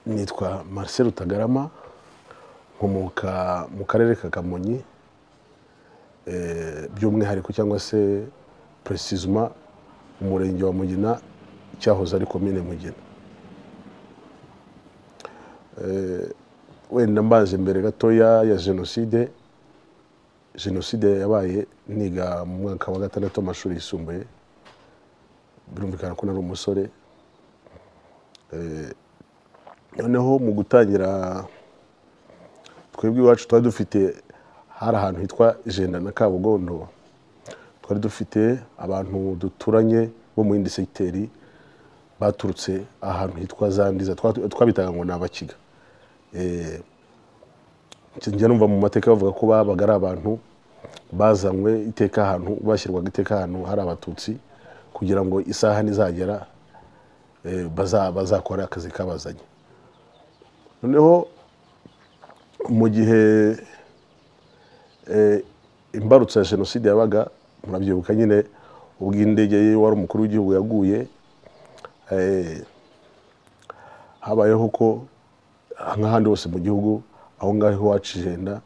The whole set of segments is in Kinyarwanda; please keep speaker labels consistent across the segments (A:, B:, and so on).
A: nitwa Marcel Rutagarama nkomoka mu karere ka Kamonyi eh, by'umwihariko cyangwa se precisement umurenge wa Mugina cyahoze ari komine Mugina Eh, wenda mbanze mbere gatoya ya jenoside jenoside yabaye niga mu mwaka wa gatandatu w'amashuri yisumbuye birumvikana ko nari umusore Eh, noneho mu gutangira twebwe iwacu twari dufite hari ahantu hitwa jenda na kabugondo twari dufite abantu duturanye bo mu yindi segiteri baturutse ahantu hitwa zandiza Twa- twabitaga ngo ni abakiga Eh, njya numva mu mateka bavuga ko babaga ari abantu bazanywe iteka ahantu bashyirwaga iteka ahantu hari abatutsi kugira ngo isaha nizagera eh, baza- bazakora akazi kabazanye noneho mu gihe eh, imbarutso ya jenoside yabaga murabyibuka nyine ubwo indege ye wari umukuru w'igihugu yaguye eh, habayeho ko nk'ahandi hose mu gihugu aho ngaho iwacu ijenda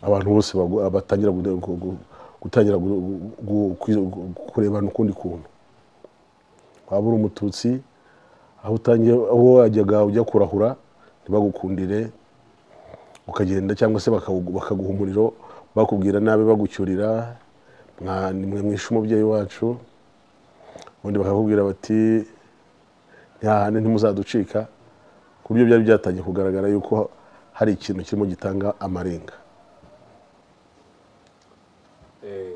A: abantu bose bagu- batangira gu- gu- gu- gutangira gu- gu- gu- kurebana ukundi kuntu waba uri umututsi aho utangiye aho wajyaga ujya kurahura ntibagukundire ukagenda cyangwa se bakagu- bakaguha umuriro bakubwira nabi bagucyurira mwa- nimwe mwishe umubyeyi wacu ubundi bakakubwira bati ntihahane ntimuzaducika ku buryo byari byatangiye kugaragara yuko hari ikintu kirimo gitanga amarenga
B: Eh,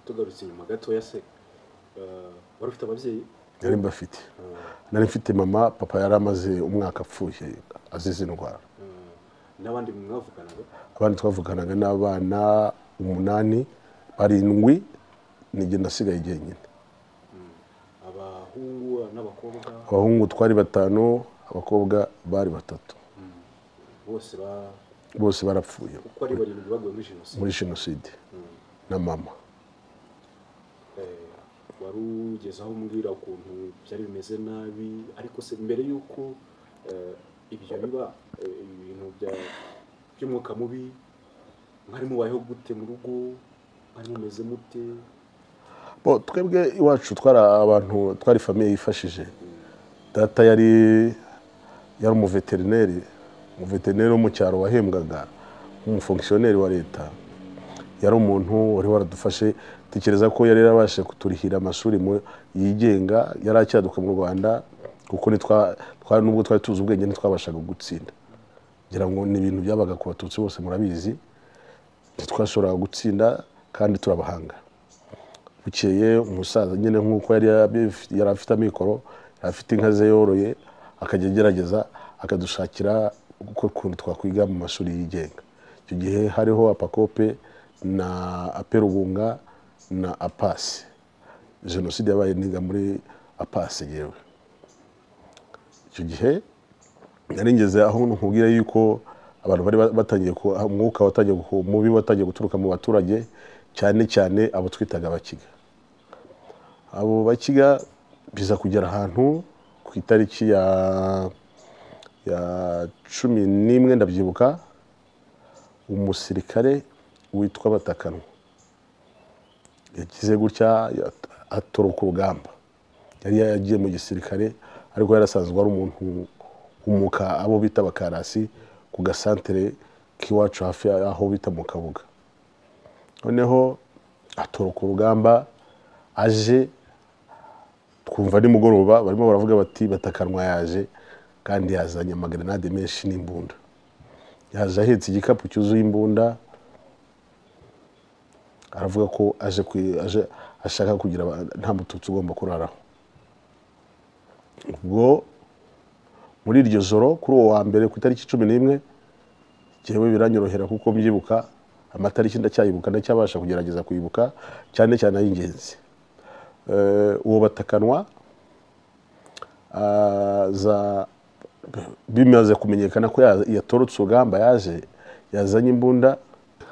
B: tugarutse inyuma gatoya se eh, wari ufite ababyeyi
A: nari mbafite nari mfite mama papa yari amaze umwaka apfuye azize indwara
B: eh, n'abandi mwavuganaga
A: abandi twavuganaga n'abana umunani barindwi nijye nasigaye jyenyine
B: abahungu n'abakobwa
A: abahungu twari batanu abakobwa bari batatu
B: bose ba-
A: bose barapfuye
B: uko ari barindwi baguye muri jenoside
A: muri jenoside na mama
B: Eh, wari ugeze aho umbwira ukuntu byari bimeze nabi ariko se mbere y'uko eh, ibyo biba eh, ibintu bya- by'umwuka mubi mwari mubayeho gute mu rugo mwari mumeze mute
A: Bo, twebwe iwacu twari abantu twari famiye yifashije data yari yari umuveterineri umuveterineri wo mu cyaro wahembwaga nk'umufonkisiyoneri wa leta yari umuntu wari waradufashe tekereza ko yari yarabashije kuturihira amashuri mu- yigenga yari acyaduka mu rwanda kuko nitwa twari nubwo twari tuzi ubwenge ntitwabashaga gutsinda ngira ngo ni ibintu byabaga ku batutsi bose murabizi ntitwashoboraga gutsinda kandi turabahanga bukeye umusaza nyine nk'uko yari yabi- yari afite amikoro yari afite inka ze yoroye akajya agerageza akadushakira uko ukuntu twakwiga mu mashuri yigenga icyo gihe hariho apakope na aperubunga na apasi jenoside yabaye niga muri apasi yewe icyo gihe nari ngeze aho nkubwira yuko abantu bari batangiye ku- umwuka watangiye ku- mubi watangiye guturuka mu baturage cyane cyane abo twitaga abakiga abo bakiga biza kugera ahantu ku itariki ya ya cumi n'imwe ndabyibuka umusirikare witwa batakanwa yagize gutya yat- atoroka urugamba yari yagiye mu gisirikare ariko yarasanzwe ari umuntu umuka abo bita bakarasi ku gasantere k'iwacu hafi aho bita mu kabuga noneho atoroka urugamba aje twumva nimugoroba barimo baravuga bati batakanwa yaje kandi yazanye amagrenade menshi n'imbunda yaje ahetse igikapu cyuzuye imbunda aravuga ko aje kwi- aje- ashaka kugira aba- nta mututsi ugomba kuraraho ubwo muri iryo joro kuri uwo wa mbere ku itariki cumi n'imwe njyewe biranyorohera kuko mbyibuka amatariki ndacyayibuka ndacyabasha kugerageza kwibuka cyane cyane ay'ingenzi Eh, uwo batakanwa aza bimaze kumenyekana ko ya- yatorotse urugamba yaje yazanye imbunda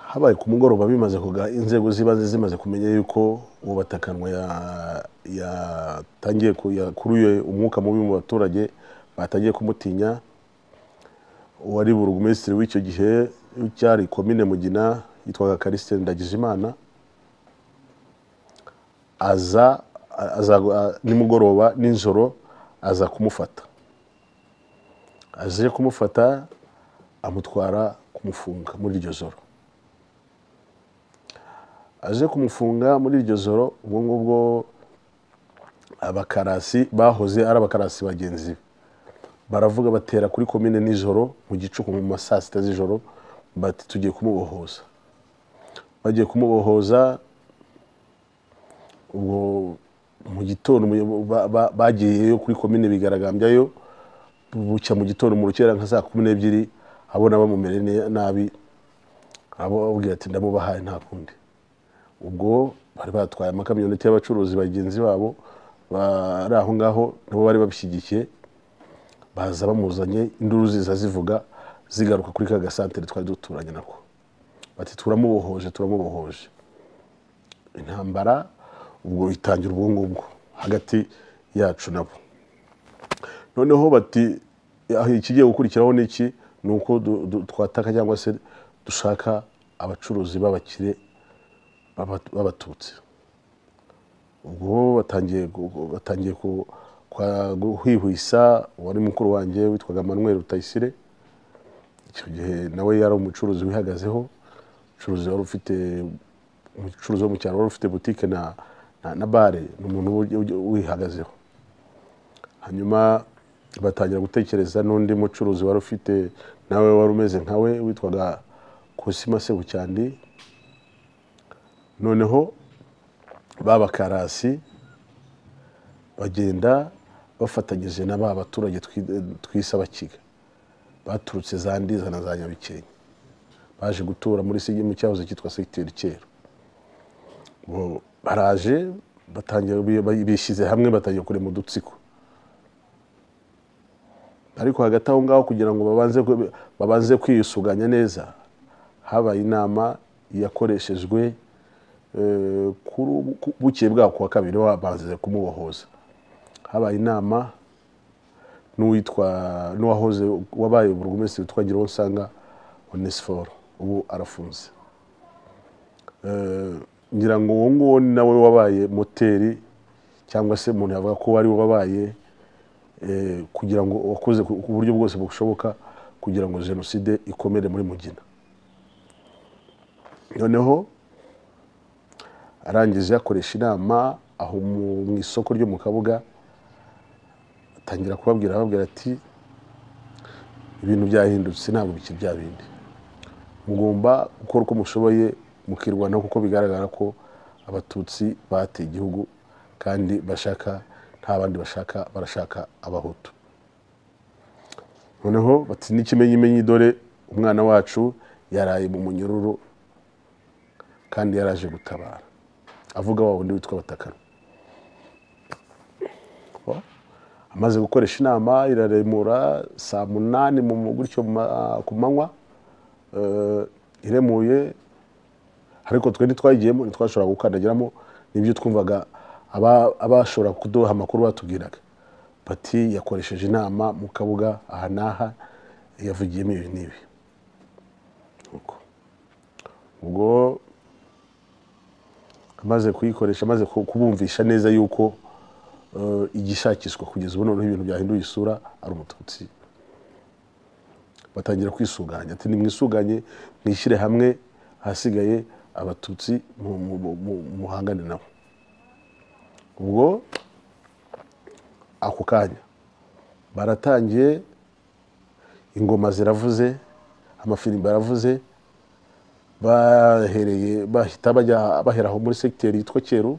A: habaye ku mugoroba bimaze kuga inzego z'ibanze zimaze kumenya yuko uwo batakanwa ya- yatangiye ku- yakuruye umwuka mubi mu baturage batangiye kumutinya uwari burugumesitiri w'icyo gihe cyari komine mugina yitwaga Christine Ndagijimana aza aza nimugoroba nijoro aza kumufata aje kumufata amutwara kumufunga muri iryo joro aje kumufunga muri iryo joro ubwo ngubwo abakarasi bahoze ari abakarasi bagenzi be baravuga batera kuri komine nijoro mu gicuku mu ma saa sita z'ijoro bati tugiye kumubohoza bagiye kumubohoza ubwo mu gitondo mu- ba- ba- bagiyeyo kuri komine bigaragambyayo bucya mu gitondo mu rukera nka saa kumi n'ebyiri abona bamumere ne- nabi abo ababwira ati ndamubahaye nta kundi ubwo bari batwaye amakamyoneti y'abacuruzi bagenzi babo bari aho ngaho nabo bari babishyigikiye baza bamuzanye induru ziza zivuga zigaruka kuri ka gasantere twari duturanye nako bati turamubohoje turamubohoje intambara ubwo itangira ubwo ngubwo hagati yacu nabo noneho bati "Ah, ikigiye gukurikiraho ni iki ni uko du- du- twataka cyangwa se dushaka abacuruzi b'abakire b'aba- b'abatutsi ubwo batangiye gu- gu- batangiye ku- kwa- guhwihwisa uwari mukuru wanjye witwaga manuel rutayisire icyo gihe nawe yari umucuruzi wihagazeho umucuruzi wari ufite umucuruzi wo mu cyaro wari ufite butike na na- na bare ni umuntu ujya- ujya- wihagazeho hanyuma batangira gutekereza n'undi mucuruzi wari ufite nawe wari umeze nkawe witwaga kusima sebucyandi noneho babakarasi bagenda bafatanyije na ba baturage twi- twise abakiga baturutse za ndiza na za nyabikenke baje gutura muri sigi mu cyahoze cyitwa segiteri kera Bo baraje batangira bi- bishyize hamwe batangira kurema udutsiko ariko hagati aho ngaho kugira ngo babanze kwe- babanze kwiyusuganya neza habaye inama yakoreshejwe eh, kuri ubu- ku- bukeye bwaho kuwa kabiri babanze kumubohoza habaye inama n'uwitwa n'uwahoze wabaye burugumesitiri witwa Ngiruwonsanga Onesphore ubu arafunze Eh, ngira ngo uwo nguwo ni nawe wabaye moteri cyangwa se umuntu yavuga ko wari wabaye eh, kugira ngo wakoze ku ku buryo bwose bushoboka kugira ngo jenoside ikomere muri mugina noneho arangije akoresha inama aho mu mu isoko ryo mu kabuga atangira kubabwira ababwira ati ibintu byahindutse ntabwo bikiri bya bindi mugomba gukora uko mushoboye mukirwanaho kuko bigaragara ko abatutsi bateye igihugu kandi bashaka nta bandi bashaka barashaka abahutu noneho bati n'ikimenyimenyi dore umwana wacu yaraye mu munyururu kandi yaraje gutabara avuga wa wundi witwa batakara amaze gukoresha inama iraremura saa munani mu mu- gutyo mu ma- ku manywa eh, iremuye ariko twe ntitwayigiyemo ntitwashobora gukandagiramo n'ibyo twumvaga aba- abashobora kuduha amakuru batubwiraga bati yakoresheje inama mu kabuga aha n'aha yavugiyemo ibi n'ibi Uko. ubwo amaze kuyikoresha amaze ku- kubumvisha neza yuko eh, igishakishwa kugeza ubu noneho ibintu byahinduye isura ari umututsi batangira kwisuganya ati nimwisuganye mwishyire hamwe ahasigaye abatutsi mu- mu- mu- mu- muhangane nabo ubwo ako kanya baratangiye ingoma ziravuze amafirimbi aravuze bahereye bahita bajya bahera aho muri segiteri yitwa Cyeru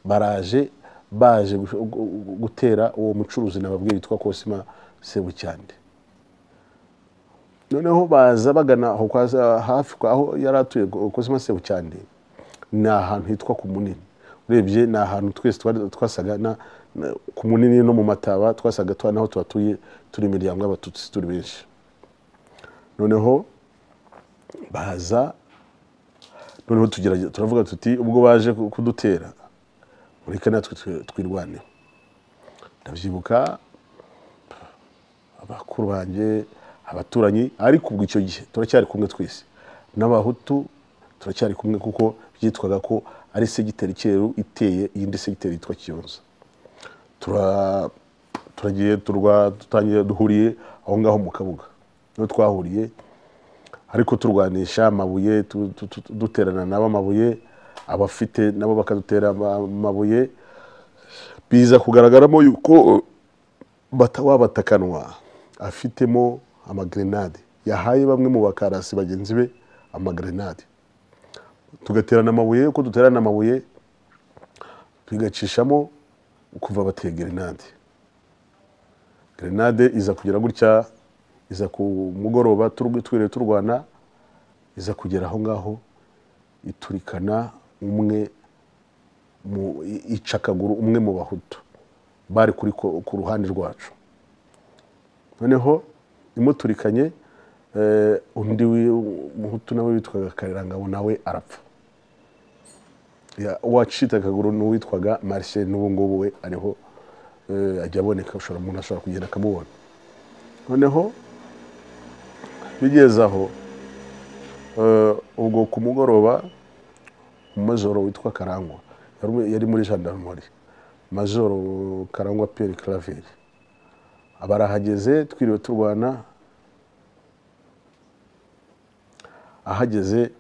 A: baraje baje gu- gu- gutera uwo mucuruzi nababwira yitwa Kosima Sebucyande noneho baza bagana aho kwa za- hafi kwa- aho yari atuye Ko- Kosima Sebucyande ni ahantu hitwa ku munini urebye ni ahantu twese twari- twasaga na- na- ku munini no mu mataba twasaga twa naho tuhatuye turi imiryango y'abatutsi turi benshi noneho baza noneho tugerage- turavuga tuti ubwo baje ku- kudutera mureke natwe twi- twirwaneho ndabyibuka abakuru banjye abaturanyi ariko ubwo icyo gihe turacyari kumwe twese n'abahutu turacyari kumwe kuko byitwaga ko ari segiteri cyeru iteye iyindi segiteri yitwa kiyonza tura turagiye turwa dutangiye duhuriye aho ngaho mu kabuga niho twahuriye ariko turwanisha amabuye tu- tu- tu- duterana nabo amabuye abafite nabo bakadutera ama- amabuye biza kugaragaramo yuko batawabatakanywa afitemo amagrenade yahaye bamwe mu bakarasi bagenzi be amagrenade tugaterana amabuye uko duterana amabuye tugacishamo kuva bateye grenade grenade iza kugera gutya iza ku mugoroba turi- twiriwe turwana iza kugera aho ngaho iturikana umwe mu icakaguru umwe mu bahutu bari kuri ko- ku ruhande rwacu noneho imuturikanye eh, undi wi- umuhutu nawe witwaga karerangabo nawe arapfa Ya- uwacitse akaguru n'uwitwaga marcel n'ubu ngubu we ariho eh, ajya aboneka ushobora umuntu ashobora kugenda akamubona noneho bigeze aho eh, ubwo ku mugoroba majoro witwa karangwa yari- yari muri gendarmerie majoro karangwa pierre claver abarahageze twiriwe turwana ahageze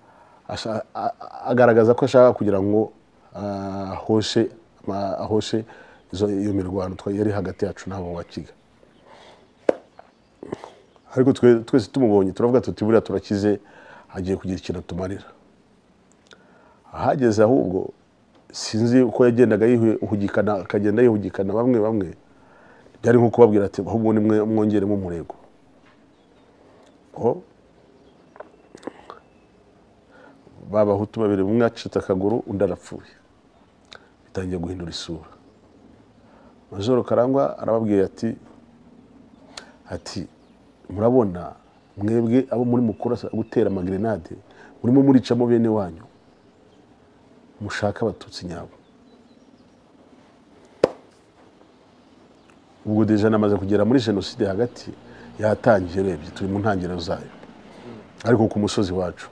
A: asha- a- a- agaragaza ko ashaka kugira ngo ah, ahoshe ma- ahoshe izo- iyo mirwano twari- yari hagati yacu n'abo wakiga ariko twe- twese tumubonye turavuga tuti buriya turakize agiye kugira ikintu atumarira ahageze ahubwo sinzi uko yagendaga yihugikana akagenda yihugikana bamwe bamwe byari nko kubabwira ati ahubwo nimwe mwongeremo umurego ko babahutu babiri umwe acitse akaguru undi arapfuye bitangiye guhindura isura majoro karangwa arababwiye ati ati murabona mwebwe abo muri mukurasa gutera amagrenade murimo muricamo bene wanyu mushaka abatutsi nyabo ubwo deja namaze kugera muri jenoside hagati yatangiye urebye turi mu ntangiriro zayo ariko ku musozi wacu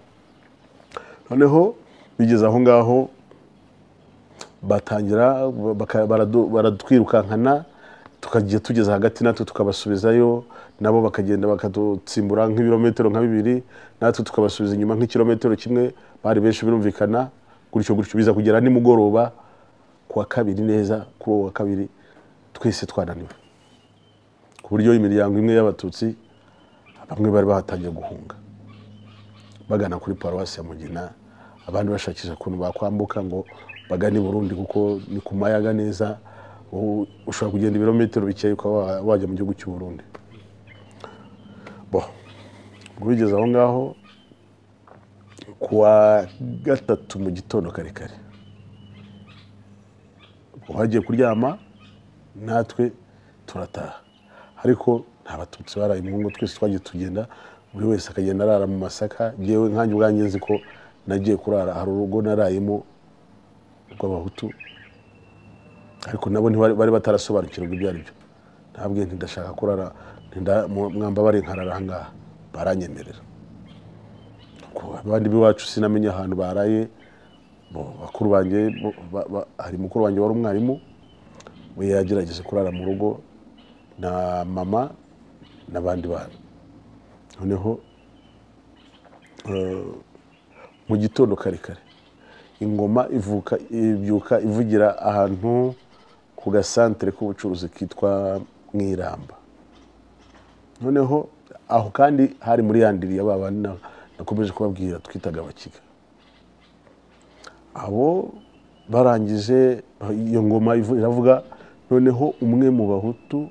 A: noneho bigeze aho ngaho batangira baka- baradu- baratwirukankana tukagiye tugeze hagati natwe tukabasubizayo nabo bakagenda bakadutsimbura nk'ibirometero nka bibiri natwe tukabasubiza inyuma nk'ikirometero kimwe bari benshi birumvikana gutyo gutyo biza kugera nimugoroba ku wa kabiri neza kuri uwo wa kabiri twese twananiwe ku buryo imiryango imwe y'abatutsi bamwe bari bahatangiye guhunga bagana kuri paruwasi ya mugina abandi bashakisha ukuntu bakwambuka ngo bagane i burundi kuko ni ku mayaga neza u- ushobora kugenda ibirometero bikeya ukaba wa- wajya mu gihugu cy'u burundi bo ubwo bigeze aho ngaho ku wa gatatu mu gitondo kare kare uhagiye kuryama natwe turataha ariko nta batutsi baraye mu ngo twese twagiye tugenda buri wese akagenda arara mu masaka ngewe nkanjye ubwanjye nzi ko nagiye kurara hari urugo narayemo rw'abahutu ariko nabo ntibari- bari batarasobanukirwa ibyo ari byo ntabwe ntidashaka kurara ntinda- mu- mwambabare nkarara aha ngaha baranyemerera Ubwo abandi b'iwacu sinamenya ahantu baraye bo, bakuru banjye bo- ba- ba- hari mukuru wanjye wari umwarimu we yagerageje kurara mu rugo na mama n'abandi bana noneho eh, mu gitondo kare kare ingoma ivuka ibyuka ivugira ahantu ku gasantere k'ubucuruzi kitwa mwiramba noneho aho kandi hari muri yandiri ya babandi na- nakomeje kubabwira twitaga abakiga abo barangije iyo ngoma ivu- iravuga noneho umwe mu bahutu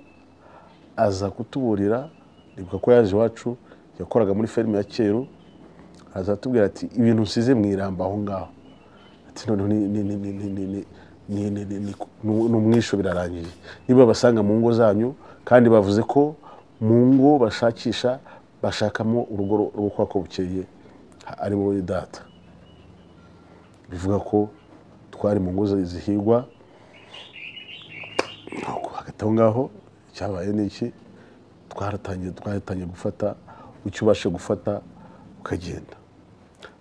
A: aza kutuburira nibuka ko yaje iwacu yakoraga muri ferme ya cyeru aza atubwira ati ibintu nsize mu iramba aho ngaho ati noneho ni- ni- ni- ni- ni- ni- ni- ni- ni- ni- ni- ni- ni umwisho birarangiye niba basanga mu ngo zanyu kandi bavuze ko mu ngo bashakisha bashakamo urugo rwo kwa ko bukeye ari wowe data bivuga ko twari mu ngo zihigwa hagati aho ngaho icyabaye ni iki twaratangiye twaratangiye gufata icyo ubasha gufata ukagenda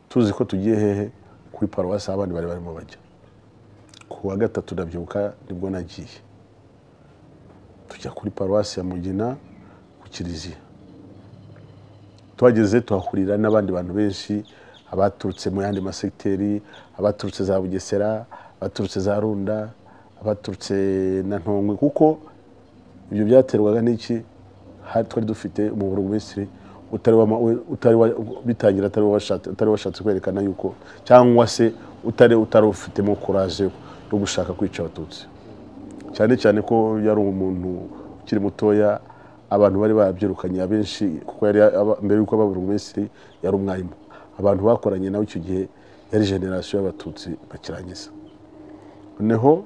A: tuzi ko tugiye hehe kuri paruwasi aho abandi bari barimo bajya ku wa gatatu ndabyibuka nibwo nagiye tujya kuri paruwasi ya mugina ku kiliziya tuhageze tuhahurira n'abandi bantu benshi abaturutse mu yandi masegiteri abaturutse za bugesera abaturutse za runda abaturutse na ntongwe kuko ibyo byaterwaga n'iki hari twari dufite umuburo minisitiri utari wama- utari wa- bitangira atari washatse utari washatse kwerekana yuko cyangwa se utari utari ufitemo kuraje yo gushaka kwica abatutsi cyane cyane ko yari umuntu ukiri mutoya abantu bari babyirukanye abenshi kuko yari aba- mbere yuko aba burugumesitiri yari umwarimu abantu bakoranye nawe icyo gihe yari generasiyo y'abatutsi bakirangiza noneho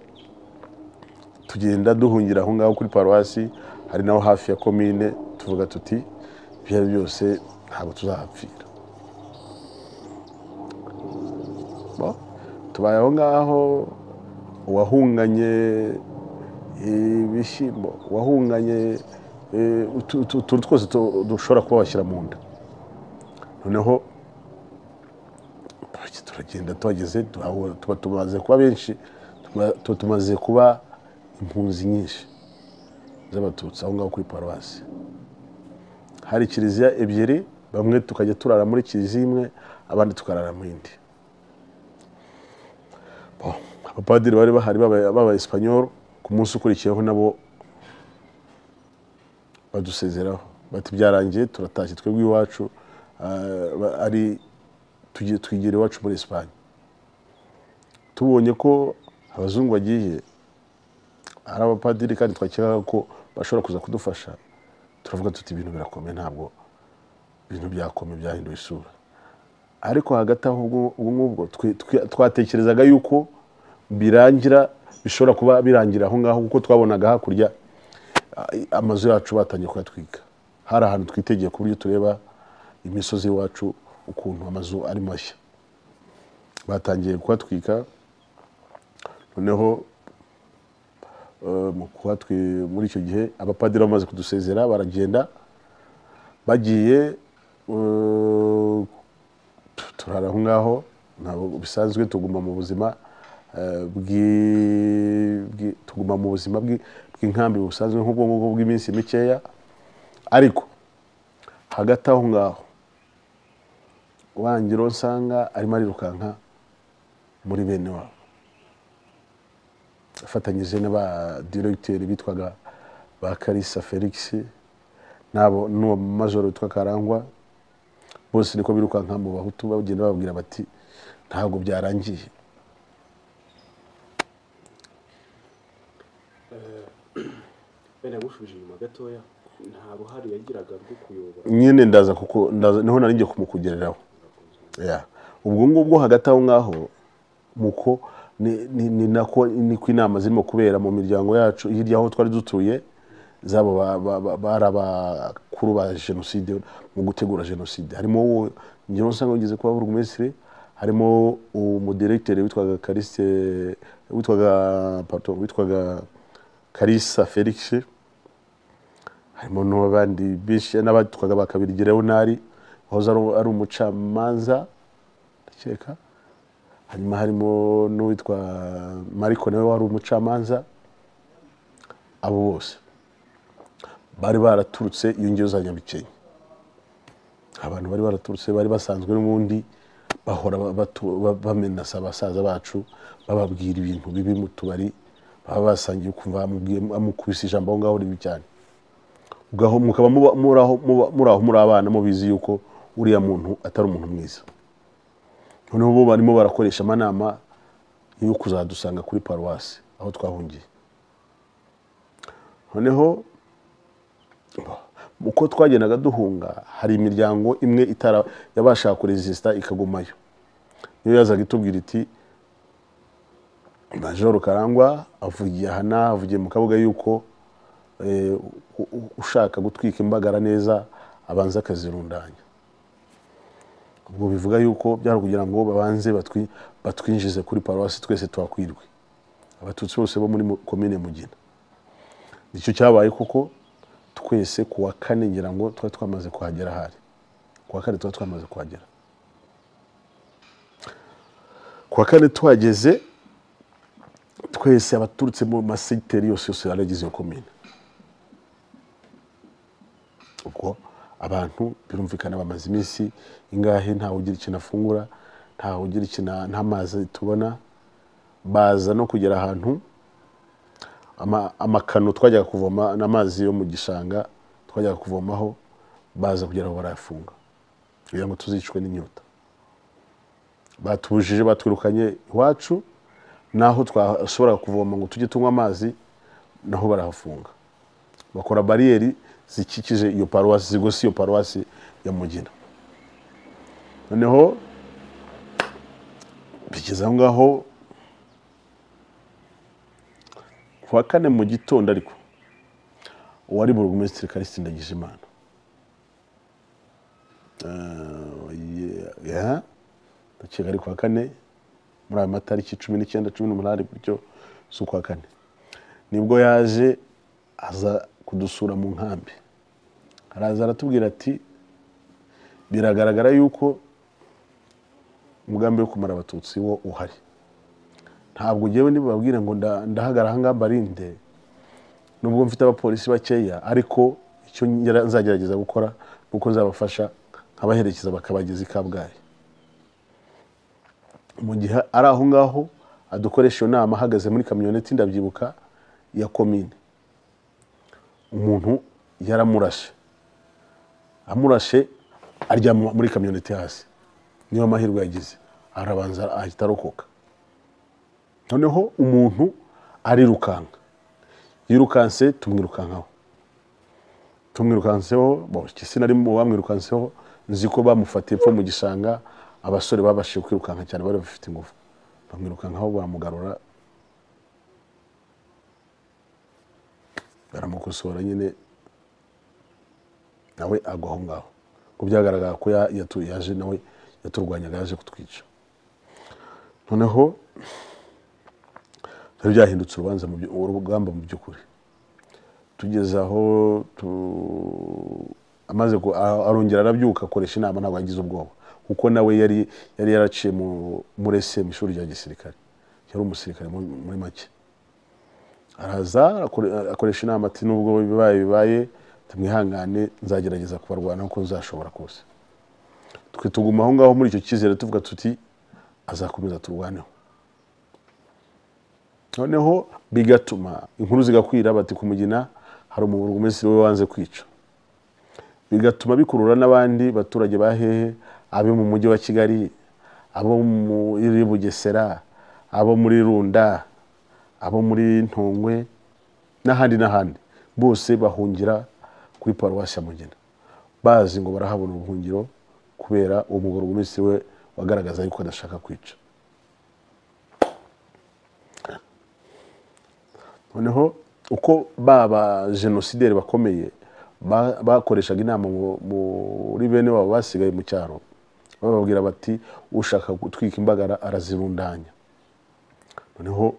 A: tugenda duhungira aho ngaho kuri paruwasi hari naho hafi ya komine tuvuga tuti ibyo ari byo byose ntabwo tuzahapfira Bo, tubaye aho ngaho uwahunganye ibishyimbo wahunganye eh, utu- utu- utuntu twose tu- dushobora kuba washyira mu nda noneho turage- turagenda tuhageze turahura, tuba tumaze kuba benshi tuba tuba tumaze kuba impunzi nyinshi z'abatutsi aho ngaho kuri paruwasi hari kiliziya ebyiri bamwe tukajya turara muri kiliziya imwe abandi tukarara mu yindi Bon, abapadiri bari bahari baba- baba esipanyoro ku munsi ukurikiyeho nabo badusezeraho bati byarangiye turatashye twebwe iwacu ah, ba- ari tugiye twigira iwacu muri esipanye tubonye ko abazungu bagiye hari abapadiri kandi twakekaga ko bashobora kuza kudufasha turavuga tuti ibintu birakomeye ntabwo ibintu byakomeye byahinduye isura ariko hagati aho ubwo ubwo ngubwo twe- twe- twatekerezaga yuko birangira bishobora kuba birangira aho ngaho kuko twabonaga hakurya ah, amazu yacu batangiye kuyatwika hari ahantu twitegeye ku buryo tureba imisozi iwacu ukuntu amazu ari mashya batangiye kuyatwika noneho eh, mu kuhatwi- muri icyo gihe abapadiri bamaze kudusezera baragenda bagiye eh, turara aho ngaho ntabwo bisanzwe tuguma mu buzima eh, bw'i- bw'i- tuguma mu buzima bw'i- bw'inkambi busanzwe nk'ubwo ngubwo bw'iminsi mikeya ariko hagati aho ngaho wangiro nsanga arimo arirukanka muri bene wabo afatanyije n'aba diregiteri bitwaga ba karisa felix n'abo n'uwo majoro witwa karangwa bose niko birukanka mu bahutu bagenda bababwira bati ntabwo byarangiye
B: bene agushubije inyuma gatoya nta ruhare yagiraga rwo kuyobora
A: nyine ndaza kuko ndaza niho nari ngiye kumukugereraho Ya. ubwo ngubwo hagati aho ngaho muko ni- ni- ni nako niko inama zirimo kubera mu miryango yacu hirya aho twari dutuye zabo ba- ba- ba- bari abakuru ba jenoside mu gutegura jenoside harimo uwo njyewe usanga ugeze kuba burugumesitiri harimo umudiregiteri witwaga karisite witwaga pardon, witwaga karisa felix harimo n'abandi benshi n'abatwaga bakabirya leonari wahoze ari- ari umucamanza ndakeka hanyuma harimo n'uwitwa mariko nawe wari umucamanza abo bose bari baraturutse iyo ngiyo za nyabikenke abantu bari baraturutse bari basanzwe n'ubundi bahora ba- batu- ba- bamenasa abasaza bacu bababwira ibintu bibi mu tubari baba basangiye ukumva bamubwiye amukubise ijambo aho ngaho ribi cyane ugaho mukaba muba- muri aho muba- muri aho muri abana mubizi yuko uriya muntu atari umuntu mwiza noneho bo barimo barakoresha amanama yo kuzadusanga kuri paruwasi aho twahungiye noneho uko twagendaga duhunga hari imiryango imwe itara yabashaka kurezisita ikagumayo niyo yazaga itubwira iti majoro karangwa avugiye aha n'aha avugiye mu kabuga yuko eh, u- u- ushaka gutwika imbagara neza abanza akazirundanya ubwo bivuga yuko byari kugira ngo babanze batwi- batwinjize kuri paruwasi twese twakwirwe abatutsi bose bo muri mu- komine mugina nicyo cyabaye koko twese ku wa kane ngira ngo twari twamaze kuhagera ahari ku wa kane twari twamaze kuhagera ku wa kane tuhageze twese abaturutse mu masegiteri yose yose yaragize iyo komine ubwo abantu birumvikana bamaze iminsi ingahe ntawe ugira ikintu afungura ntawe ugira ikintu nta mazi tubona baza no kugera ahantu ama- amakano twajyaga kuvoma n'amazi yo mu gishanga twajyaga kuvomaho baza kugira ngo barayafunga kugira ngo tuzicwe n'inyota batubujije batwirukanye iwacu naho twashobora kuvoma ngo tujye tunywa amazi naho barahafunga bakora bariyeri zikikije iyo paruwasi zigose iyo paruwasi ya mugina noneho bigeze aho ngaho ku wa kane mu gitondo ariko uwari burugumesitiri karisiti ndagijimana ya ndakeka ari ku wa kane muri ayo matariki cumi n'icyenda cumi n'umunani buryo z'ukwa kane nibwo yaje aza kudusura mu nkambi araza aratubwira ati biragaragara yuko umugambi wo kumara abatutsi wo uhari ntabwo ngewe nibababwira ngo nda- ndahagara ahangaha mbarinde nubwo mfite abapolisi bakeya ariko icyo ngera- nzagerageza gukora ni uko nzabafasha nkabaherekeza bakabageza i kabgayi mu gihe ari aho ngaho adukoresha iyo nama ahagaze muri kamyoneti ndabyibuka ya komine umuntu yaramurashe amurashe aryama muri kamyoneti hasi niyo amahirwe yagize arabanza ahita arokoka noneho umuntu arirukanka yirukanse tumwirukankaho tumwirukanseho isi nari mu bamwirukanseho nzi ko bamufatiye epfo mu gishanga abasore babashije kwirukanka cyane bari bafite ingufu bamwirukankaho bamugarura baramukosora nyine nawe agwa aho ngaho ko byagaragara ko ya- yatu- yaje nawe yaturwanyaga yaje kutwica noneho byari byahindutse urubanza mu byu- urugamba mu by'ukuri tugeze aho tu- amaze ku- a- arongera arabyuka akoresha inama ntabwo yagize ubwoba kuko nawe yari yari yaraciye mu- muri esemu ishuri rya gisirikare yari umusirikare muri muri make araza akore- akoresha inama ati nubwo bibaye bibaye tumwihangane nzagerageza kubarwana uko nzashobora kose twe tuguma aho ngaho muri icyo cyizere tuvuga tuti azakomeza turwaneho noneho bigatuma inkuru zigakwira bati kumugina hari umuburugumesitiri we wanze kwica bigatuma bikurura n'abandi baturage ba hehe abo mu mujyi wa kigali abo muri bugesera abo muri runda abo muri ntongwe n'ahandi n'ahandi bose bahungira kuri paruwasi ya mugina bazi ngo barahabona ubuhungiro kubera uwo muburugumesitiri we wagaragaza yuko adashaka kwica noneho uko baba jenosideri bakomeye ba- bakoreshaga inama mu- muri bene wabo basigaye mu cyaro bababwira bati ushaka gutwika imbagara arazirundanya noneho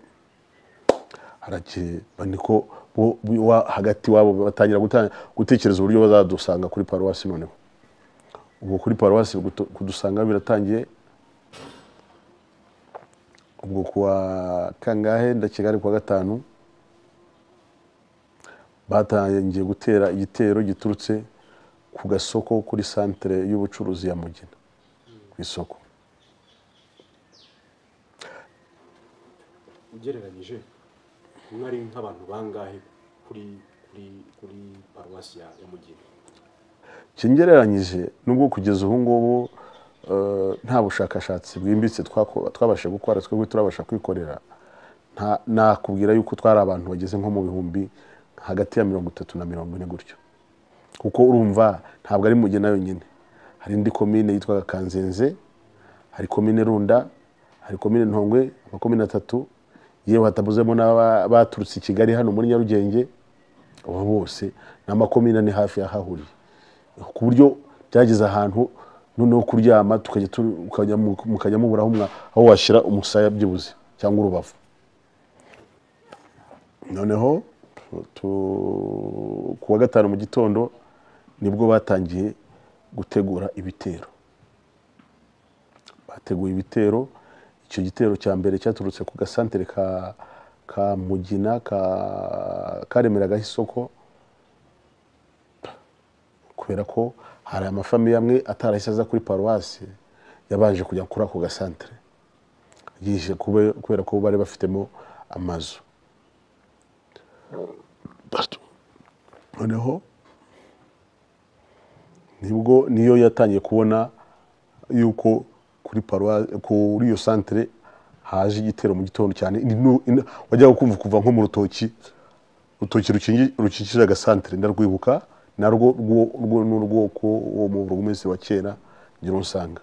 A: harakeba niko bo- bi- wa- hagati wabo batangira guta- gutekereza uburyo bazadusanga kuri paruwasi noneho ubu kuri paruwasi gutu- kudusanga biratangiye ubwo kuwa kangahe ndakeka ari kuwa gatanu batangiye gutera igitero giturutse ku gasoko kuri santere y'ubucuruzi ya mugina ku isoko
B: ugereranyije mwari nk'abantu bangahe kuri kuri kuri paruwasi ya ya mugina
A: kingereranyije nubwo kugeza ubu ngubu eh, nta bushakashatsi bwimbitse twako- twabasha gukora twebwe turabasha kwikorera Nta- nakubwira yuko twari abantu bageze nko mu bihumbi hagati ya mirongo itatu na mirongo ine gutyo kuko urumva ntabwo ari mugena yonyine hari indi komine yitwaga kanzenze hari komine runda hari komine ntongwe amakomine atatu yewe hatabuzemo n'aba- baturutse i kigali hano muri nyarugenge abo bose ni amakomine ane hafi yahahuriye ku buryo byageze ahantu noneho kuryama tukajya tu- ukajya mu- mukajya muburaho mwa- aho washyira umusaya byibuze cyangwa urubavu noneho tu- ku wa gatanu mu gitondo nibwo batangiye gutegura ibitero bateguye ibitero icyo gitero cya mbere cyaturutse ku gasantere ka ka mugina ka karemeraga isoko kubera ko hari amafamiye amwe atarahise aza kuri paruwasi yabanje kujya kuri ako gasantere yije kube- kubera ko bari bafitemo amazu noneho nibwo niyo yatangiye kubona yuko kuri paruwa kuri iyo santere haje igitero mu gitondo cyane inu- inu- wajyaga kumva kuva nko mu rutoki urutoki rukingi- rukikije agasantere ndarwibuka narwo rwo- rwo ni urwoko wo mu burugumesi wa kera ngira usanga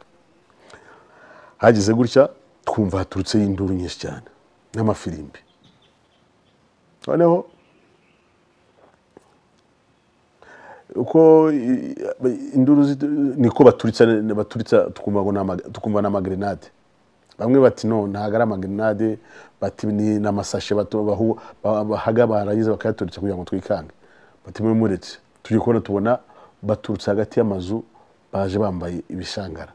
A: hageze gutya twumva haturutseyo induru nyinshi cyane n'amafirimbi noneho uko i- i- induru zi- niko baturitsa baturitsa tukumva ngo ni ama- tukumva ni amagrenade bamwe bati no ntabwo ari amagrenade bati ni n'amasashe bato- bahu- ba- bahaga barangiza bakayaturitsa kugira ngo twikange bati mwe muretse tujye kubona tubona baturutse hagati y'amazu baje bambaye ibishangara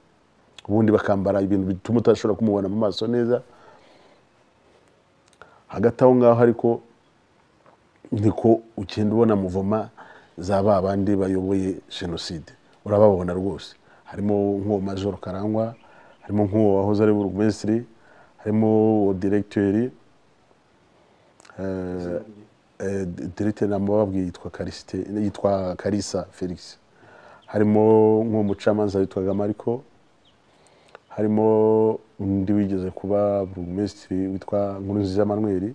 A: ubundi bakambara ibintu bituma utashobora kumubona mu maso neza hagati aho ngaho ariko niko ugenda ubona muvoma za ba bandi bayoboye jenoside urababona rwose harimo nk'uwo majoro karangwa harimo nk'uwo wahoze ari burugumesitiri harimo uwo diregiteri eh, eh, diregiteri ntabwo bababwiye yitwa karisite yitwa karisa felix harimo nk'uwo mucamanza witwaga mariko harimo undi wigeze kuba burugumesitiri witwa nkurunziza manuel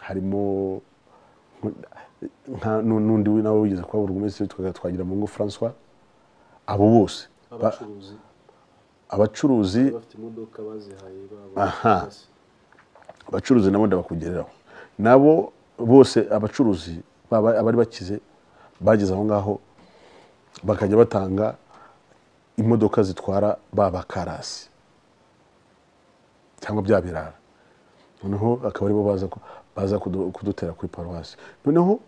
A: harimo nka- nu- n'undi we nawe wigeze kuba burugumesitiri witwaga twagira mungu francois abo bose ba-
B: abacuruzi
A: abacuruzi
B: bafite imodoka bazihaye baba
A: Aha.
B: basi.
A: abacuruzi nabo ndabakugereraho nabo bose abacuruzi baba- abari bakize bageze aho ngaho bakajya batanga imodoka zitwara ba bakarasi cyangwa bya birara noneho akaba aribo baza ku- baza kudu- kudutera kuri paruwasi noneho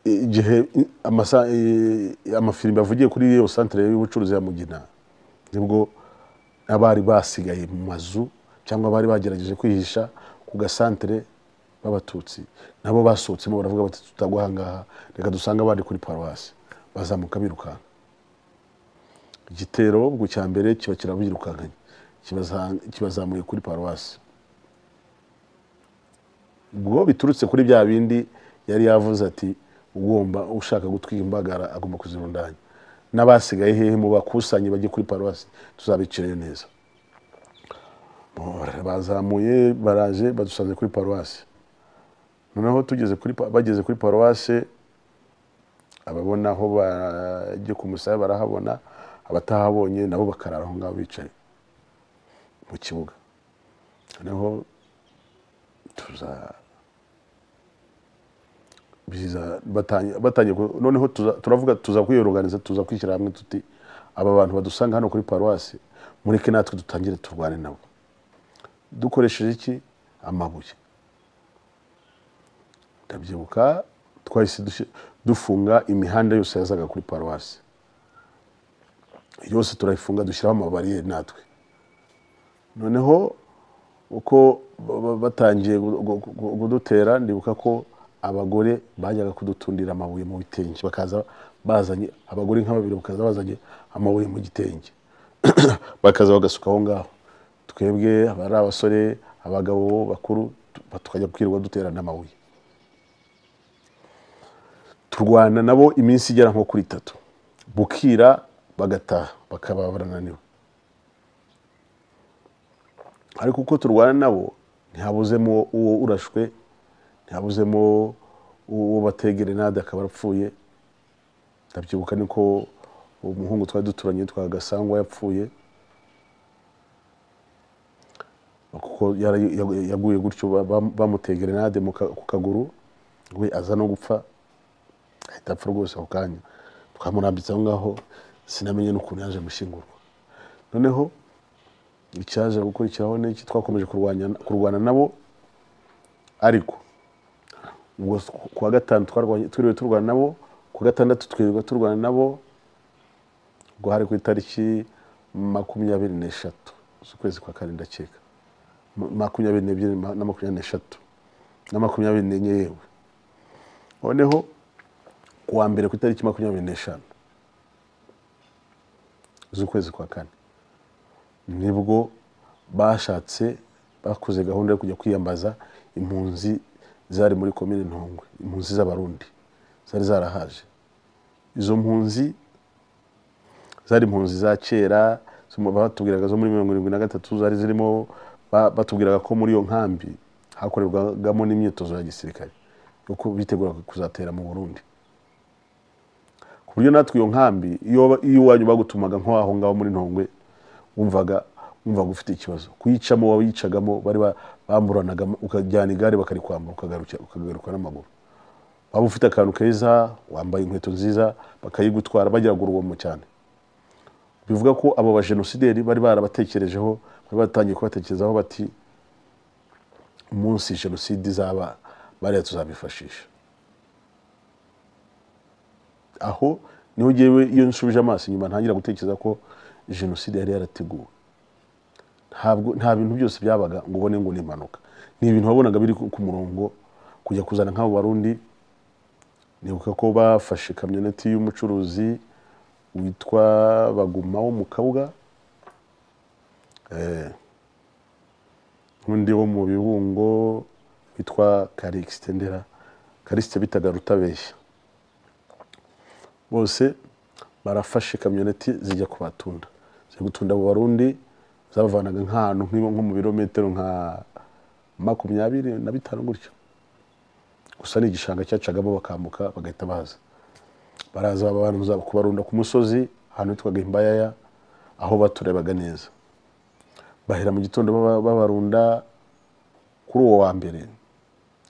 A: i- igihe i- amasa- i- amafirimbi avugiye kuri iyo santere y'ubucuruzi ya mugina nibwo n'abari basigaye mu mazu cyangwa bari bagerageje kwihisha ku gasantere b'abatutsi nabo basohotsemo baravuga bati tutagwa ahangaha reka dusange abandi kuri paruwasi bazamuka birukanka igitero ubwo cya mbere kiba kirabirukankanye kibaza- kibazamuye kuri paruwasi ubwo biturutse kuri bya bindi yari yavuze ati ugomba ushaka gutwika imbagara agomba kuzirundanya n'abasigaye hehe mu bakusanye bajye kuri paruwasi tuzabicirayo neza bazamuye baraje badusanze kuri paruwasi noneho tugeze kuri pa- bageze kuri paruwasi ababona aho bajya ku musaya barahabona abatahabonye nabo bakarara aho ngaho bicaye mu kibuga noneho tuza biza batangiye batangiye ku- noneho tuza- turavuga tuza kwiyoruganiza tuza kwishyira hamwe tuti aba bantu badusanga hano kuri paruwasi mureke natwe dutangire turwane nabo dukoresheje iki amabuye ndabyibuka twahise dushi- dufunga imihanda yose yazaga kuri paruwasi yose turayifunga dushyiraho amabariyeri natwe noneho uko ba- ba- batangiye gu- gu- gu- kudutera ndibuka ko abagore bajyaga kudutundira amabuye mu bitenge bakaza bazanye abagore nka babiri bakaza bazanye amabuye mu gitenge bakaza bagasuka aho ngaho twebwe aba ari abasore abagabo bakuru tu- tukajya kwirirwa duterana amabuye turwana nabo iminsi igera nko kuri itatu bukira bagataha bakaba barananiwe ariko uko turwana nabo ntihabuzemo uwo urashwe ntihabuzemo uwo bategerenade akaba apfuye ndabyibuka niko umuhungu twari duturanye witwa gasangwa yapfuye kuko yara- yagu- yaguye gutyo ba- ba- bamuteye gerenade mu ka- ku kaguru we aza no gupfa ahita apfa rwose ako kanya twamurambitse aho ngaho sinamenye n'ukuntu yaje gushyingurwa noneho icyaje gukurikiraho n'iki twakomeje kurwanya kurwana nabo ariko ubwo ku wa gatanu twarwanye twiriwe turwana nabo ku wa gatandatu twirirwa turwana nabo ubwo hari ku itariki makumyabiri n'eshatu z'ukwezi kwa kane ndakeka Ma- makumyabiri n'ebyiri ma- na makumyabiri n'eshatu na makumyabiri n'enye yewe noneho ku wa mbere ku itariki makumyabiri n'eshanu z'ukwezi kwa kane nibwo bashatse bakoze gahunda yo kujya kwiyambaza impunzi zari muri komine ntongwe impunzi z'abarundi zari zarahaje izo mpunzi zari impunzi za kera zo mu- batubwiraga zo muri mirongo irindwi na gatatu zari zirimo ba- batubwiraga ko muri iyo nkambi hakorerwagamo n'imyitozo ya gisirikare yo ku- bitegura kuzatera mu burundi ku buryo natwe iyo nkambi iyo iyo iwanyu bagutumaga nk'aho ngaho muri ntongwe wumvaga wumvaga ufite ikibazo kuyicamo wawuyicagamo bari ba- bamburanaga ukajyana igare bakarikwambura ukagaruka ukagaruka n'amaguru waba ufite akantu keza wambaye inkweto nziza bakayigutwara bagiraga urugomo cyane bivuga ko abo bajenosideri bari barabatekerejeho bari batangiye kubatekerezaho bati umunsi jenoside izaba bariya tuzabifashisha aho niho ngewe iyo nsubije amaso inyuma ntangira gutekereza ko jenoside yari yarateguwe ntabwo nta bintu byose byabaga ngo ubone ngo ni impanuka ni ibintu wabonaga biri ku ku murongo kujya kuzana nk'abo barundi nibuka ko bafashe kamyoneti y'umucuruzi witwa baguma wo mu kabuga Eh, n'undi wo mu bibungo witwa karikisite ndera karisite bitaga rutabeshya bose barafashe kamyoneti zijya kubatunda zijya gutunda abo barundi zabavanaga nk'ahantu nk'ibo- nko mu birometero nka makumyabiri na bitanu gutyo gusa ni igishanga cyacagamo bakambuka bagahita baza baraza babanza kubarunda ku musozi ahantu hitwaga imbayaya aho baturebaga neza bahera mu gitondo baba- babarunda kuri uwo wa mbere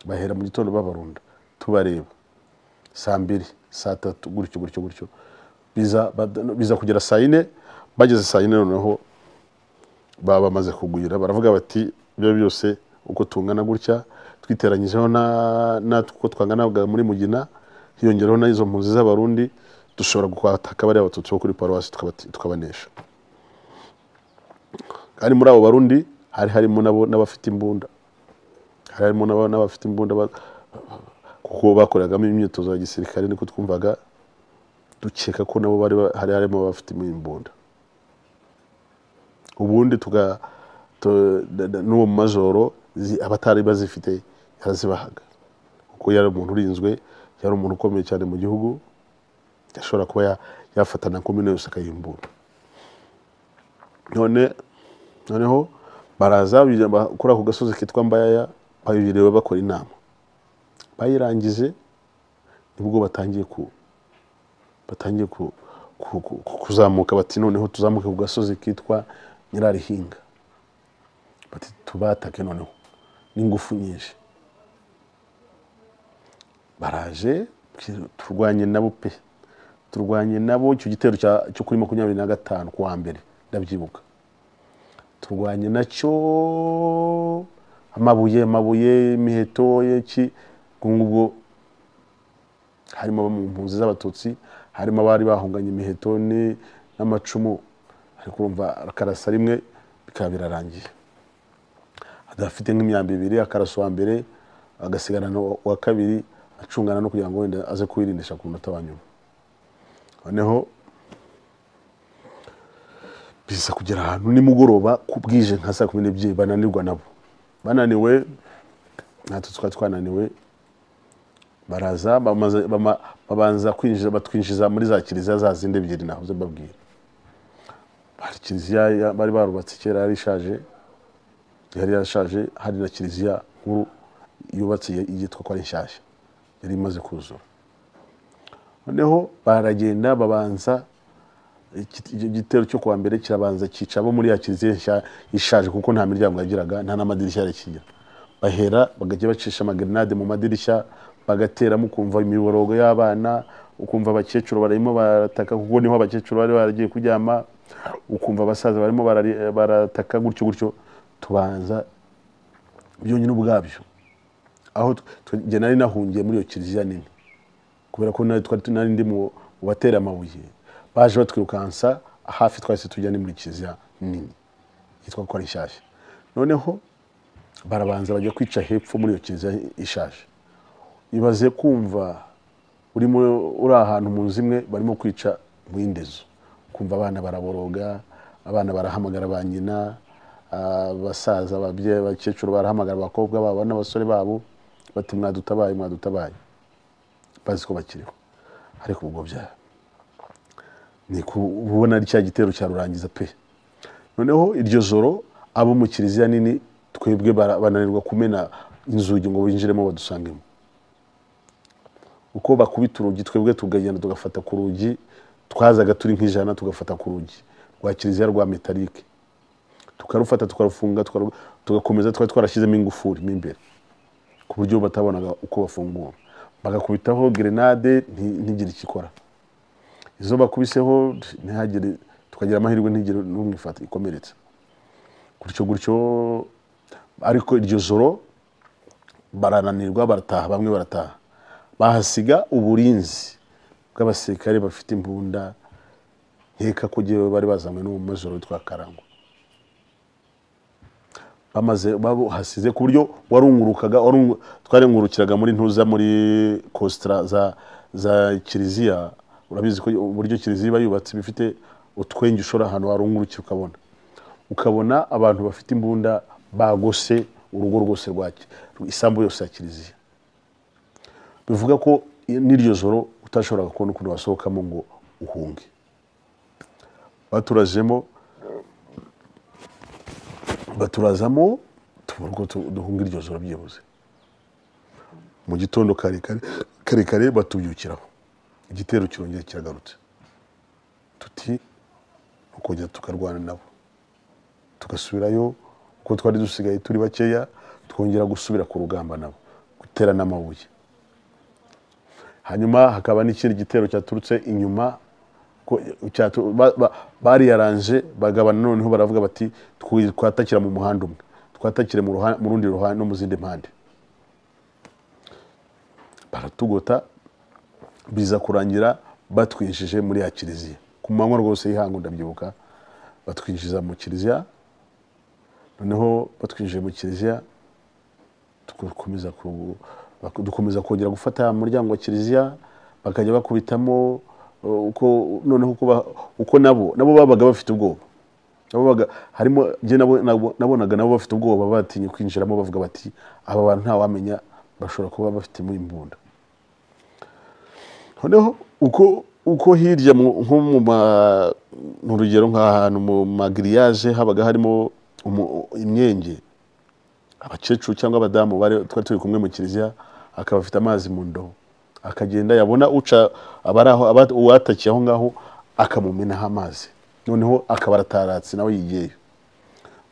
A: bahera mu gitondo babarunda tubareba saa mbiri saa tatu gutyo gutyo gutyo biza bad- biza kugera saa yine bageze saa yine noneho baba bamaze kugwira baravuga bati ibyo byose uko tungana gutya twiteranyijeho na- natwe uko twanganaga muri mugina hiyongeraho n'izo mpunzi z'abarundi dushobora kwataka bariya abatutsi bo kuri paruwasi tukabati- tukabanesha kandi muri abo barundi hari harimo n'abo- n'abafite imbunda hari harimo n'aba- n'abafite imbunda ba- kuko bakoreragamo imyitozo ya gisirikare niko twumvaga dukeka ko nabo bari ba- hari harimo abafite imbunda ubundi tuga tu- na- na- n'uwo majoro zi- abatari bazifite yarazibahaga kuko yari umuntu urinzwe yari umuntu ukomeye cyane mu gihugu yashobora kuba ya- yafata na komine yose akayimbura none noneho baraza bijya ba- kuri ako gasozi kitwa mbayaya babiriwe bakora inama bayirangije nibwo batangiye ku batangiye ku, ku, ku, ku- kuzamuka bati noneho tuzamuke ku gasozi kitwa nyirarihinga bati tubatake noneho n'ingufu nyinshi baraje turwanye nabo pe turwanye nabo icyo gitero cya- cyo kuri makumyabiri na gatanu ku wa mbere ndabyibuka turwanye nacyo amabuye amabuye imiheto iki ubwo ngubwo harimo abo mu mpunzi z'abatutsi harimo abari bahunganye imiheto ni- n'amacumu ariko urumva akarasa rimwe bikaba birarangiye adafite nk'imyambi ibiri akarasa uwa mbere agasigana uwa kabiri acungana no kugira ngo wenda aze kuwirindisha ku munota wa nyuma noneho biza kugera ahantu nimugoroba ku bwije nka saa kumi n'ebyiri bananirwa nabo bananiwe natwe twari twananiwe baraza bamaze- bama- babanza kwinjiza batwinjiza muri za kiliziya za zindi ebyiri nahoze mbabwira hari kiliziya ya- bari barubatse kera yari ishaje yari yarashaje hari na kiliziya nkuru yubatse ye- yitwa ko ari nshyashya yari imaze kuzura noneho baragenda babanza iki- icyo gitero cyo kuwa mbere kirabanza cyica abo muri ya kiliziya nshya- ishaje kuko nta miryango yagiraga nta n'amadirishya yarakigira bahera bagajya bacisha amagrenade mu madirishya bagateramo ukumva imiborogo y'abana ukumva abakecuru barimo barataka kuko niho abakecuru bari baragiye kuryama ukumva abasaza barimo barari- barataka gutyo gutyo tubanza byonyine ubwabyo aho njye nari nahungiye muri iyo kiliziya nini kubera ko nari twari nari ndi mu batera amabuye baje batwirukansa hafi twahise tujya ni muri kiliziya nini yitwa ko ari nshyashya noneho barabanza bajya kwica hepfo muri iyo kiliziya ishaje ibaze kumva urimo uri ahantu mu nzu imwe barimo kwica mu yindi nzu kumva abana baraboroga abana barahamagara ba nyina abasaza ababyeyi abakecuru barahamagara abakobwa babo n'abasore babo bati mwadutabaye mwadutabaye bazi ko bakiriho ariko ubwo bya ni kubona ari cya gitero cya rurangiza pe noneho iryo joro abo mu kiliziya nini twebwe bananirwa kumena inzugi ngo binjiremo badusangemo uko bakubita urugi twebwe tugagenda tugafata ku rugi twazaga turi nk'ijana tugafata ku rugi rwa kiliziya rwa metalike tukarufata tukarufunga tugakomeza twari twarashyizemo ingufuri mo imbere ku buryo batabonaga uko bafungura bagakubitaho gerenade ntigire icyo ikora izo bakubiseho ntihagire tukagira amahirwe ntigire n'umwifata ikomeretse gutyo gutyo ariko iryo joro barananirwa barataha bamwe barataha bahasiga uburinzi bw'abasirikare bafite imbunda nkeka ko igihe bari bazanywe n'umumajoro witwa karangwa bamaze bahasize ku buryo warungurukaga twarengurukiraga muri ntuza muri kositara za kiliziya urabizi ko uburyo kiliziya iba yubatse bifite utwenge ushora ahantu warungurukira ukabona ukabona abantu bafite imbunda bagose urugo rwose rwa isambu yose ya kiliziya bivuga ko n'iryo joro utashoboraga kubona ukuntu wasohokamo ngo uhunge baturajemo baturazamo tubura uko duhunga iryo joro byibuze mu gitondo kare kare batubyukiraho igitero kirongera kiragarutse tuti ukongera tukarwana nabo tugasubirayo kuko twari dusigaye turi bakeya twongera gusubira ku rugamba nabo gutera n'amabuye hanyuma hakaba n'ikindi gitero cyaturutse inyuma bariyaranje bagabana noneho baravuga bati twatakira mu muhanda umwe twatakire mu rundi ruhande no mu zindi mpande baratugota biza kurangira batwinjije muri ya kiliziya ku manywa rwose y'ihangu ndabyibuka batwinjiza mu kiliziya noneho batwinjije mu kiliziya dukomeza ku dukomeza kongera gufata muryango wa kiliziya bakajya bakubitamo uko noneho uko nabo nabo babaga bafite ubwoba harimo nabonaga nabo bafite ubwoba batinye kwinjiramo bavuga bati aba bantu ntawamenya bashobora kuba bafitemo imbunda noneho uko hirya nko mu rugero nk'ahantu mu magiriyaje habaga harimo imyenge abakecuru cyangwa abadamu twari turi kumwe mu kiliziya akaba afite amazi mu ndobo akagenda yabona uca uwatakiye aho ngaho akamumenaho amazi noneho akaba arataratse nawe yigeyo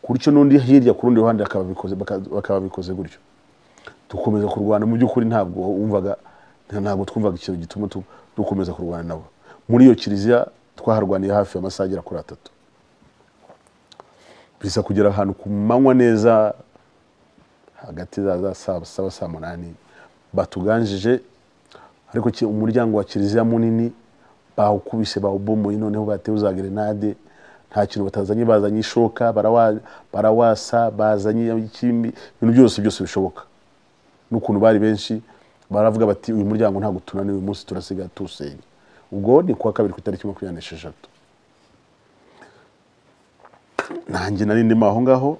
A: gutyo n'undi hirya ku rundi ruhande bakaba bikoze gutyo dukomeza kurwana mu by'ukuri ntabwo wumvaga ntabwo twumvaga ikintu gituma dukomeza kurwana nabo muri iyo kiliziya twaharwaniye hafi amasaha agera kuri atatu bisa kugera ahantu ku manywa neza hagati za saa saa munani batuganjije ariko umuryango wa kiliziya munini bawukubise bawubomoye noneho batewe za gerenade nta kintu batazanye bazanye ishoka barawasa bazanye ikindi ibintu byose byose bishoboka n'ukuntu bari benshi baravuga bati uyu muryango ntabwo tunaniwe uyu munsi turasiga tuwusenya ubwo ni kuwa kabiri ku itariki makumyabiri n'esheshatu nanjye nari ndimo aho ngaho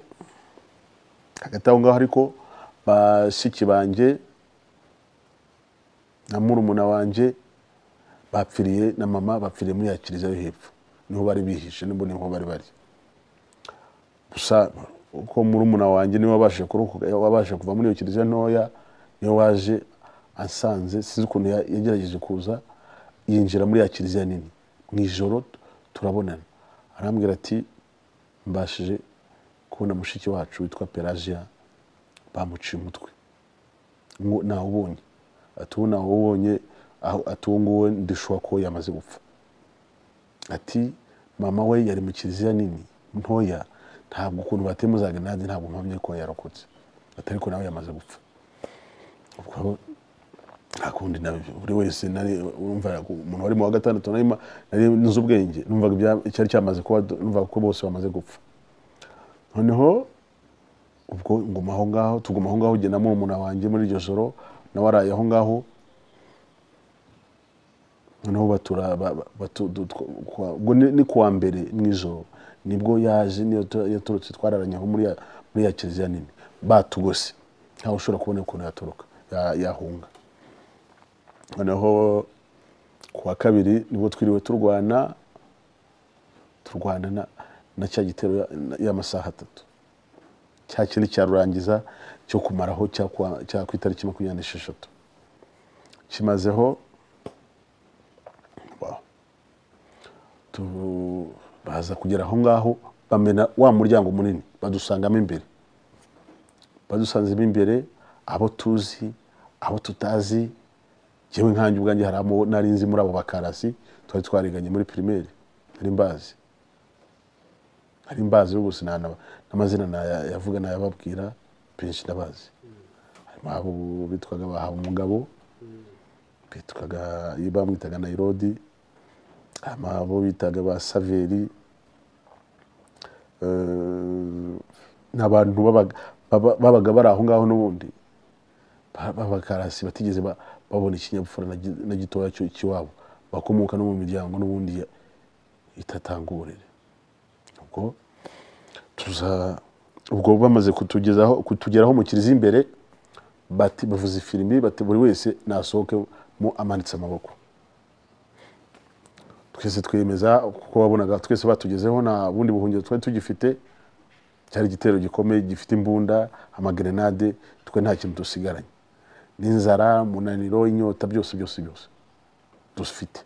A: hagati aho ngaho ariko bashiki banjye na murumuna wanjye bapfiriye na mama bapfiriye muri ya kiliziya yo hepfo niho bari bihishe nibwo niho bari bari gusa uko murumuna wanjye niwe wabashe kuva muri iyo kiliziya ntoya niwe waje asanze sinzi ukuntu yagerageje kuza yinjira muri ya kiliziya nini mu ijoro turabonana arambwira ati mbashije kubona mushiki wacu witwa pelagia bamuciye umutwe ntawubonye atuwe ntawubonye atuwe nguwe ndishwa ko yamaze gupfa ati mama we yari mu kiliziya nini ntoya ntabwo ukuntu batemuzaga nanjye ntabwo mpamye ko yarokotse atari ko nawe yamaze gupfa ubwo nta kundi nabi- buri wese nari urumva umuntu wari mu wa gatandatu nari ma- nari nzi ubwenge numvaga ibya- icyari cyamaze kuba numvaga ko bose bamaze gupfa noneho ubwo nguma aho ngaho tuguma aho ngaho jye na murumuna wanjye muri iryo joro nawe araye aho ngaho noneho batura ba- ba- batu- du- twa- kwa- ubwo ni ni kuwa mbere mu ijoro nibwo yaje niyo tu- yaturutse twararanye aho muri ya- muri ya kiliziya nini batugose ntawe ushobora kubona ukuntu yaturuka ya- yahunga noneho kuwa kabiri nibwo twiriwe turwana turwana na, na cya gitero ya- na- y'amasaha atatu cya kindi cya rurangiza cyo kumaraho cya kuwa- cya ku itariki makumyabiri n'esheshatu kimazeho Wow. Tu- baza kugera aho ngaho bamena wa muryango munini badusangamo imbere badusanzemo imbere abo tuzi abo tutazi yewe nkanjye ubwanjye hari abo nari nzi muri abo bakarasi twari twariganye muri pirimeri nari mbazi nari mbazi ubu gusa n'amazina naya- yavuga nayababwira benshi ndabazi harimo abo bitwaga bahawe umugabo bitwaga bamwitaga nayirodi harimo abo bitaga ba saveri Eh, ni abantu babaga- baba- babaga bari aho ngaho n'ubundi ba- b'abakarasi batigeze ba- babona ikinyabupfura na gi- na gitoya cyo- cy'iwabo bakomoka no mu miryango n'ubundi ya- itatangurire ubwo tuza ubwo bamaze kutugezaho kutugeraho mu kiliziya imbere bati bavuze ifirimi bati buri wese nasohokemo amanitse amaboko twese twiyemeza kuko wabonaga twese batugezeho nta bundi buhungiro twari tugifite cyari igitero gikomeye gifite imbunda amagrenade twe nta kintu dusigaranye n'inzara umunaniro inyota byose byose byose dufite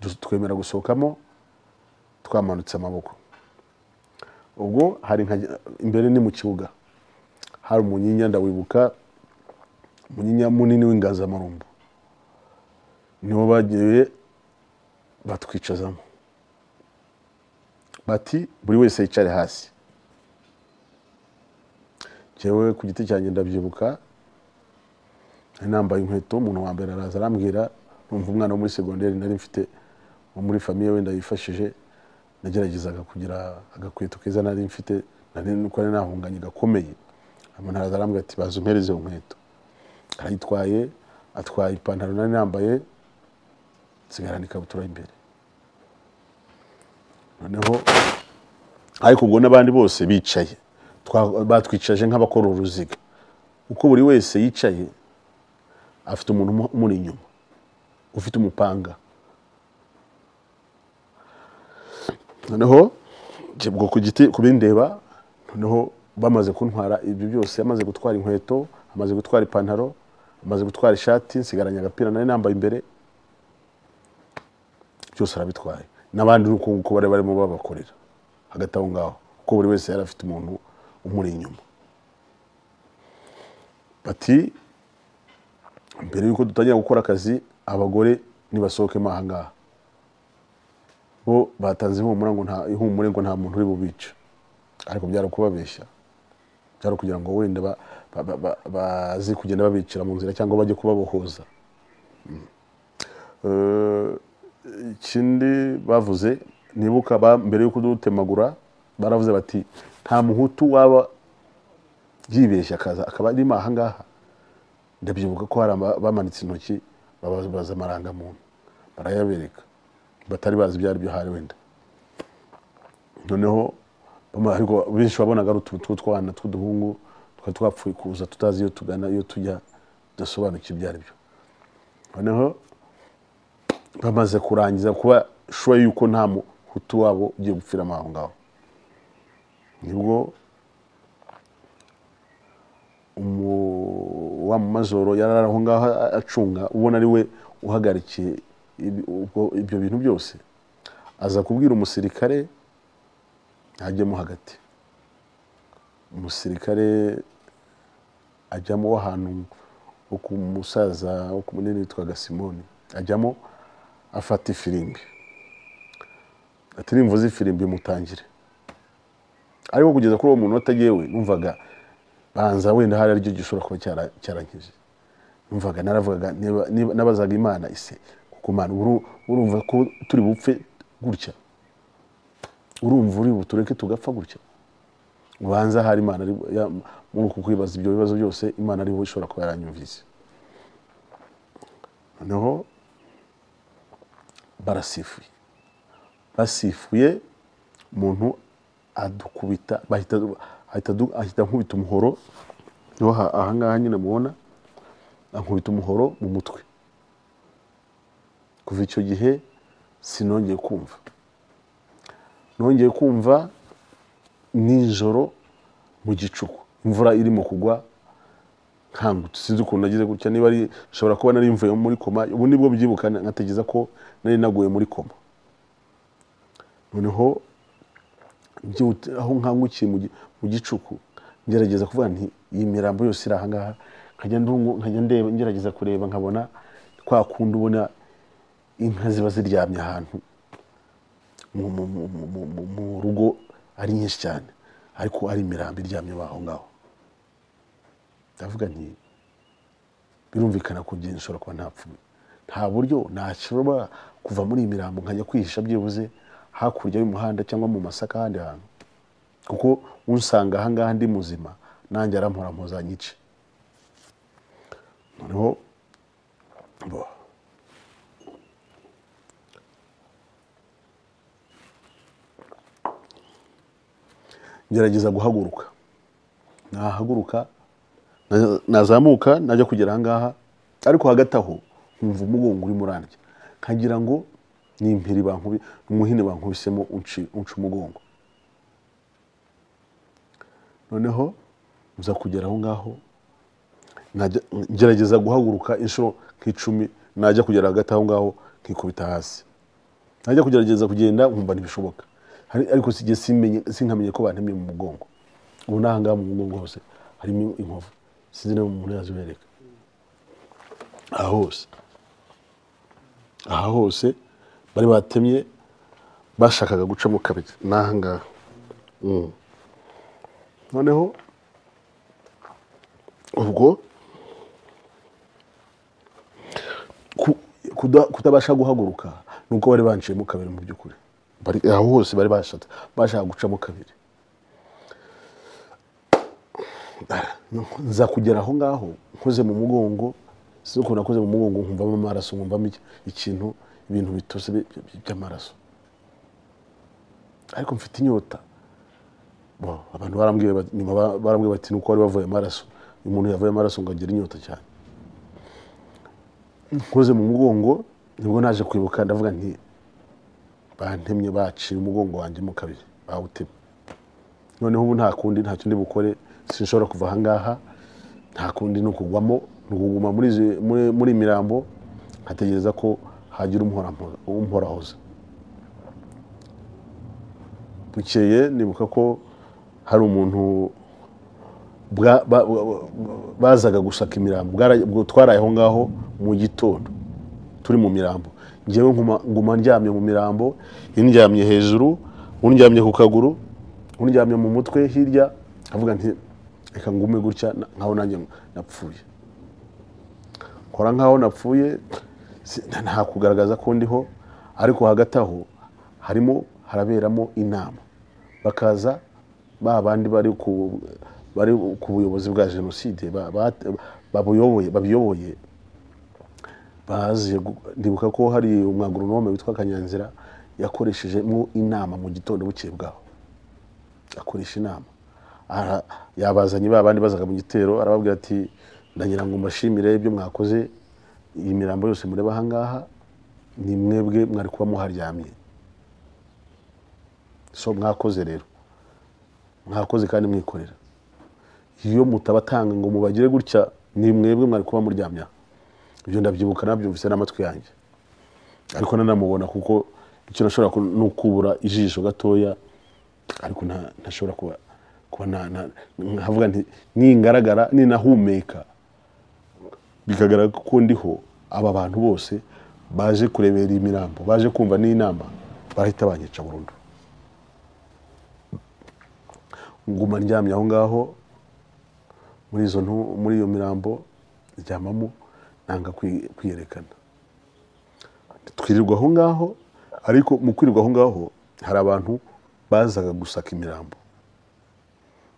A: Dus- twemera gusohokamo twamanutse amaboko ubwo hari nka imbere ni mu kibuga hari umunyinya ndawibuka umunyinya munini w'inganzamarumbu niwo bagiye batwicazamo bati buri wese yicare hasi jyewe ku giti cyanjye ndabyibuka nari nambaye inkweto umuntu wa mbere araza arambwira numva umwana wo muri segonderi nari mfite wo muri famiye wenda yifashije nageragezaga kugira agakweto keza nari mfite nari nuko nari nahunganye gakomeye umuntu araza arambwira ati baza umpereze iyo nkweto arayitwaye atwaye ipantaro nari nambaye nsigarana ikabutura imbere noneho ariko ubwo n'abandi bose bicaye Twa- batwicaje nk'abakora uruziga uko buri wese yicaye afite umuntu umu- umuri inyuma ufite umupanga noneho njye ubwo ku giti kubindeba noneho bamaze kuntwara ibyo byose amaze gutwara inkweto amaze gutwara ipantaro amaze gutwara ishati nsigaranye agapira nari nambaye imbere byose arabitwaye n'abandi ni uko nguko bari barimo babakorera hagati aho ngaho kuko buri wese yari afite umuntu umuri inyuma bati mbere y'uko dutangira gukora akazi abagore nibasohokemo aha ngaha bo batanze ihumure ngo nta ihumure ngo nta muntu uri bubica ariko byari kubabeshya byari kugira ngo wenda ba- ba- ba- ba- baze kugenda babicira mu nzira cyangwa bajye kubabohoza Mm. Eh, ikindi bavuze nibuka ba- mbere yo kudutemagura baravuze bati nta muhutu waba yibeshya akaza akaba arimo aha ngaha ndabyibuka ko hari aba- bamanitse intoki babaza amarangamuntu barayabereka batari bazi ibyo ari byo hari wenda noneho bamwe- ariko benshi wabonaga ari utuntu tw'utwana tw'uduhungu twari twapfuye kuza tutazi iyo tugana iyo tujya tudasobanukiwe ibyo ari byo noneho bamaze kurangiza kuba shuwa yuko nta muhutu wabo ugiye gupfiramo aho ngaho nibwo umu- wa mu mazoro yari ari aho ngaho acunga ubona ari we uhagarikiye ibi- ubwo- ibyo bintu byose aza kubwira umusirikare ajyemo hagati umusirikare ajyamo w'ahantu wo ku musaza wo ku munini witwaga simoni ajyamo afata ifirimbi ati nimvuze ifirimbi mutangire ariko kugeza kuri uwo muntu watagewe numvaga banza wenda hari aricyo gishobora kuba cyara- cyarankije numvaga naravugaga niba- niba- nabazaga imana ise kuko imana uru- urumva ko turi bupfe gutya urumva uri butureke tugapfa gutya ubanza hari imana ari ya- muri uku kwibaza ibyo bibazo byose imana ariho ishobora kuba yaranyumvise noneho barasifuye basifuye umuntu adukubita bahita ahita adu- ahita ankubita umuhoro niho ha- ahangaha nyine mubona ankubita umuhoro mu mutwe kuva icyo gihe sinongeye kumva nongeye kumva nijoro mu gicuku imvura irimo kugwa nkangutse sinzi ukuntu nagize gutya niba ari nshobora kuba nari mvuye muri koma ubu nibwo mbyibuka nkategeza ko nari naguye muri koma noneho byihute aho nkangukiye mu gi- mu gicuku ngerageza kuvuga nti iyi mirambo yose iri ahangaha nkajya ndungu- nkajya ndeba ngerageza kureba nkabona kwa kundi ubona inka ziba ziryamye ahantu mu- mu- mu- mu- mu- mu- mu rugo ari nyinshi cyane ariko ari imirambo iryamye aho ngaho ndavuga nti birumvikana ko njye nshobora kuba ntapfuye nta buryo nashobora kuva muri iyi mirambo nkajya kwihisha byibuze hakurya y'umuhanda cyangwa mu masaka ahandi hantu kuko usanga ahangaha ndi muzima nanjye arampora mpuzanyice noneho bo- ngerageza guhaguruka nahaguruka na- nazamuka najya kugera ahangaha ariko hagati aho nkumva umugongo urimo urandya nkagira ngo ni impiri bankubi umuhini bankubisemo unci- unca umugongo noneho nza kugera aho ngaho najya- ngerageza guhaguruka inshuro nk'icumi najya kugera hagati aho ngaho nkikubita hasi najya kugerageza kugenda nkumva ntibishoboka Hari- ariko sijye simenye sinkamenye ko bantemye mu mugongo ubu ni ahangaha mu mugongo hose harimo inkovu sinzi niba umuntu yazibereka aha hose aha hose bari batemye bashakaga gucamo kabiri ni ahangaha Mm. noneho ubwo ku- kuda- kutabasha guhaguruka ni uko bari banciyemo kabiri mu by'ukuri Bari- aho hose bari bashatse bashaka gucamo kabiri nza kugera aho ngaho nkoze mu mugongo si ukuntu nakoze mu mugongo nkumvamo amaraso nkumvamo iki- ikintu ibintu bitose bi- bi- by'amaraso ariko mfite inyota Bo, abantu barambwiye bati- nyuma ba- barambwiye bati nuko wari wavuye amaraso uyu muntu yavuye amaraso ngo agire inyota cyane nkoze mu mugongo nibwo naje kwibuka ndavuga nti bantemye baciye umugongo wanjye mu kabiri bawutemye noneho ubu nta kundi ntacyo ndi bukore sinshobora kuva ahangaha nta kundi ni ukugwamo ni ukuguma muri izi- muri- muri iyi mirambo nkategereza ko hagira umuhora- umuhorahoza bukeye nibuka ko hari umuntu bwa- ba- ba- bazaga gusaka imirambo Bwara- bwo- twaraye aho ngaho mu gitondo turi mu mirambo ngewe nkuma- nguma ndyamye mu mirambo indyamye hejuru undyamye ku kaguru undyamye mu mutwe hirya avuga nti reka ngume gutya na- nkaho nanjye napfuye nkora nkaho napfuye si- nta- nta kugaragaza ko ndiho ariko hagati aho harimo haraberamo inama bakaza ba bandi bari ku bari ku buyobozi bwa jenoside ba- ba- babuyoboye babiyoboye baje gu- ndibuka ko hari umwagoronome witwa kanyanzira yakoreshejemo inama mu gitondo bukeye bwaho akoresha inama Aha, yabazanye ba bandi bazaga mu gitero arababwira ati ndagira ngo mbashimire ibyo mwakoze iyi mirambo yose mureba ahangaha ni mwebwe mwari kuba muharyamye so mwakoze rero mwakoze kandi mwikorera iyo mutabatanga ngo mubagire gutya ni mwebwe mwari kuba muryamya ibyo ndabyibuka nabyumvise n'amatwi yanjye ariko nanamubona kuko icyo nashobora ku- ni ukubura ijisho gatoya ariko nta- ntashobora kuba kuba na- na- nkavuga nti ningaragara ninahumeka bikagaragara ko ndiho aba bantu bose baje kurebera iyi mirambo baje kumva n'inama barahita banyica burundu nguma ndyamye aho ngaho muri izo ntu muri iyo mirambo ndyamamo nanga kwi- kwiyerekana twirirwa aho ngaho ariko mu kwirirwa aho ngaho hari abantu bazaga gusaka imirambo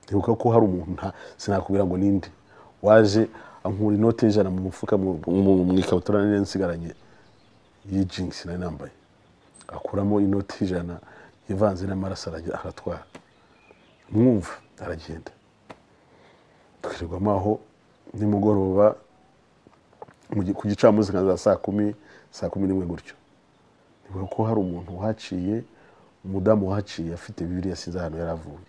A: ntibuka ko hari umuntu nta- sinakubwira ngo ninde waje ankura inote y'ijana mu mufuka mu- mu- mu ikabutura nari nsigaranye y'ijingisi nari nambaye akuramo inoti y'ijana ivanze n'amaraso aragira- aratwara mwumva aragenda twirirwamo aho nimugoroba mu gi- ku gicamunsi nka za saa kumi saa kumi n'imwe gutyo nibuka ko hari umuntu uhaciye umudamu uhaciye afite bibiri yasinze ahantu yari avuye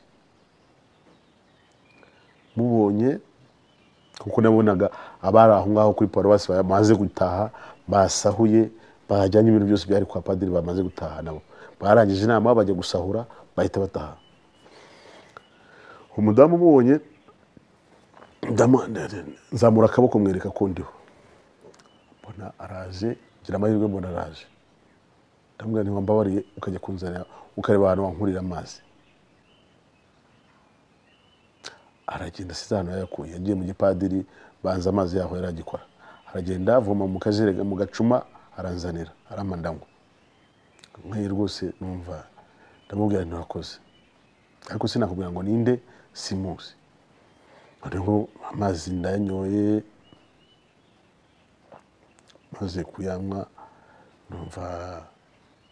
A: mubonye kuko nabonaga abari aho ngaho kuri paruwasi bamaze gutaha basahuye bajyanye ibintu byose byari kwa padiri bamaze gutaha nabo barangije inama bajya gusahura bahita bataha umudamu umubonye ndamu- nzamura akaboko mwereka ko ndiho mbona araje ngira amahirwe mbona araje ndamubwira nti wambabariye ukajya kunzanira ukareba ahantu wankurira amazi aragenda asize ahantu yayakuye yagiye mu gipadiri banza amazi yaho yari agikora aragenda avoma mu kajerega mu gacuma aranzanira aramandanywa nk'iyi rwose numva ndamubwira nti urakoze ariko sinakubwira ngo ninde simuzi noneho amazi ndayanyoye maze kuyanywa numva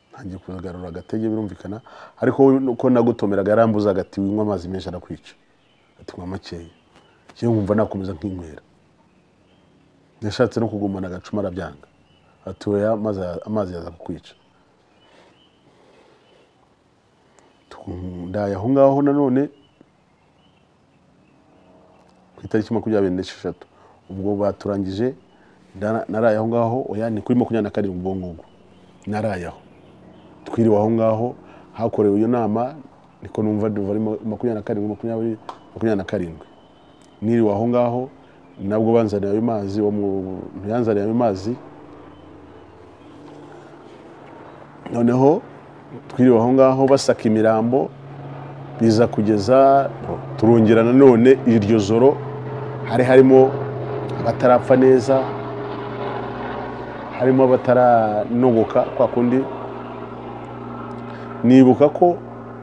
A: ntangiye kugarura agatege birumvikana ariko we uko nagutomeraga yarambuzaga ati winywa amazi menshi arakwica ati nywa makeya yewe nkumva nakomeza nkinywera yashatse no kugumana agacuma arabyanga ati oya amazi amazi yaza kukwica Tu- ndaye aho ngaho nanone ku itariki makumyabiri n'esheshatu ubwo baturangije ndara- naraye aho ngaho oya ni kuri makumyabiri na karindwi ubwo ngubwo naraye aho twiriwe aho ngaho hakorewe iyo nama niko numva duva ari ma- makumyabiri na karindwi makumyabiri makumyabiri na karindwi niriwe aho ngaho nabwo banzaniye ayo mazi uwo muntu yanzaniye ayo mazi noneho twiriwe aho ngaho basaka imirambo biza kugeza turongera nanone iryo joro hari harimo abatarapfa neza harimo abataranogoka kwa kundi nibuka ko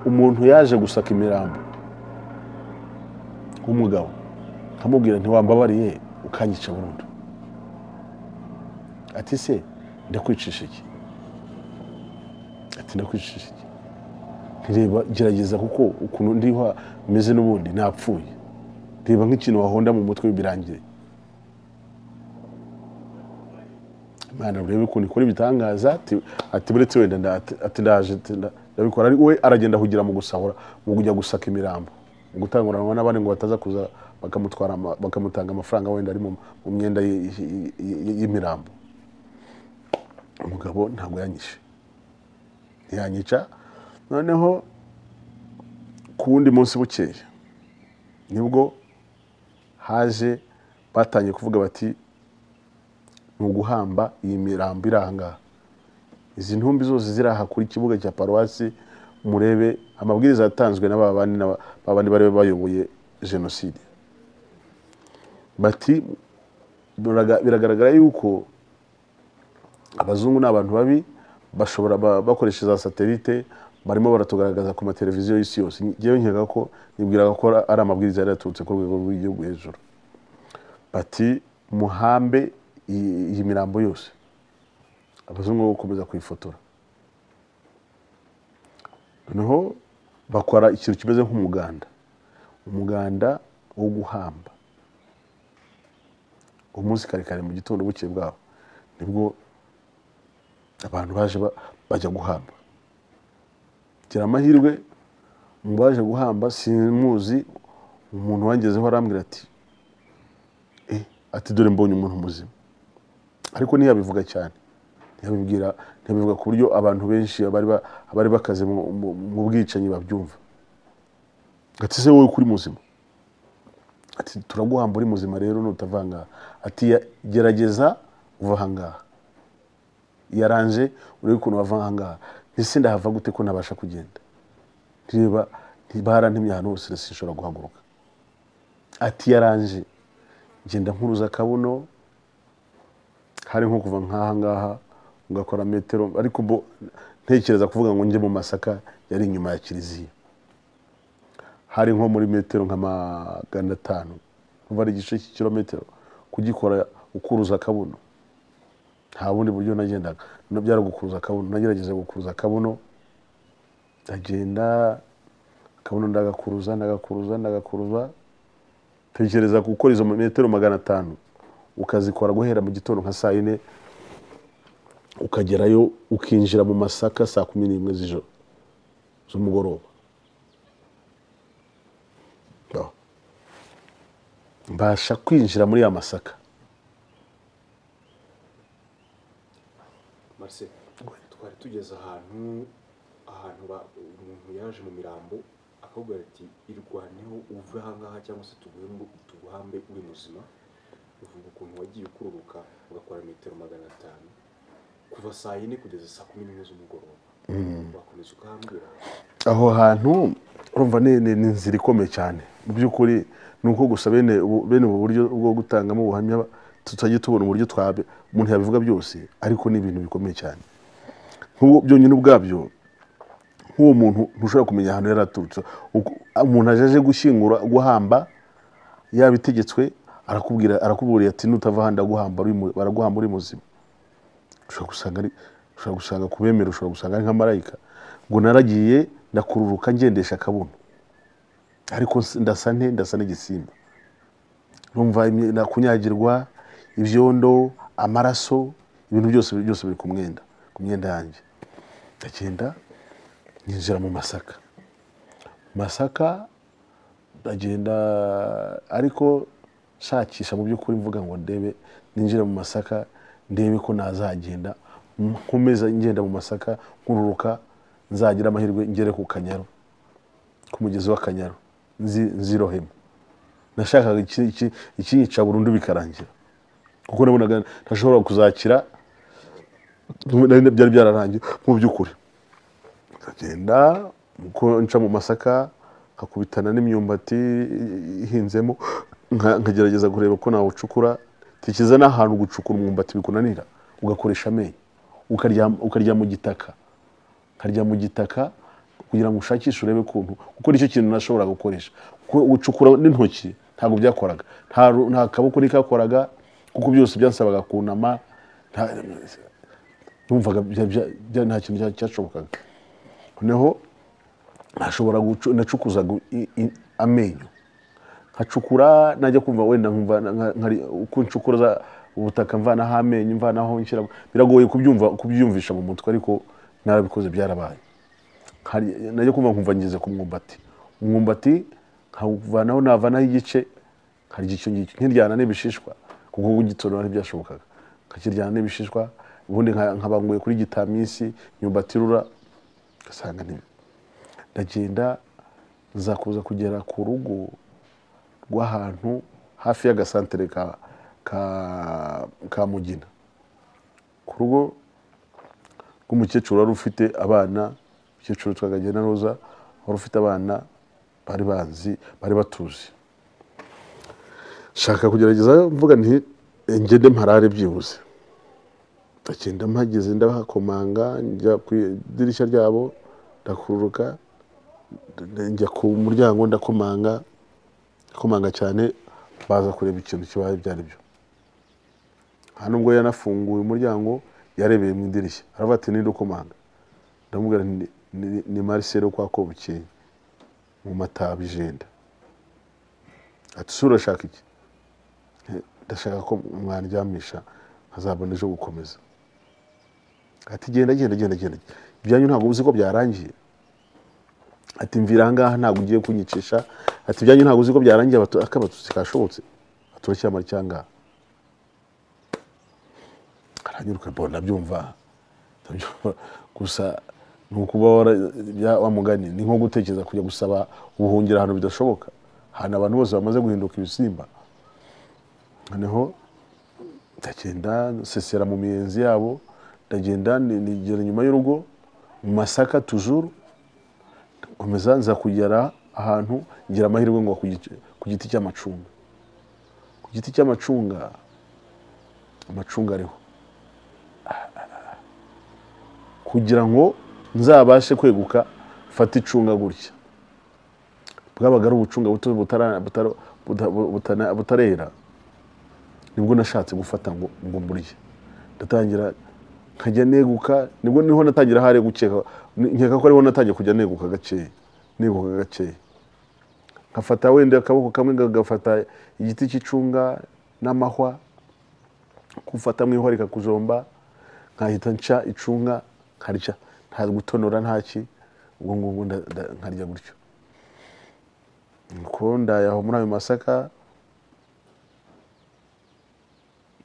A: umuntu yaje gusaka imirambo w'umugabo nkamubwira ntiwambabariye ukanyica burundu ati se ndakwicisha iki ati ndakwicisha iki ntireba gerageza kuko ukuntu ndiho meze n'ubundi napfuye reba nk'ikintu wahonda mu mutwe birangire imana urebe ukuntu ikora ibitangaza ati- ati buretse wenda nda- ati- ati ndaje ati nda- ndabikora ari we aragenda kugira mu gusahura mu kujya gusaka imirambo mu gutanguranwa n'abandi ngo bataza kuza bakamutwara ama- bakamutanga amafaranga wenda ari mu mu myenda ye- ye- ye- y'imirambo umugabo ntabwo yanyishe ntiyanyica noneho ku wundi munsi bukeya nibwo haje batangiye kuvuga bati ni uguhamba iyi mirambo iri aha ngaha izi ntumbi zose ziri aha kuri kibuga cya paruwasi murebe amabwiriza yatanzwe na ba bandi n'aba- ba bandi bari bayoboye jenoside bati "Biraga- biragaragara yuko abazungu ni abantu babi bashobora ba- bakoresha za satelite barimo baratugaragaza ku mateleviziyo y'isi yose ngewe nkeka ko nibwiraga ko ari amabwiriza yari yaturutse ku rwego rw'igihugu hejuru bati muhambe iyi iyi mirambo yose abazungu bo gukomeza kuyifotora noneho bakora ikintu kimeze nk'umuganda umuganda wo guhamba umunsi kare kare mu gitondo bukeye bwaho nibwo abantu baje ba- bajya guhamba gira amahirwe mu baje guhamba simuzi umuntu wangezeho arambwira ati "Eh, ati dore mbonye umuntu muzima ariko ntiyabivuga cyane ntiyabibwira ntiyabivuga ku buryo abantu benshi abari ba- abari bakaze mu- mu- mu bwicanyi babyumva ati se wowe kuri muzima ati turaguhamba uri muzima rero nutavanga ati "Ya- gerageza uva ahangaha yaranje urebe ukuntu bava ahangaha mbese ndahava gute ko nabasha kugenda ntireba ntibarantemye ahantu hose rero sinshobora guhaguruka ati yaranje genda nkuruza akabuno hari nko kuva nk'aha ngaha ugakora metero ariko bo ntekereza kuvuga ngo njye mu masaka yari inyuma ya kiliziya hari nko muri metero nka magana atanu kuva ari igice cy'ikirometero kugikora ukuruza akabuno nta bundi buryo nagendaga no byari gukuruza akabuno nagerageje gukuruza akabuno ndagenda akabuno ndagakuruza ndagakuruza ndagakuruza tekereza gukora izo metero magana atanu ukazikora guhera mu gitondo nka saa yine ukagerayo ukinjira mu masaka saa kumi n'imwe z'ijoro z'umugoroba No. mbasha kwinjira muri ya masaka
B: Marcel twari tugeze ahantu ahantu ba- umuntu yaje mu mirambo akakubwira ati irwaneho uve ahangaha cyangwa se tuguhembe tuguhambe uri muzima uvuga ukuntu wagiye ukururuka ugakora metero magana atanu kuva saa yine kugeza saa kumi n'imwe z'umugoroba wakomeza ukahambira
A: aho hantu urumva ni ni- ni inzira ikomeye cyane mu by'ukuri ni uko gusa bene ubu- bene ubu buryo bwo gutangamo ubuhamya tutajya tubona uburyo twabe umuntu yabivuga byose ariko ni ibintu bikomeye cyane nk'ubu byonyine ubwabyo nk'uwo muntu ntushobora kumenya ahantu yari aturutse Uko- umuntu aje aje gushyingura guhamba yabitegetswe arakubwira arakubwira ati nutava aha ndaguhamba uri mu- baraguhamba uri muzima ushobora gusanga ari ushobora gusanga ku bemera ushobora gusanga ari nka marayika ngo naragiye ndakururuka ngendesha akabuno ariko s- ndasa nte ndasa n'igisimba numva imi- na- kunyagirwa ibyondo amaraso ibintu byose byose biri ku mwenda ku myenda yanjye ndagenda ninjira mu masaka masaka ndagenda ariko nshakisha mu by'ukuri mvuga ngo ndebe ninjira mu masaka ndebe ko nazagenda nkomeza ngenda mu masaka nkururuka nzagira amahirwe ngere ku kanyaru ku mugezi w'akanyaru nzi- nzirohemo nashakaga iki- iki- ikinyica burundu bikarangira kuko nabonaga ntashobora kuzakira nari- byari byararangiye mu by'ukuri nkagenda uko nca mu masaka nkakubitana n'imyumbati ihinzemo nka- nkagerageza kureba ko nawucukura tekereza n'ahantu gucukura umwumbati bikunanira ugakoresha amenyo ukarya ukarya mu gitaka nkarya mu gitaka kugira ngo ushakishe urebe ukuntu kuko nicyo kintu nashobora gukoresha kuko gucukura n'intoki ntabwo byakoraga nta ru- nta kaboko nikakoraga kuko byose byansabaga kunama nta- numvaga bya- bya- bya- nta kintu cya- cyashobokaga noneho nashobora gucu- nacukuzaga i- i- amenyo nkacukura najya kumva wenda nkumva nka- nkari- uko ncukuza ubutaka mvanaho amenyo mvanaho nshyira biragoye kubyumva kubyumvisha mu mutwe ariko narabikoze byarabaye Nkari- najya kumva nkumva ngeze ku mwumbati umwumbati nkawuvanaho navanaho igice nkarya icyo ngicyo nkiryana n'ibishishwa kuko kugitonora ntibyashobokaga nkakiryana n'ibishishwa ubundi nka- nkabanguye kuri gitamisi imyumbati irura ugasanga ni ndagenda nzakuza kugera ku rugo rw'ahantu hafi y'agasantere ka, ka, ka mugina ku rugo rw'umukecuru wari ufite abana umukecuru witwaga na roza wari ufite abana bari banzi bari batuzi nshaka kugerageza mvuga nti ngende mparare byibuze ndagenda mpageze ndabakomanga njya ku idirishya ryabo ndakururuka nda- njya ku muryango ndakomanga ndakomanga cyane baza kureba ikintu kibaye ibyo ari byo nta nubwo yanafunguye umuryango yarebeye mu idirishya aravuga ati ninde ukomanga ndamubwira nti "Ni- ni- ni marisere kwa kobukeye mu mataba ijenda ati "Se urashaka iki ndashaka ko mwaryamisha nkazabona ejo gukomeza ati genda genda genda genda ibyanyu ntabwo uzi ko byarangiye ati mvira ahangaha ntabwo ugiye kunyicisha ati ibyanyu ntabwo uzi ko byarangiye abatu- akabatutsi kashobotse aturashyira cyangwa aranyuruka mbona ndabyumva ndabyumva gusa ni ukuba wara- bya- wa mugani ni nko gutekereza kujya gusaba ubuhungiro ahantu bidashoboka ahantu abantu bose bamaze guhinduka ibisimba noneho ndagenda nsesera mu miyenzi yabo ndagenda ni- nigera inyuma y'urugo mu masaka tujuru nkomeza nza kugera ahantu ngira amahirwe ngo ku gice- ku giti cy'amacunga ku giti cy'amacunga amacunga ariho kugira ngo nzabashe kweguka mfate icunga gutya bwabaga ari ubucunga buto butara- butara- buta- butana- butarera nibwo nashatse gufata ngo ngo mburye ndatangira nkajya neguka nibwo niho natangira hari gukeka nkeka ko ariho natangiye kujya neguka gakeya neguka gakeya nkafata wenda akaboko kamwe ngagafata igiti cy'icunga n'amahwa kufata mu ihwa rikakujomba nkahita nca icunga nkarya nta gutonora ntaki ubwo ngubwo nda- nda- nkarya gutyo nuko ndayaho muri ayo masaka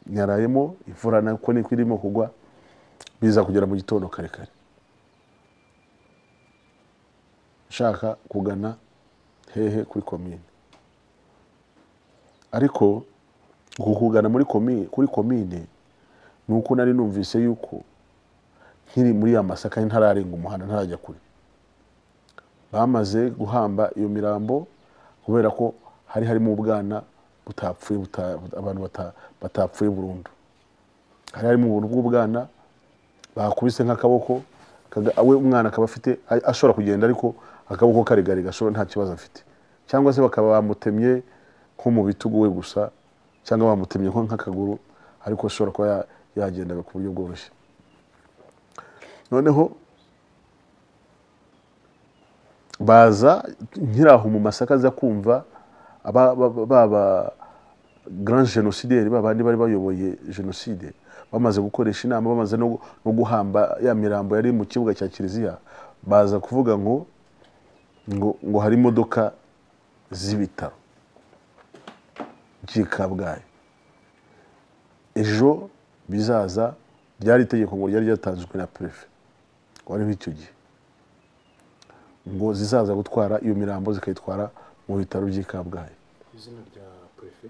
A: nyarayemo imvura nako niko irimo kugwa biza kugera mu gitondo kare kare nshaka kugana hehe kuri komine ariko uku kugana muri komine kuri komine ni uko nari numvise yuko nkiri muri ya masaka ntararenga umuhanda ntarajya kure bamaze guhamba iyo mirambo kubera ko hari harimo ubwana butapfuye buta- abantu bata- batapfuye burundu hari harimo ubuntu bw'ubwana bakubise nk'akaboko kaga- we umwana akaba afite a- ashobora kugenda ariko akaboko karegare gashobora nta kibazo afite cyangwa se bakaba bamutemye nko mu bitugu we gusa cyangwa bamutemye nko nk'akaguru ariko ashobora kuba ya- yagendaga ku buryo bworoshye noneho baza nkiraho mu masaka aza kumva aba ba- ba ba- grand génocidaire babandi bari bayoboye jenoside bamaze gukoresha inama bamaze no gu- no guhamba ya mirambo yari mu kibuga cya kiliziya baza kuvuga ngo ngo, ngo hari imodoka z'ibitaro by'i kabgayi ejo bizaza ryari itegeko ngo ryari ryatanzwe na perefe wariho icyo gihe ngo zizaza gutwara iyo mirambo zikayitwara mu bitaro by'i kabgayi
B: izina rya prefe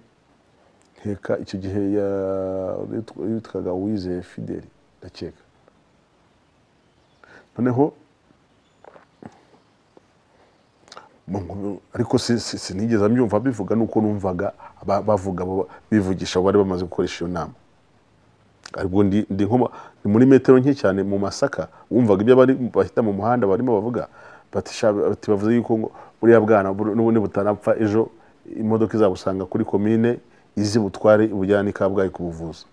A: nkeka icyo gihe ya- yitwa- yitwaga uwizeye fideli ndakeka noneho mu- mu- ariko si- si- sinigeze mbyumva bivuga nuko numvaga ba- bavuga bo- bivugisha abo bari bamaze gukoresha iyo nama aribwo ndi ndi nko mu- ni muri metero nke cyane mu masaka wumvaga ibyo bari bahita mu muhanda barimo bavuga bati "Sha, bati bavuze yuko ngo buriya bwana bur- n'ubundi butanapfa ejo imodoka izabusanga kuri komine izi butware ibujyane i kabgayi kubuvuza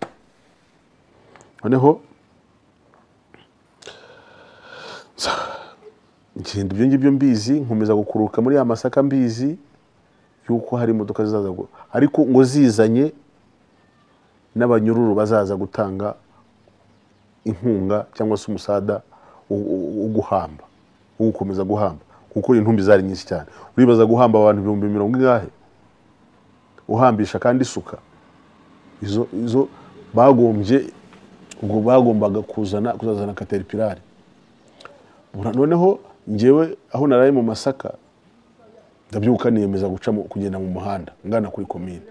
A: noneho ngenda ibyo ngibyo mbizi nkomeza gukururuka muri ya masaka mbizi yuko hari imodoka zizaza gu- ariko ngo zizanye n'abanyururu bazaza gutanga inkunga cyangwa se umusada wo- wo wo guhamba wo gukomeza guhamba kuko intumbi zari nyinshi cyane uribaza guhamba abantu ibihumbi mirongo ingahe uhambisha kandi isuka izo izo bagombye ubwo bagombaga kuzana kuzazana kateripirari Bura- noneho ngewe aho naraye mu masaka ndabyuka niyemeza guca mu- kugenda mu muhanda ngana kuri komine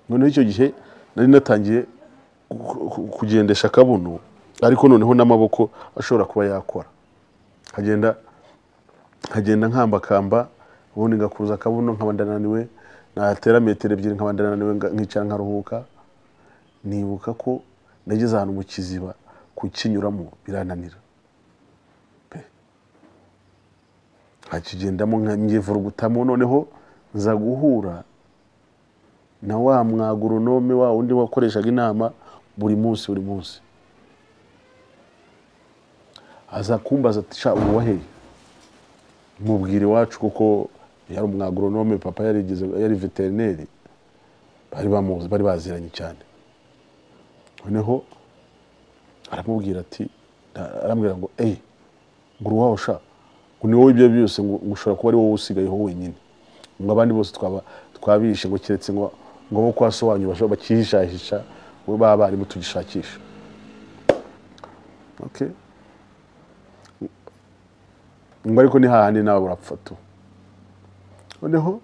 A: noneho icyo gihe nari natangiye ku- ku- kugendesha akabuno ariko noneho n'amaboko ashobora kuba yakora nkagenda nkagenda nkambakamba ubundi ngakuruza akabuno nkaba ndananiwe natera metero ebyiri nkaba ndananiwe nga- nkicara nkaruhuka nibuka ko nageze ahantu mu kiziba kukinyuramo birananira Pe. nkakigendamo nkangivurugutamo noneho nza guhura na wa mwagoronome wa wundi wakoreshaga inama buri munsi buri munsi aza kumbaza ati sha ubu wahehe mubwira iwacu kuko yari umwagoronome papa yarigeze yari veterineri bari bamuzi bari baziranye cyane noneho aramubwira ati na- arambwira ngo eyi ngura uwawe sha ngo ni wowe ibyo byose ngo ngo ushobora kuba ari wowe usigayeho wenyine ngo abandi bose twaba twabishe ngo keretse ngo ngo bo kwa so wanyu bashobora bakihishahisha we baba barimo tugishakisha okay ngo ariko ni hahandi nawe urapfa tu noneho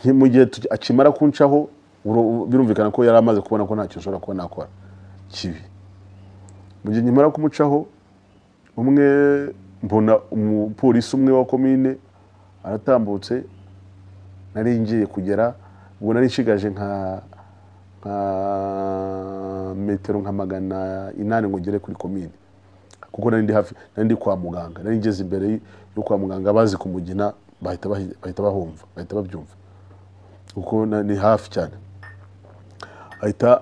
A: nki- mu gihe tuki- akimara kuncaho uro- birumvikana ko yari amaze kubona ko ntacyo nshobora kuba nakora kibi mu gihe nkimara kumucaho umwe mbona umupolisi umwe wa komine aratambutse nari ngiye kugera ubwo nari nshigaje nka nka metero nka magana inani ngo ngere kuri komine kuko nari ndi hafi nari ndi kwa muganga nari ngeze imbere y- yo kwa muganga bazi kumugina bahita bahi- bahita bahumva bahita babyumva kuko na- ni hafi cyane ahita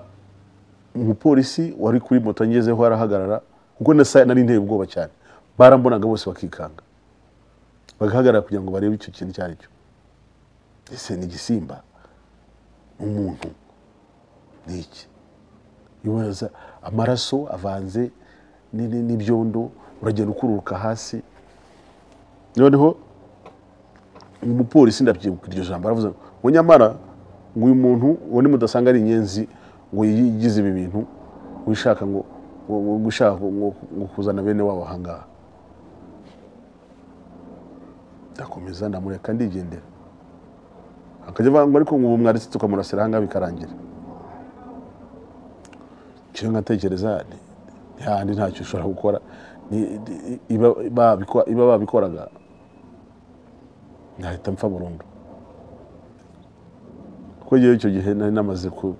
A: umupolisi wari kuri moto ngezeho arahagarara kuko na saa nari nteye ubwoba cyane barambonaga bose bakikanga bagahagarara kugira ngo barebe icyo kintu icyo ari cyo ese ni igisimba ni umuntu ni iki ibaza amaraso avanze ni- ni- n'ibyondo uragenda ukururuka hasi noneho umupolisi ndabyibuka iryo jambo aravuze ngo ngo nyamara ngo uyu muntu uwo ni mudasanga ari inyenzi ngo yigize ibi bintu wishaka ngo ngo- ngo ngo ushaka ngo ngo kuzana bene wabo ahangaha ndakomeza ndamureka ndigendera akajya avuga ngo ariko ngo ubu mwaretse tukamurasira ahangaha bikarangira icyo nkatekereza ni- ntihandi ntacyo ushobora gukora Ni- ni- iba- babiko- iba babikoraga nahita mpfa burundu kuko ngewe icyo gihe nari namaze ku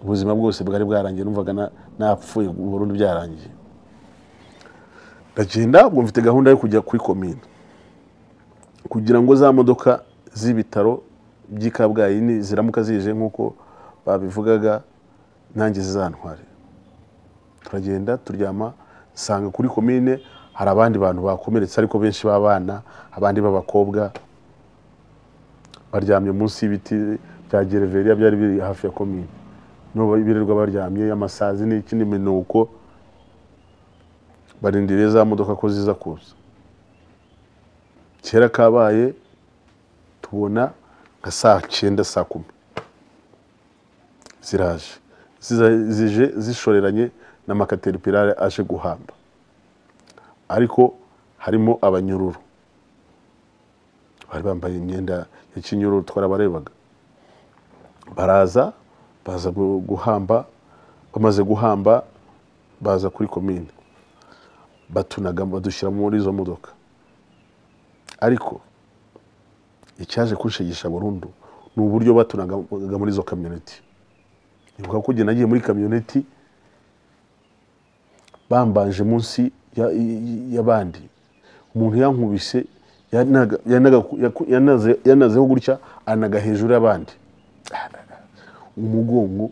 A: ubuzima bwose bwari bwarangiye numvaga na- napfuye burundu byarangiye ndagenda ubwo mfite gahunda yo kujya kuri komine kugira ngo za modoka z'ibitaro by'i kabgayi ni- ziramuka zije nk'uko babivugaga nanjye zizantware turagenda turyama nsanga kuri komine hari abandi bantu bakomeretse ariko benshi b'abana abandi b'abakobwa baryamye munsi y'ibiti bya gereveriya byari biri hafi ya komine niho birirwa baryamye amasazi n'iki n'iminuko barindiriye za modoka ko ziza kuza kera kabaye tubona nka saa cyenda saa kumi ziraje Ziza- zije zishoreranye n'amakateripirare aje guhamba ariko harimo abanyururu bari bambaye imyenda ya kinyururu twarabarebaga baraza baza gu- guhamba bamaze guhamba baza kuri komine batunaga badushyira muri izo modoka ariko icyaje kunshigisha burundu ni uburyo batunaga muri izo kamyoneti nibuka ko igihe nagiye muri kamyoneti bambanje munsi ya- y- y'abandi umuntu yankubise yanaga- yanaga- yaku- yanaze- yanazeho gutya anaga hejuru y'abandi umugongo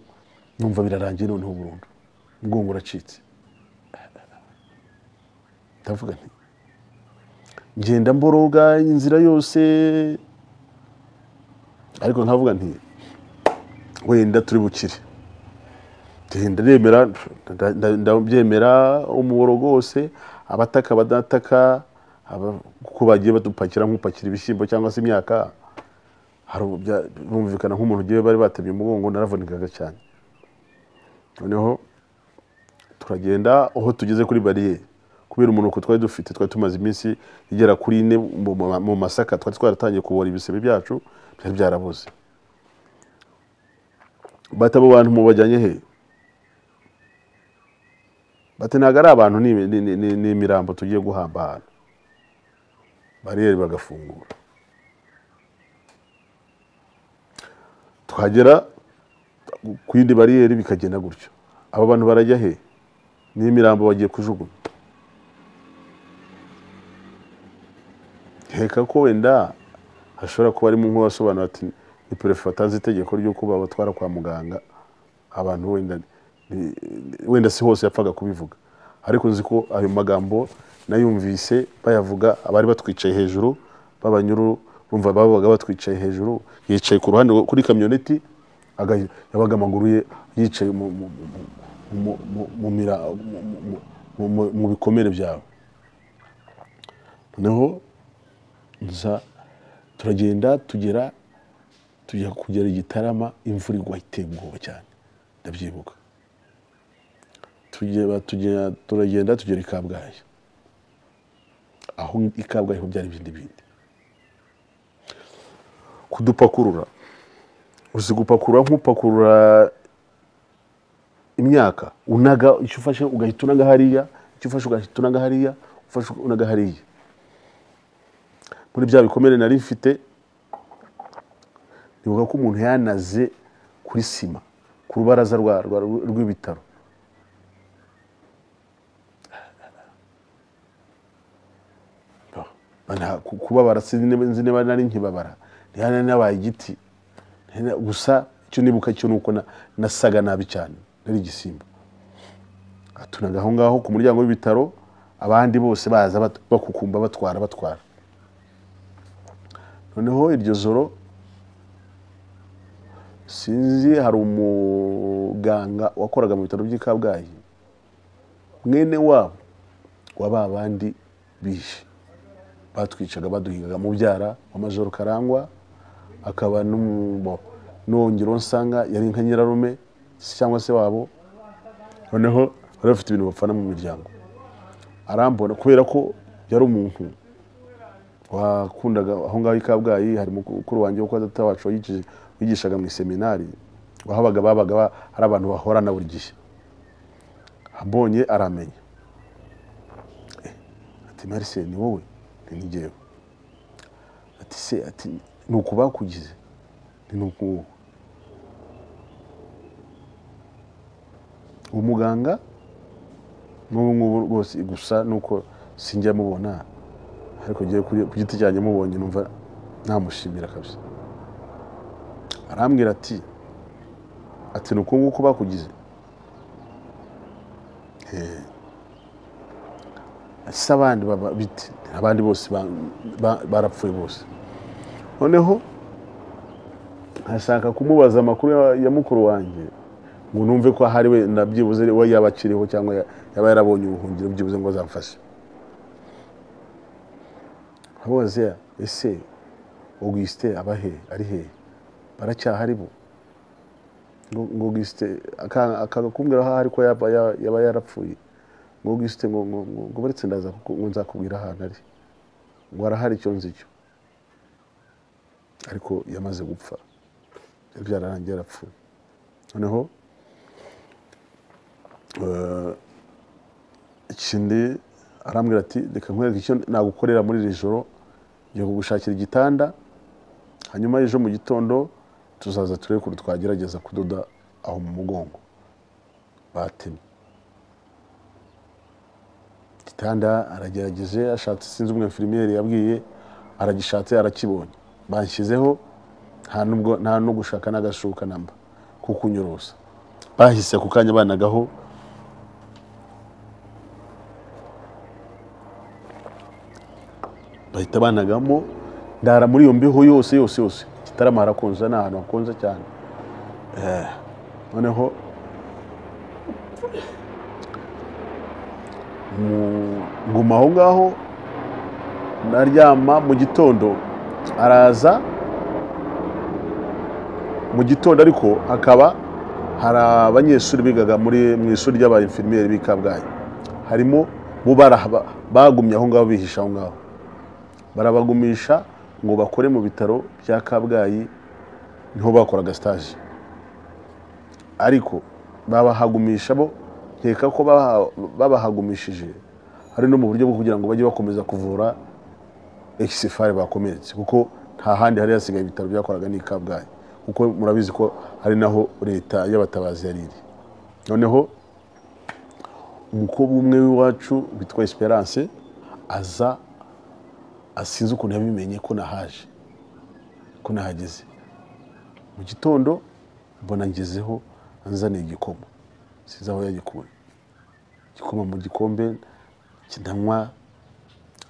A: numva birarangiye noneho burundu umugongo uracitse ndavuga nti ngenda mboroga inzira yose ariko nkavuga nti wenda turi bukire ndemera ndabyemera umuboro wose abataka badataka aba- kuko bagiye badupakira nk'upakira ibishyimbo cyangwa se imyaka hari ubu bya- bumvikana nk'umuntu ugiye bari batemye umugongo naravunikaga cyane noneho turagenda aho tugeze kuri bariyeri kubera umunuko twari dufite twari tumaze iminsi igera kuri ine mu- mu- mu masaka twari twaratangiye kubora ibisebe byacu byari byarabuze bati abo bantu mubajyanye he bati ntabwo ari abantu ni imi- ni- ni- ni- ni imirambo tugiye guhamba ahantu bariyeri bagafungura twagera ku yindi bariyeri bikagenda gutyo aba bantu barajya he ni imirambo bagiye kujugunya nkeka ko wenda hashobora kuba harimo nk'uwasobanura ati ni perefe watanze itegeko ry'uko babatwara kwa muganga abantu wenda ni- wenda si hose yapfaga kubivuga ariko nzi ko ayo magambo nayumvise bayavuga abari batwicaye hejuru b'abanyururu bumva babaga batwicaye hejuru yicaye ku ruhande rwo- kuri kamyoneti aga- yabaga amaguru ye yicaye mu- mu- mu- mu- mu- mu mira- mu- mu- mu- mu- mu bikomere byabo noneho nza turagenda tugera tujya kugera igitarama imvura igwa iteye ubwoba cyane ndabyibuka Tugera- tugera- turagenda tugera i kabgayi aho i kabgayi ho byari ibindi bindi kudupakurura uzi gupakurura nk'upakurura imyaka unaga icyo ufashe ugahita unaga hariya icyo ufashe ugahita unaga hariya ufashe unaga hariya muri bya bikomere nari mfite nibuka ko umuntu yanaze kuri sima ku rubaraza rwa- rwa- rw'ibitaro ku- kubabara sinzi niba nzi niba nari nkibabara ntihane nabaye igiti Ntihana- gusa icyo nibuka cyo ni uko na- nasaga nabi cyane nari igisimba atunaga aho ngaho ku muryango w'ibitaro abandi bose baza bat- bakukumba batwara batwara noneho iryo joro sinzi hari umuganga wakoraga mu bitaro by'i kabgayi mwene wabo wa ba bandi bishe batwicaga baduhingaga mubyara wa majoro karangwa akaba n'umu- n'uwongeraho nsanga yari nka nyirarume se cyangwa se wabo noneho bari bafite ibintu bapfana mu miryango arambona kubera ko yari umuntu wakundaga aho ngaho i kabgayi hari mukuru wanjye wo kwa data wacu wayigije- wigishaga mu iseminari wahabaga babaga ba- hari abantu bahorana buri gihe ambonye aramenya Eh, ati marise ni wowe nti ni njyewe ati se ati ni uku bakugize nti ni uku nguku uwo muganga n'ubu ngubu rwose gusa nuko sinjya mubona ariko ngiye kuri- ku giti cyanjye mubonye numva namushimira kabisa arambwira ati ati ni uku nguku bakugize Eh. ese abandi baba bite abandi bose ba- ba- barapfuye bose noneho ashaka kumubaza amakuru ya- ya mukuru wanjye ngo numve ko ahari wenda byibuze we yaba akiriho cyangwa ya- yaba yarabonye ubuhungiro byibuze ngo azamfashe nkababaza ese augusite aba he ari he baracyahari bo ngo ngo augusite aka- akanga kumbwira aho ari ko yaba ya- yaba yarapfuye ngo augusite ngo ngo ngo ngo baretse ndaza kuku- ngo nzakubwira ahantu ari ngo arahari icyo nzi cyo ariko yamaze gupfa byari byararangiye yarapfuye noneho eh, ikindi arambwira ati reka nkwereke icyo nagukorera muri iri joro ngiye kugushakira igitanda hanyuma ejo mu gitondo tuzaza turebe ukuntu twagerageza kudoda aho mu mugongo batemye igitanda aragerageje ashatse sinzi umwe infirmiyeri yabwiye aragishatse arakibonye banshyizeho nta nubwo nta no gushaka n'agashuka namba ko kunyorosa bahise ku kanya banagaho bahita banagamo ndara muri iyo mbeho yose yose yose igitaramo harakonja ni ahantu hakonja cyane Eh, noneho mu- nguma aho ngaho naryama mu gitondo araza mu gitondo ariko hakaba hari abanyeshuri bigaga muri mu ishuri ry'abainfirmiyeri b'i kabgayi harimo bo barahaba- bagumye aho ngaho bihisha aho ngaho barabagumisha ngo bakore mu bitaro bya kabgayi niho bakoraga sitaje ariko babahagumisha bo nkeka ko baha- babahagumishije ari no mu buryo bwo kugira ngo bajye bakomeza kuvura egisifari bakomeretse kuko nta handi hari hasigaye ibitaro byakoraga n'i kabgayi kuko murabizi ko hari naho leta y'abatabazi yari iri noneho umukobwa umwe w'iwacu witwa esperance aza asinze ukuntu yabimenye ko nahaje ko nahageze mu gitondo mbona ngezeho anzaniye igikoma sinzi aho yagikuye igikoma mu gikombe kidanywa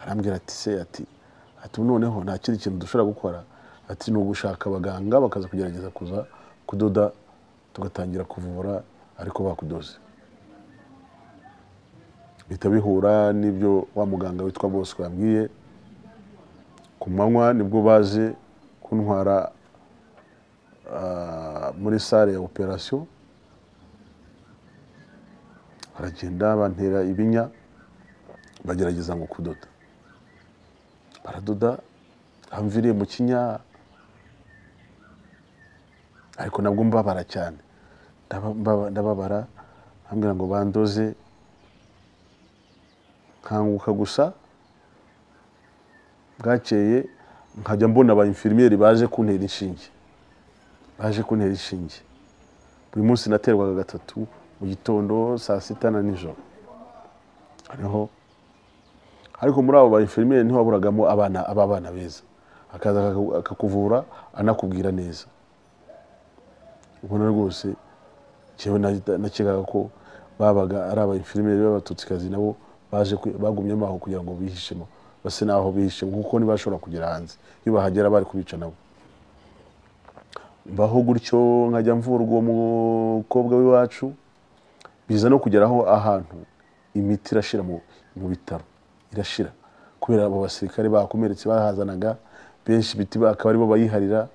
A: arambwira ati se ati ati "Ubu noneho nta kindi kintu dushobora gukora ati ni ugushaka abaganga bakaza kugerageza kuza kudoda tugatangira kuvura ariko bakudoze bihita bihura n'ibyo wa muganga witwa bosco yambwiye ku manywa nibwo baje kuntwara ah, muri sale ya operasiyo baragenda bantera ibinya bagerageza ngo kudoda baradoda hamviriye mu kinya ariko nabwo mbabara cyane Ndaba- mbaba- ndababara bambwira ngo bandoze nkanguka gusa bwakeye nkajya mbona aba infirmiyeri baje kuntera inshinge baje kuntera inshinge buri munsi naterwaga gatatu mu gitondo saa sita na nijoro hariho ariko muri abo ba infirmiere niho waburagamo abana aba bana beza akaza akaku- akakuvura anakubwira neza ubona rwose jewe nahita- nakekaga ko babaga ari aba infirmiere b'abatutsikazi nabo baje kwi- bagumyemo aho kugira ngo bihishemo base naho bihishe nkuko ntibashobora kugera hanze iyo bahagera bari kubica nabo mbaho gutyo nkajya mvurwa uwo mukobwa w'iwacu biza no kugeraho ahantu imiti irashira mu mu bitaro irashira kubera abo basirikare bakomeretse bahazanaga benshi imiti bakaba aribo bayiharira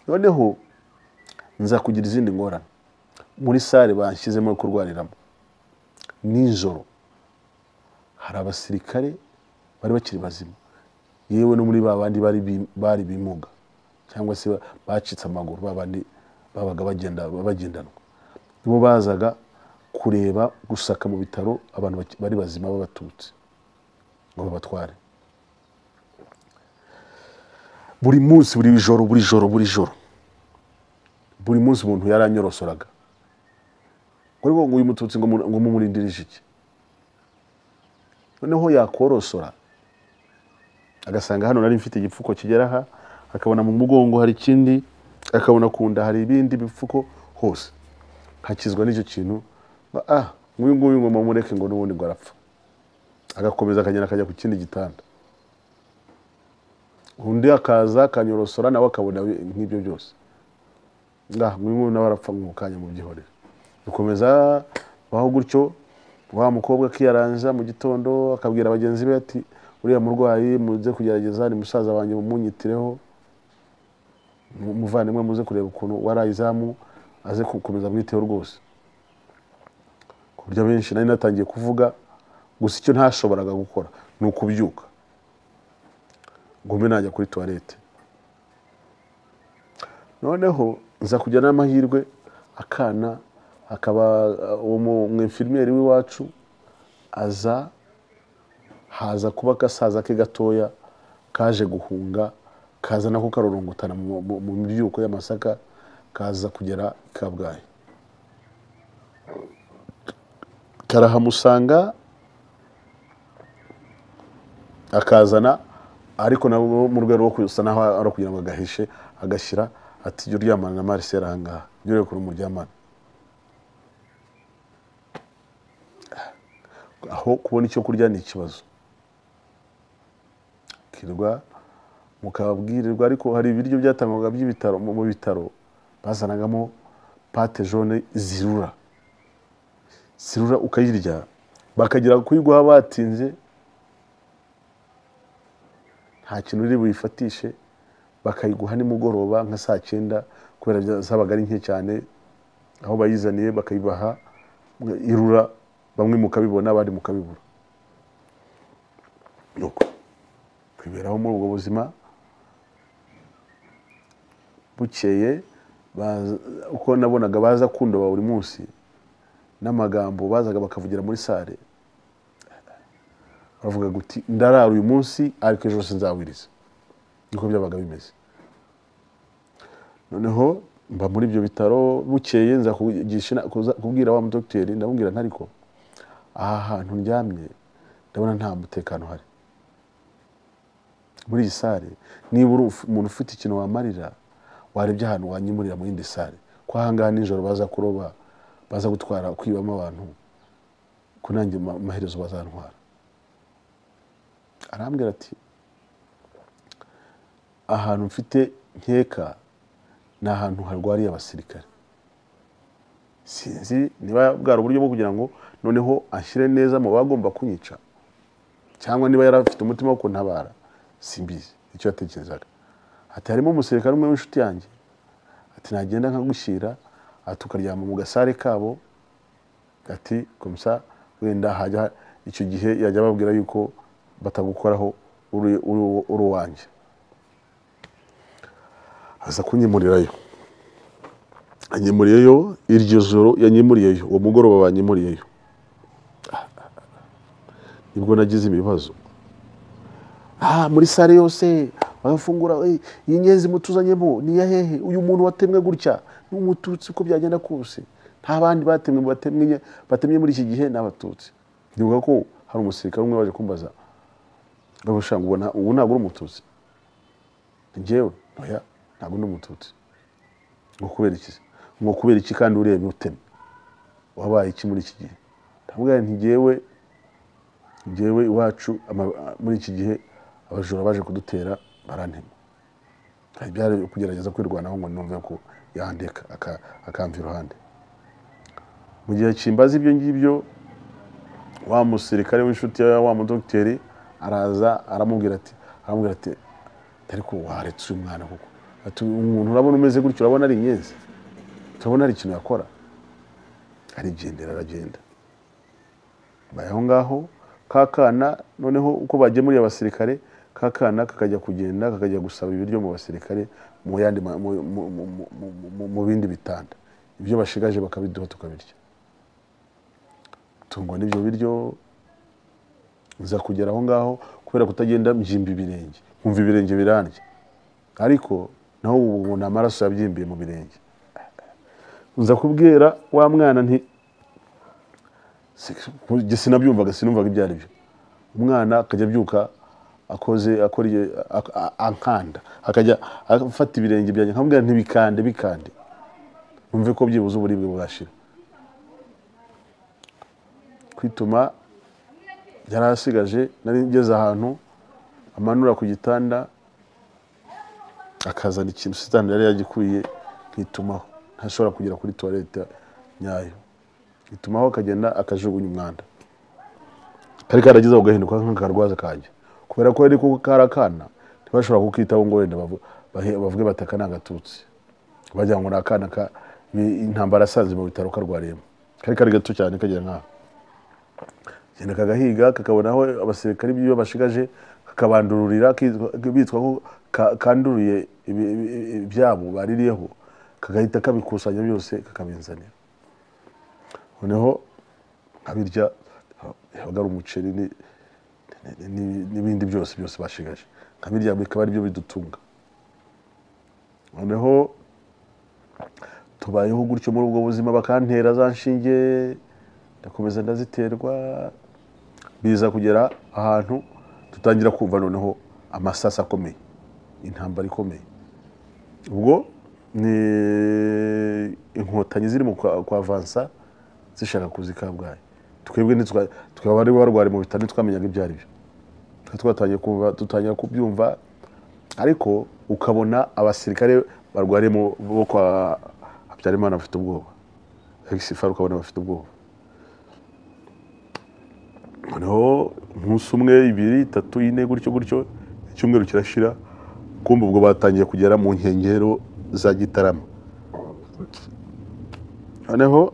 A: noneho nza kugira izindi ngorane muri sale banshyizemo yo kurwariramo nijoro hari abasirikare bari bakiri bazima yewe no muri ba bandi bari bi- bari bimuga cyangwa se ba- bacitse amaguru ba bandi babaga bagenda bagendanwa nibo bazaga kureba gusaka mu bitaro abantu baki- bari bazima b'abatutsi ngo babatware buri munsi buri joro buri joro buri joro buri munsi umuntu yaranyorosoraga ngo ariko ngo uyu mututsi ngo mu- ngo mumurindirize iki noneho yakorosora agasanga hano nari mfite igipfuko kigera aha akabona mu mugongo hari ikindi akabona ku nda hari ibindi bipfuko hose hakizwa n'icyo kintu ngo, ah nk'uyu nguyu ngo mamureke ngo n'ubundi ngo arapfa agakomeza akagenda akajya ku kindi gitanda undi akaza akanyorosora nawe akabona bi- nk'ibyo byose ah nk'uyu nguyu nawe arapfa mu kanya mu byihorere bikomeza baho gutyo wa mukobwa akiyaranza mu gitondo akabwira bagenzi be ati uriya murwayi muze kugerageza ni musaza wanjye mumunyitireho mu- muvandimwe muze kureba ukuntu warayizamu aze gukomeza amwiteho rwose ku buryo abenshi nari natangiye kuvuga gusa icyo ntashoboraga gukora ni ukubyuka ngo mbe najya kuri tuwarete noneho nza kujya n'amahirwe akana akaba uh, uwo mu- mwinfirimeri w'iwacu aza haza kuba agasaza ke gatoya kaje guhunga kaza nako karorongotana mu mu- mu mibyuko y'amasaka kaza kugera i kabgayi karahamusanga akazana ariko nabo mu rwego rwo gusa naho ari kugira ngo agahishe agashyira ati jya uryamana na marisera ahangaha jya urebe ukuntu muryamana aho kubona icyo kurya ni ikibazo kirwa mukababwirirwa ariko hari ibiryo byatangwaga by'ibitaro mu mu bitaro bazanagamo pate jone zirura zirura ukayirya bakagira kuyiguha batinze nta kintu uri buyifatishe bakayiguha nimugoroba nka saa cyenda kubera bya- zabaga ari nke cyane aho bayizaniye bakayibaha irura bamwe mukabibona abandi mukabibura nuko kwiberaho muri ubwo buzima bukeye baza- uko nabonaga baza kundoba buri munsi n'amagambo bazaga bakavugira muri sare bavuga guti ndarara uyu munsi ariko ejo hose nzawiriza niko byabaga bimeze noneho mba muri ibyo bitaro bukeye nza kugisha ina- kuza- kubwira wa mudogiteri ndamubwira nti ariko aha hantu ndyamye ndabona nta mutekano uhari muri iyi sare niba uri uf- umuntu ufite ikintu wamarira warebye ahantu wanyimurira mu yindi sare ko ahangaha nijoro baza kuroba baza gutwara kwibamo abantu ko nanjye ma- amaherezo bazantwara arambwira ati ahantu mfite nkeka ni ahantu harwariye abasirikare sinzi niba bwari uburyo bwo kugira ngo noneho ashyire neza mu bagomba kunyica cyangwa niba yari afite umutima wo kuntabara simbizi icyo yatekerezaga ati harimo umusirikare umwe w'inshuti yanjye ati nagenda nkagushyira ati ukaryama mu gasare kabo ati komsa wenda hajya icyo gihe yajya babwira yuko batagukoraho uri uri uri uwanjye aza kunyimurirayo anyimuriyeyo iryo joro yanyimuriyeyo uwo mugoroba banyimuriyeyo nibwo nagize ibibazo ah muri sare yose bagafungura eh, iyi nyenzi mutuzanyemo ni iya hehe uyu muntu watemwe gutya ni umututsi uko byagenda kose nta bandi batemwe batemwe batemye muri iki gihe ni abatutsi ndibuka ko hari umusirikare umwe waje kumbaza ngo shanga ubona ubu ntabwo uri umututsi njyewe oya ntabwo ndi umututsi ngo kubera iki se ngo kubera iki kandi urebye uteme wabaye iki muri iki gihe ndavuga nti njyewe njyewe iwacu ama- muri iki gihe abajura baje kudutera barantema hari byari kugerageza kwirwanaho ngo numve ko yandeka aka- akamva iruhande mu gihe kimbaza ibyo ngibyo wa musirikare w'inshuti ya wa mudogiteri araza aramubwira ati aramubwira ati ariko waretse uyu mwana kuko ati umuntu urabona umeze gutyo urabona ari inyenzi turabona hari ikintu yakora arigendera aragenda baye aho ngaho ka kana noneho uko bagemuriye abasirikare ka kana kakajya kugenda kakajya gusaba ibiryo mu basirikare mu yandi ma- mu- mu- mu- mu- mu- mu- mu bindi bitanda ibyo bashigaje bakabiduha tukabirya tungwa n'ibyo biryo nza kugera aho ngaho kubera kutagenda mbyimba ibirenge nkumva ibirenge birandya ariko naho ubu nta maraso yabyimbiye mu birenge nza kubwira wa mwana nti si- njye sinabyumvaga sinumvaga ibyo ari byo umwana akajya abyuka akoze akora igihe- ak- a- ankanda akajya afata ibirenge byanjye nkamubwira ntibikande bikande numve ko byibuze uburibwe bwashira kwituma yari asigaje nari ngeze ahantu amanura ku gitanda akazana ikintu sitani yari yagikwiye nkitumaho ntashobora kugera kuri tuwarete nyayo nkitumaho akagenda akajugunya umwanda kari karagize ako gahinduka nk'akarwaza kanjye kubera ko ariko kari akana ntibashobora kukitaho ngo wenda bavu- bahe- bavuge bataka ni agatutsi bagira ngo ni akana ka ni intambara yasanze mu bitaro karwariyemo kari kari gato cyane kagira nk'aho genda kagahiga kakabonaho abasirikare ibyo bashigaje kakabandururira kitwa- bitwa ko ka- kanduriye ibi- ibi- ibyabo baririyeho kagahita kabikusanya byose kakabinzanira noneho nkabirya habaga ari umuceri ni- ni- ni- n'ibindi byose byose bashigaje nkabirya bikaba ari byo bidutunga noneho tubayeho gutyo muri ubwo buzima bakantera za nshinge ndakomeza ndaziterwa biza kugera ahantu dutangira kumva noneho amasasu akomeye intambara ikomeye ubwo ni inkotanyi ziri mu kwa- kwa vansa zishaka kuza i kabgayi twebwe ntitwa- twebwe abari barwariye mu bitaro ntitwamenyaga ibyo ari byo Twari twatangiye kumva dutangira kubyumva ariko ukabona abasirikare barwariye mu- bo kwa habyarimana bafite ubwoba egisifari ukabona bafite ubwoba noneho umunsi umwe ibiri itatu ine gutyo gutyo icyumweru kirashira kumva ubwo batangiye kugera mu nkengero za gitarama noneho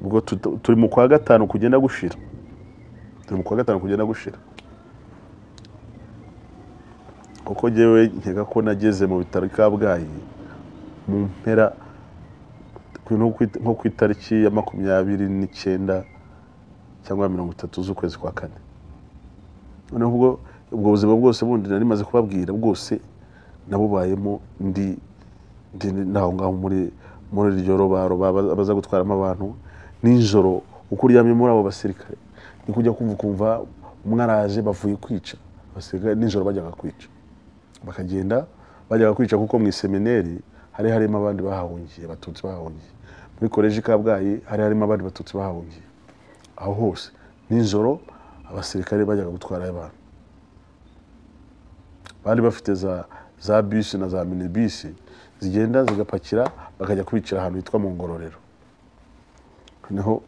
A: ubwo tuta- turi mu kwa gatanu kugenda gushira turi mu kwa gatanu kugenda gushira kuko njyewe nkeka ko nageze mu bitaro i kabgayi mu mpera nko ku- nko ku itariki ya makumyabiri n'icyenda cyangwa mirongo itatu z'ukwezi kwa kane noneho ubwo ubwo buzima bwose bundi nari maze kubabwira bwose nabubayemo ndi ndi naho ngaho muri muri iryo robaroba baza- baza gutwaramo abantu nijoro uko uryamye muri abo basirikare ni kujya kumva ukumva umwe araje bavuye kwica abasirikare nijoro bajyaga kwica bakagenda bajyaga kwica kuko mu isemineri hari harimo abandi bahahungiye abatutsi bahahungiye muri koleji i kabgayi hari harimo abandi batutsi bahahungiye aho hose nijoro abasirikare bajyaga gutwarayo abantu bari bafite za za bisi na za minibisi zigenda zigapakira bakajya kubicira ahantu hitwa mu ngororero noneho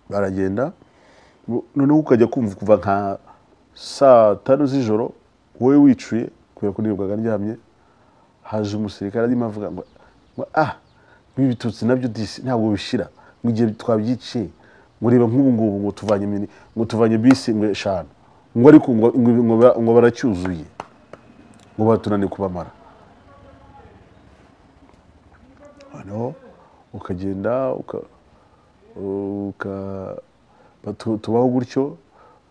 A: baragenda bu- noneho ukajya kumva kuva nka saa tanu z'ijoro wowe wicuye kubera ko nibwaga aryamye haje umusirikare arimo avuga ngo ngo, ah ibi bitutsi nabyo disi ntabwo bishira ngo igihe twabyiciye ngo reba nk'ubu ngubu ngo tuvanye mini ngo tuvanye bisi ngo eshanu ngo ariko ngo, ngo, ngo, ba- ngo baracyuzuye ngo batunaniye kubamara noneho ukagenda uka, uka batu- tubaho gutyo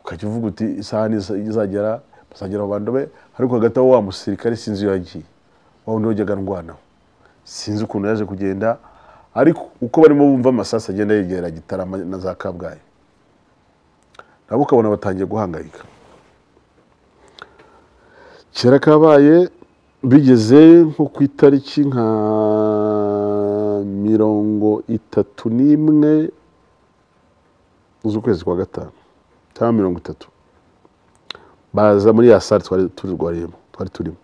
A: ukajya uvuga uti isaha niza- izagera bazagera mu bantu be ariko hagati aho wa musirikare sinzi iyo yagiye wa wundi wajyaga ndwanaho sinzi ukuntu yaje kugenda ariko uko barimo bumva amasasu agenda yegera gitarama na za kabgayi nabo ukabona batangiye guhangayika kera kabaye bigeze nko ku itariki nka mirongo itatu n'imwe z'ukwezi kwa gatanu cyangwa mirongo itatu baza muri ya sare twari turwariyemo twari turimo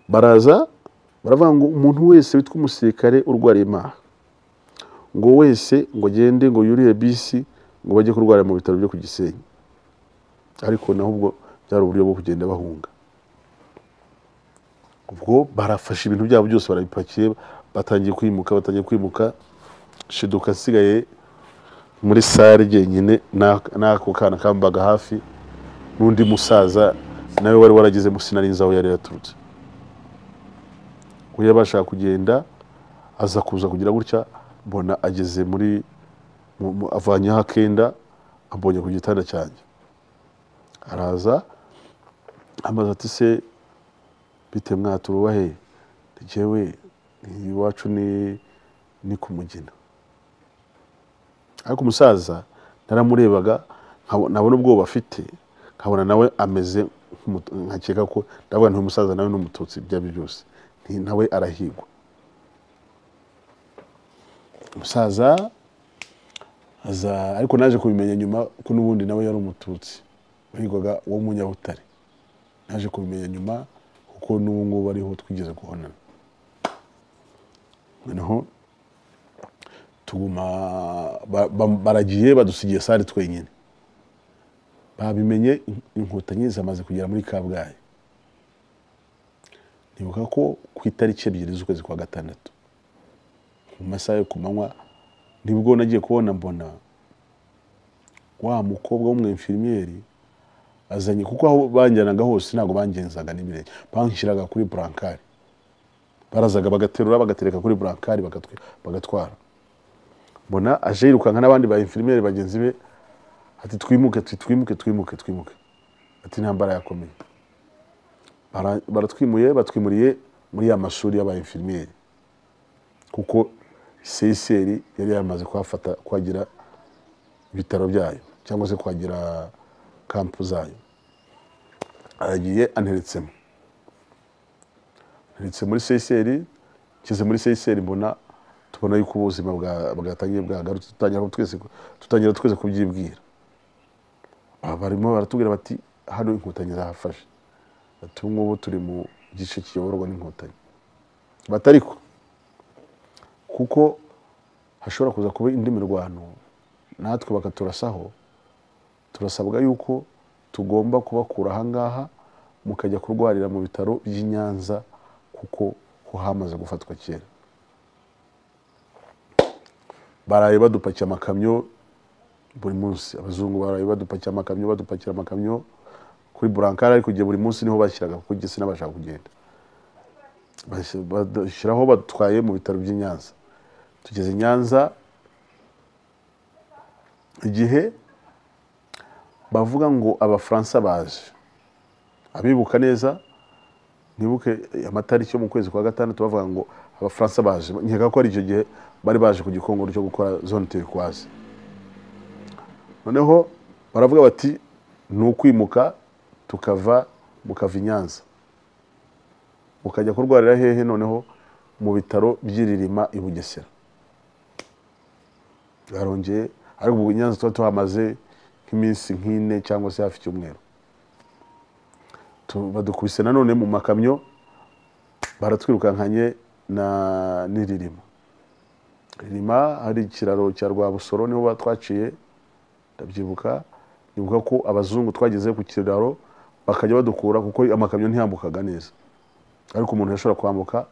A: baraza baravuga ngo umuntu wese witwa umusirikare urwariye imaha ngo wese ngo agende ngo yuriye bisi ngo bajye kurwara mu bitaro byo ku gisenyi ariko naho ubwo byari uburyo bwo kugenda bahunga ubwo barafashe ibintu byabo byose barabipakiye batangiye kwimuka batangiye kwimuka shiduka asigaye muri sare jyenyine na- n'ako kana kambaga hafi n'undi musaza nawe wari warageze mu sinarinzi aho yari yaturutse ubwo yabashaga kugenda aza kuza kugira gutya mbona ageze muri mu- mu- avanyeho akenda ambonye ku gitanda cyanjye araza amaze ati se bite mwaturubahe njyewe iwacu ni ni ku mugina ariko umusaza naramurebaga nkabo- nabona ubwoba afite nkabona nawe ameze nk'umutu- nkakeka ko ndavuga nti umusaza nawe ni umututsi ibyo ari byo byose nti nawe arahigwa umusaza aza ariko naje kubimenya nyuma ko n'ubundi nawe yari umututsi wahigwaga wo munyabutare naje kubimenya nyuma kuko n'ubu ngubu ariho twigeze kubonana noneho tuguma ba- ba- baragiye badusigiye sare twenyine babimenye in- inkotanyi zamaze kugera muri kabgayi nibuka ko ku itariki ebyiri z'ukwezi kwa gatandatu mu masaha yo ku manywa nibwo nagiye kubona mbona wa mukobwa w'umwemfirimiyeri azanye kuko aho banjyanaga hose ntabwo bangenzaga n'ibirenge banshyiraga kuri burankari barazaga bagaterura bagatereka kuri burankari bagatwi- bagatwara mbona aje yirukanka n'abandi ba infirmiere bagenzi be ati twimuke ati twimuke twimuke twimuke ati intambara yakomeye Bara- baratwimuye batwimuriye muri ya mashuri y'aba infirmiere kuko CSR yari yamaze kuhafata kuhagira ibitaro byayo cyangwa se kuhagira kampu zayo aragiye anteretsemo ndetse muri seyiseri nshyize muri seyiseri mbona tubona yuko ubuzima bwa- bwatangiye bwagarutse dutangira twese dutangira twese kubyibwira Aha barimo baratubwira bati hano inkotanyi zahafashe bati ubu ngubu turi mu gice kiyoborwa n'inkotanyi batariko kuko hashobora kuza kuba indi mirwano natwe bakaturasaho turasabwa yuko tugomba kubakura aha ngaha mukajya kurwarira mu bitaro by'i Nyanza kuko ho hamaze gufatwa kera baraye badupakiye amakamyo buri munsi abazungu baraye badupakiye amakamyo badupakira amakamyo kuri burankari ariko igihe buri munsi niho bashyiraga kuko igihe sinabasha kugenda Bashyi- badushyiraho badutwaye mu bitaro by'i Nyanza tugeze i Nyanza igihe bavuga ngo abafaransa baje abibuka neza ntibuke amatariki yo mu kwezi kwa gatandatu bavuga ngo abafaransa baje nkeka ko ari icyo gihe bari baje ku gikongoro cyo gukora zone turikwaze noneho baravuga bati ni ukwimuka tukava mukava i nyanza mukajya kurwarira hehe noneho mu bitaro by'iririma i bugesera barongeye ariko ubu i nyanza tuba tuhamaze nk'iminsi nk'ine cyangwa se hafi icyumweru tu- badukubise nanone mu makamyo baratwirukankanye na n'iririma ririma hari ikiraro cya rwabusoro niho batwaciye ndabyibuka nibuka ko abazungu twageze ku kiraro bakajya badukura kuko amakamyo ntiyambukaga neza ariko umuntu yashobora kwambuka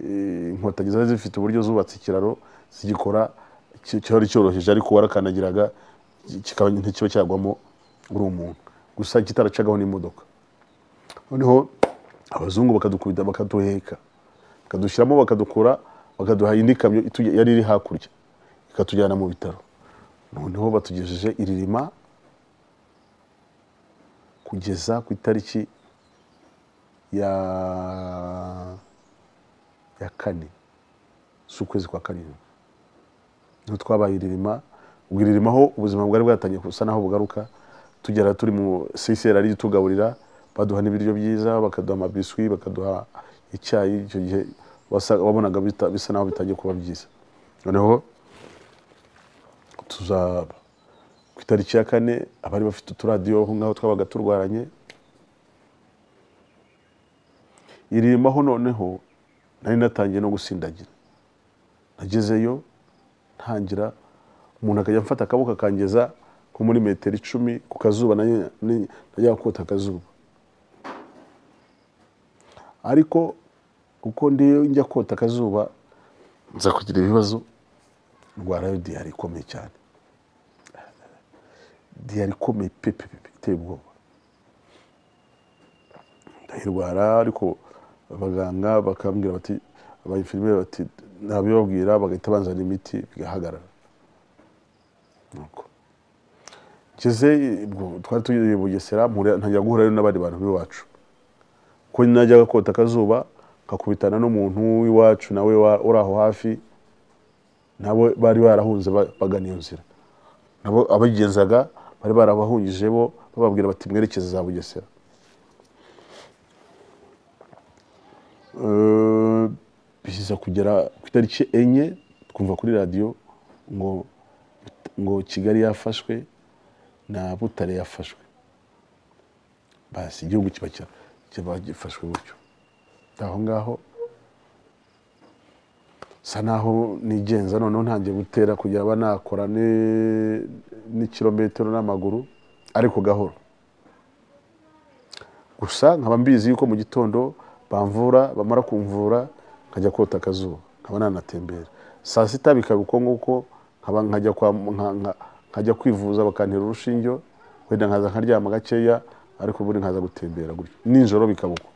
A: eh, inkotanyi zari zifite uburyo zubatse ikiraro zigikora ki- cyari cyoroheje ariko warakandagiraga ki- kikaba ntikiba cyagwamo uri umuntu gusa kitaracagaho n'imodoka noneho abazungu bakadukubita bakaduheka bakadushyiramo bakadukura bakaduha indi kamyo itujya- yari iri hakurya ikatujyana mu bitaro noneho batugejeje iririma kugeza ku itariki ya ya kane z'ukwezi kwa karindwi niho twabaye iririma ubwo irima aho ubuzima bwari bwatangiye gusa n'aho bugaruka tugera turi mu sisera ari tugaburira baduha n'ibiryo byiza bakaduha amabiswi bakaduha icyayi icyo gihe wasa- wabonaga bita- bisa naho bitangiye kuba byiza noneho tuzaba ku itariki ya kane abari bafite uturadiyo aho ngaho twabaga turwaranye irimaho noneho nari natangiye no gusindagira nagezeyo ntangira umuntu akajya amfata akaboko akangeza nko muri metero icumi ku kazuba najya- ni- najya kota akazuba ariko uko ndiyo njya kota akazuba nza kugira ibibazo ndwarayo diyari ikomeye cyane diyari ikomeye pepe pepe iteye ubwoba ndayirwara ariko abaganga bakambwira bati abayinfirimiye bati ntabibabwira bagahita banzana imiti bigahagarara nuko ngeze ubwo twari tugiye i bugesera mpura- ntangira guhurayo n'abandi bantu b'iwacu ko najyaga kota akazuba nkakubitana n'umuntu w'iwacu nawe wa- uri aho hafi nabo bari barahunze ba- bagana iyo nzira nabo abagenzaga bari barabahungije bo bababwira bati mwerekeze za bugesera Eh, biza kugera ku itariki enye twumva kuri radiyo ngo ngo kigali yafashwe na butare yafashwe basi igihugu kiba cya- kiba gifashwe gutyo aho ngaho sa naho nigenza noneho ntangiye gutera kugira aba nakora ni- n'ikirometero n'amaguru ariko gahoro gusa nkaba mbizi yuko mu gitondo bamvura bamara kumvura nkajya kota akazuba nkaba nanatembera saa sita bikaba uko nguko nkaba nkajya, kwa, nka- nka- nkajya kwivuza bakantera urushinge wenda nkaza nkaryama gakeya ariko ubundi nkaza gutembera gutyo nijoro bikaba uko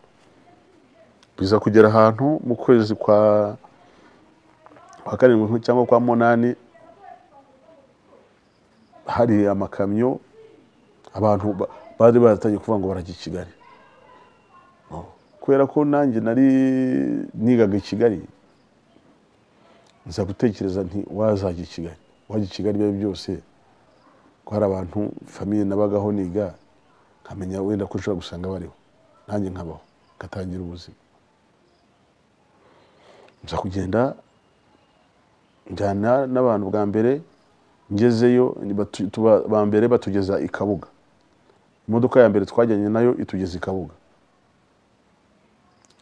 A: biza kugera ahantu mu kwezi kwa kwa karindwi cyangwa kwa munani hari amakamyo abantu ba- bari baratangiye kuvuga ngo barajya i kigali kubera ko nanjye nari nigaga i kigali nza gutekereza nti wazajya i kigali wajya i kigali ibyo byose ko hari abantu famiye nabagaho niga nkamenya wenda ko nshobora gusanga bariho nanjye nkabaho ngatangira ubuzima nza kugenda njyana n'abantu bwa mbere ngezeyo ni batu- tuba- ba mbere batugeza i kabuga imodoka ya mbere twajyanye nayo itugeza i kabuga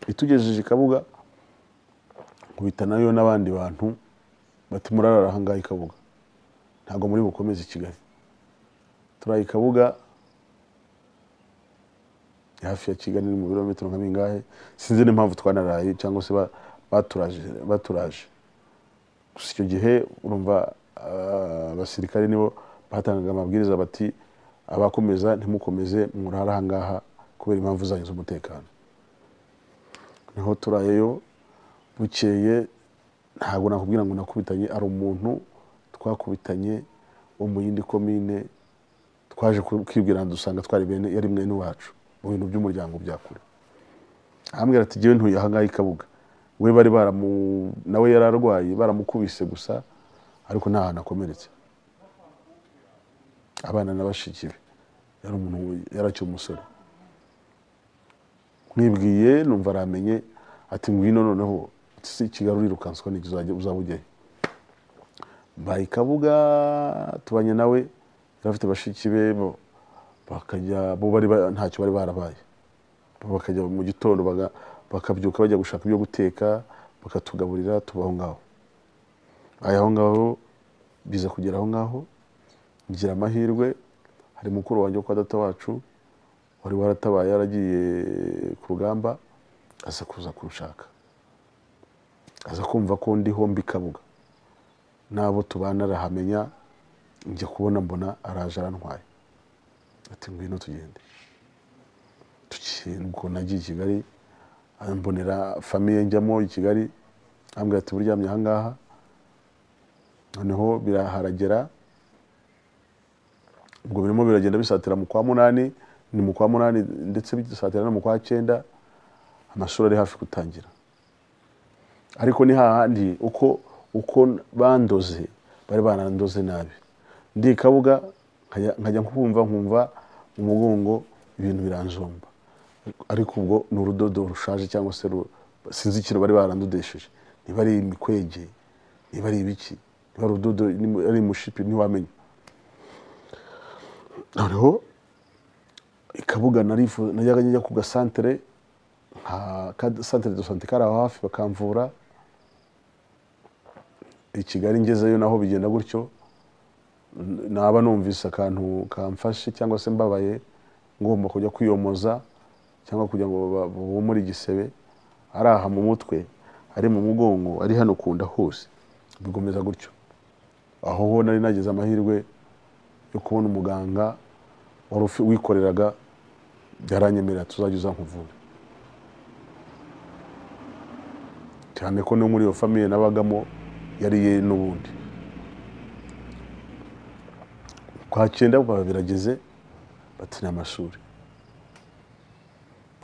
A: itugejeje i kabuga nkubita nayo n'abandi bantu bati murarara ahangaha i kabuga ntabwo muri bukomeze i kigali turaye i kabuga ni hafi ya kigali ni mu birometero nka bingahe sinzi n'impamvu twanaraye cyangwa se ba- baturaje baturaje gusa icyo gihe urumva ah, abasirikare nibo batangaga amabwiriza bati abakomeza ntimukomeze murare ahangaha kubera impamvu zanyu z'umutekano niho turayeyo bukeye ntabwo nakubwira ngo nakubitanye ari umuntu twakubitanye wo mu yindi komine twaje ku- kwibwira dusanga twari bene yari mwene wacu mu bintu by'umuryango bya kure arambwira ati jyewe ntuye ahangaha i kabuga we bari baramu nawe yari arwaye baramukubise gusa ariko nta hantu akomeretse abana na bashiki be yari umuntu yarakiri umusore mwibwiye numva aramenye ati ngwino noneho ati si kigali urirukanswa n'igihe uzaba ujyayo mbaye i kabuga tubanye nawe yari afite bashiki be bo bakajya bo bari ba- ntacyo bari barabaye bo bakajya mu gitondo baga- bakabyuka bajya gushaka ibyo guteka bakatugaburira tuba aho ngaho aya aho ngaho biza kugera aho ngaho ngira amahirwe hari mukuru wanjye wo kwa data wacu wari waratabaye yaragiye ku rugamba aza kuza kunshaka aza kumva ko ndiho mbi kabuga n'abo tubana arahamenya njya kubona mbona araje arantwaye ati ngwino tugende tugiye ubwo nagiye i kigali ambonera famiye njyamo i kigali ambwira ati buryamye ahangaha noneho biraharagera ubwo birimo biragenda bisatira mu kwa munani ni mu kwa munani ndetse bisatira no mu kwa cyenda amashuri ari hafi gutangira ariko ni hahandi uko uko bandoze bari banandoze nabi ndi i kabuga nkajya- nkajya nkumva nkumva mu mugongo ibintu biranjomba ariko ubwo ni urudodo rushaje cyangwa se ru- sinzi ikintu bari barandodesheje niba ari imikwege niba ari ibiki niba ari urudodo niba ari umushipi ntiwamenya noneho ikabuga narifu- najyaga njya ku gasantere nka ka- santere do sante kari aho hafi bakamvura i kigali ngezeyo naho bigenda gutyo n- naba numvise akantu kamfashe cyangwa se mbabaye ngomba kujya kwiyomoza cyangwa kugira ngo ba- bumure igisebe ari aha mu mutwe ari mu mugongo ari hano ku nda hose bikomeza gutyo aho ho nari nagize amahirwe yo kubona umuganga wari ufi- wikoreraga byaranyemerera tuzajya uza nkuvura cyane ko no muri iyo famiye nabagamo yari ye n'ubundi kwa cyenda barabirageze batsina amashuri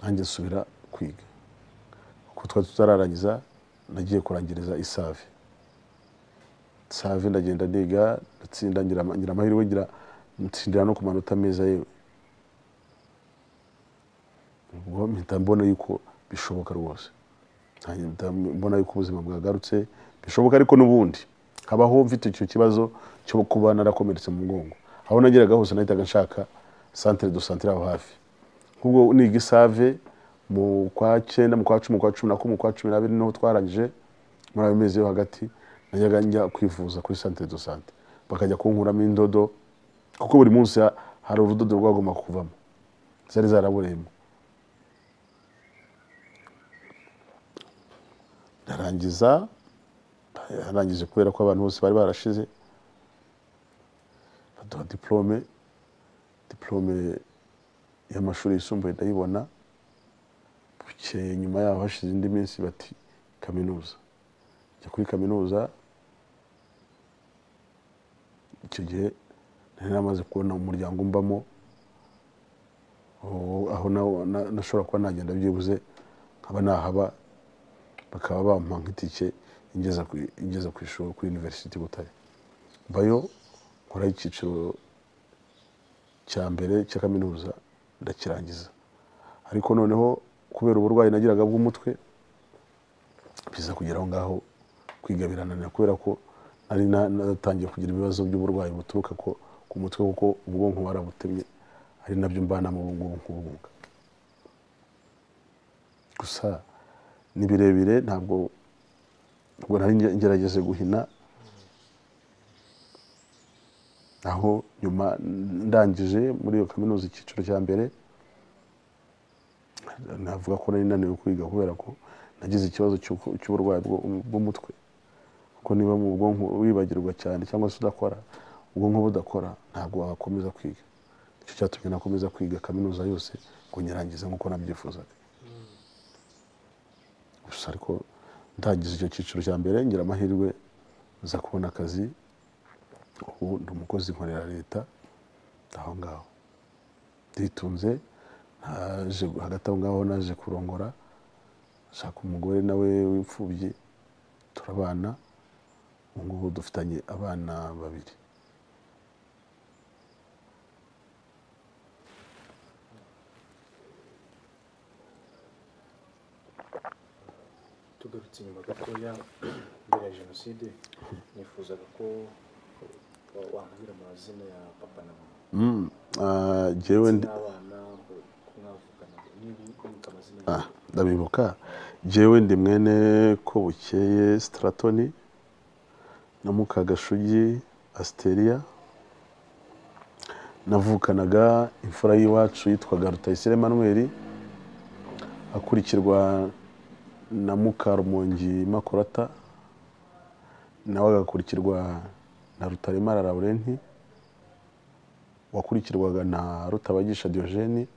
A: nanjye nsubira kwiga kuko twari tutararangiza nagiye kurangiriza isave save ndagenda niga ndatsinda ngira ama- ngira amahirwe ngira ntsindira no ku manota meza yewe ubwo mpita mbona yuko bishoboka rwose nkahita mbona yuko ubuzima bwagarutse bishoboka ariko n'ubundi habaho mfite icyo kibazo cyo kuba narakomeretse mu mugongo aho nageraga hose nahitaga nshaka santere do santere aho hafi nk'ubwo niga isave mu kwa cyenda mu kwa cumi mu kwa cumi na kumwe mu kwa cumi n'abiri niho twarangije muri ayo mezi yo hagati najyaga njya kwivuza kuri santere do sante bakajya kunkuramo indodo kuko buri munsi ha- hari urudodo rwagomba kuvamo zari zarabureyemo ndarangiza yarangije kubera ko abantu bose bari barashize baduha diplome diplome y'amashuri yisumbuye ndayibona bukeye nyuma yaho hashize indi minsi bati kaminuza njya kuri kaminuza icyo gihe nari namaze kubona umuryango mbamo aho- aho na- na- nashobora kuba nagenda byibuze nkaba nahaba bakaba bampa nk'itike ingeza ku ingeza ku ishuri kuri University Butare mbayo nkora icyiciro cya mbere cya kaminuza ndakirangiza ariko noneho kubera uburwayi nagiraga bw'umutwe biza kugera aho ngaho kwiga birananira kubera ko nari na- natangiye kugira ibibazo by'uburwayi buturuka ko ku mutwe kuko ubwonko warabutemye ari nabyo mbanamo ubu ngubu nk'ubumuga gusa ni birebire ntabwo ntabwo nari nge- ngerageze guhina aho nyuma ndangije muri iyo kaminuza icyiciro cya mbere navuga ko nari naniwe kwiga kubera ko nagize ikibazo cy'uko- cy'uburwayi bwo- bw'umutwe kuko niba mu bwonko wibagirwa cyane cyangwa se udakora ubwonko budakora ntabwo wakomeza kwiga nicyo cyatumye nakomeza kwiga kaminuza yose ngo nyirangize nk'uko nabyifuzaga gusa ariko ndangije icyo cyiciro cya mbere ngira amahirwe nza kubona akazi ubu ndi umukozi nkorera leta aho ngaho nditunze naje hagati aho ngaho naje kurongora nshaka umugore nawe w'imfubyi turabana ubu ngubu dufitanye abana babiri
B: tugarutse inyuma gatoya mbere ya jenoside nifuzaga ko wa- wambwira amazina ya papa na mama
A: Mm, ah, jyewe ndi-
B: n'abana ko mwavugana niba wibuka amazina
A: Ah,
B: yabo
A: ndabibuka jyewe ndi mwene kobukeye stratoni na mukagashugi asiteria navukanaga imfura y'iwacu yitwaga rutayisire emanuweli akurikirwa na mukarumongi makorata nawe agakurikirwa na rutaremara laurenti wakurikirwaga na rutabagisha diogeni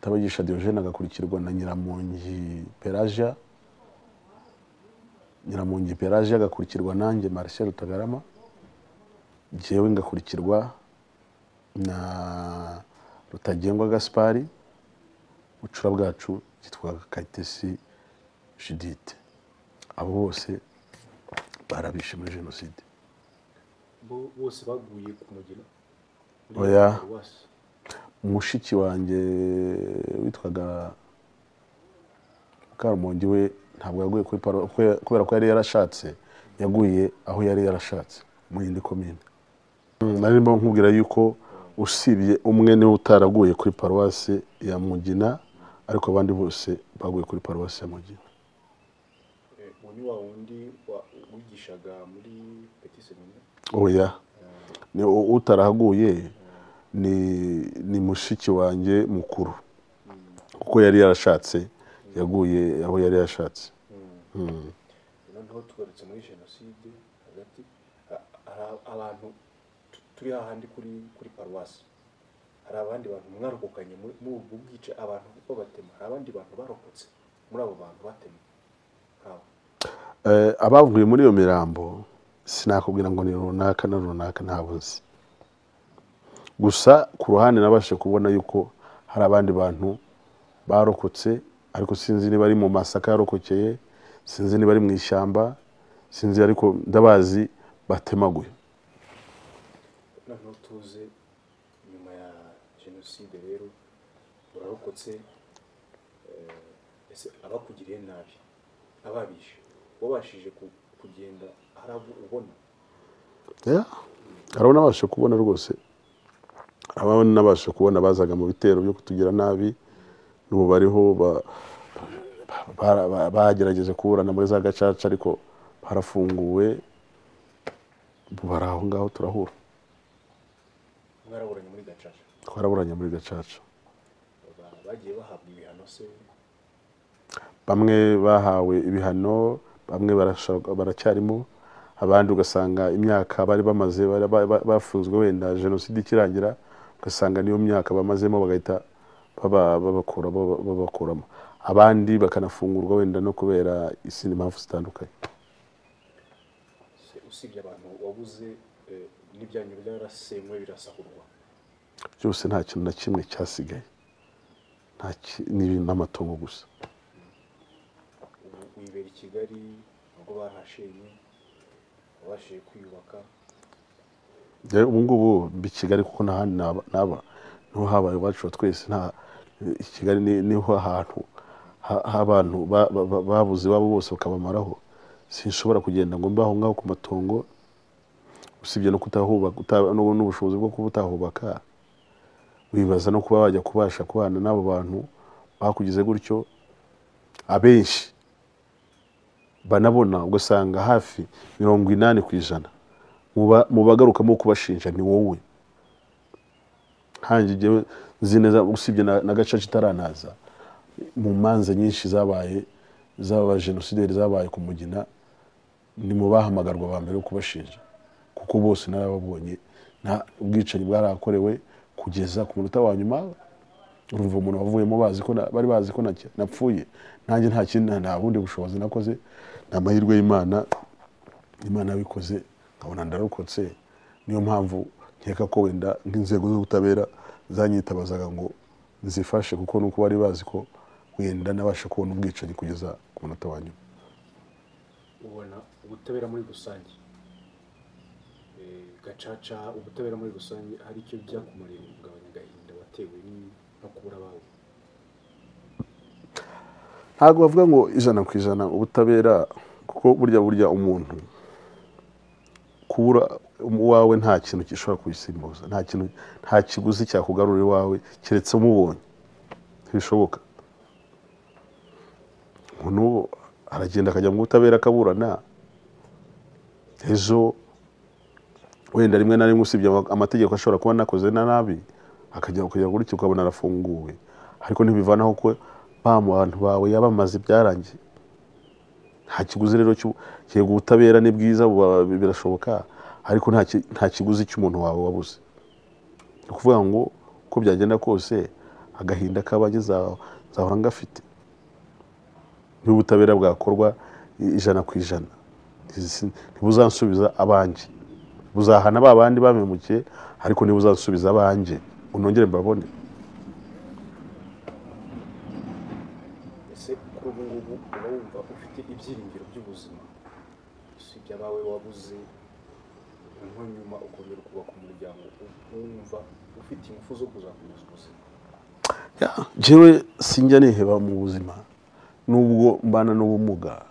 A: Tabagisha Diogene agakurikirwa na Nyiramongi Pelagia Nyiramongi Pelagia agakurikirwa nanjye Marcel Rutagarama jyewe ngakurikirwa na Rutagengwa Gaspari bucura bwacu yitwaga Kayitesi Judith abo bose barabishe muri jenoside
B: bo- bose baguye ku mugina muri
A: Oya.
B: paruwasi
A: mushiki wanjye witwaga mukarumongi we ntabwo yaguye kuri paro kwe- kubera ko yari yarashatse yaguye aho yari yarashatse mu yindi komine Mm, narimo nkubwira yuko usibye umwe niwe utaraguye kuri paruwasi ya mugina ariko abandi bose baguye kuri paruwasi ya mugina
B: Eh, uwo ni wa wundi wa- wigishaga muri peti semina
A: oya ni u- utarahaguye ni ni mushiki wanjye mukuru kuko yari yarashatse yaguye aho yari yarashatse Mm.
B: noneho tugarutse muri jenoside hagati ha- hari a- abantu tu- turi hahandi kuri kuri paruwasi hari abandi bantu mwarokokanye muri muri ubwo bwica abantu babatema hari abandi bantu barokotse muri abo bantu batemwe nkawe
A: Eh, abavuye muri iyo mirambo sinakubwira ngo ni runaka na runaka ntabwo nzi gusa ku ruhande nabashije kubona yuko hari abandi bantu barokotse ariko sinzi niba ari mu masaka yarokokeye sinzi niba ari mu ishyamba sinzi ariko ndabazi batemaguye
B: noneho tuze nyuma ya jenoside rero urarokotse eh, ese abakugiriye nabi ababishe wabashije ku- kugenda hari abo ubona
A: Yeah. hari abo nabashije kubona rwose hari abo nabashije kubona bazaga mu bitero byo kutugira nabi n'ubu bariho ba- ba- ba- bagerageje kuburana muri za gacaca ariko harafunguwe ubu bari aho ngaho turahura
B: mwaraburanye muri gacaca
A: twaraburanye muri gacaca
B: Ba- bagiye bahabwa ibihano se
A: bamwe bahawe ibihano bamwe barashaka- baracyarimo abandi ugasanga imyaka bari bamaze bari- ba- ba- bafunzwe wenda jenoside ikirangira ugasanga niyo myaka bamazemo bagahita baba- babakura- baba- babakuramo abandi bakanafungurwa wenda no kubera izindi mpamvu zitandukanye
B: Se usibye abantu wabuze eh, n'ibyanyu byarasenywe birasahurwa
A: byose nta kintu na kimwe cyasigaye nta ki- ni ibintu n'amatongo gusa
B: ubu wibera i kigali ubwo barahashenye wabashije kwiyubaka
A: Njyewe ubu ngubu mbi kigali kuko nta handi naba- naba niho habaye iwacu wa twese nta i kigali ni- niho ahantu ha- h'abantu ba- ba- ba- babuze iwabo bose bakabamaraho sinshobora kugenda ngo mbe aho ngaho ku matongo usibye no kutahubaka uta- no- n'ubushobozi bwo kuba utahubaka wibaza no kuba wajya kubasha kubana n'abo bantu bakugize gutyo abenshi banabona ugasanga hafi mirongo inani ku ijana muba- mubagarukamo kubashinja ni wowe nkanjye njyewe nzi neza usibye na, na gacaca itaranaza mu manza nyinshi zabaye z'aba jenosideri zabaye ku mugina ni mu bahamagarwa ba mbere bo kubashinja kuko bose narababonye nta ubwicanyi bwarakorewe kugeza ku munota wa nyuma urumva umuntu wavuyemo bazi ko na- bari bazi ko nake- napfuye nanjye nta kindi nta- nta bundi bushobozi nakoze ni amahirwe y'imana imana yabikoze nkabona ndarokotse niyo mpamvu nkeka ko wenda nk'inzego z'ubutabera zanyitabazaga ngo nzifashe kuko nuko bari bazi ko wenda nabasha kubona ubwicanyi kugeza ku munota wa nyuma
B: ubona ubutabera muri rusange Eh, gacaca ubutabera muri rusange hari icyo byakumariye mu kugabanya agahinda watewe ni- no kubura abawe
A: ntabwo bavuga ngo ijana ku ijana ubutabera kuko burya burya umuntu kubura uwawe nta kintu gishobora kubisimbuza nta kintu nta kiguzi cyakugarura iwawe keretse umubonye ntibishoboka umuntu ubu aragenda akajya mu butabera akaburana ejo wenda rimwe na rimwe usibye ama- amategeko ashobora kuba anakoze na nabi akajya kujya gutyo ukabona arafunguwe ariko ntibivanaho ko ba bantu bawe yabamaze byarangiye nta kiguzi rero cyo- yego ubutabera ni bwiza buba- birashoboka ariko nta ki- nta kiguzi cy'umuntu wawe wabuze ni ukuvuga ngo uko byagenda kose agahinda k'abanye za- zahora ngafite niba ubutabera bwakorwa i- ijana ku ijana Ntizi- ntibuzansubiza abanjye buzahana ba bandi bamemukiye ariko niba uzasubiza abanjye unongere mbabone
B: ese kuri ubu ngubu uba wumva ufite ibyiringiro by'ubuzima usibye abawe wabuze niho nyuma ukomeza kubaka umuryango wumva ufite ingufu zo kuzakomeza ubuzima
A: Ya, jewe sinjya niheba mu buzima nubwo mbana n'ubumuga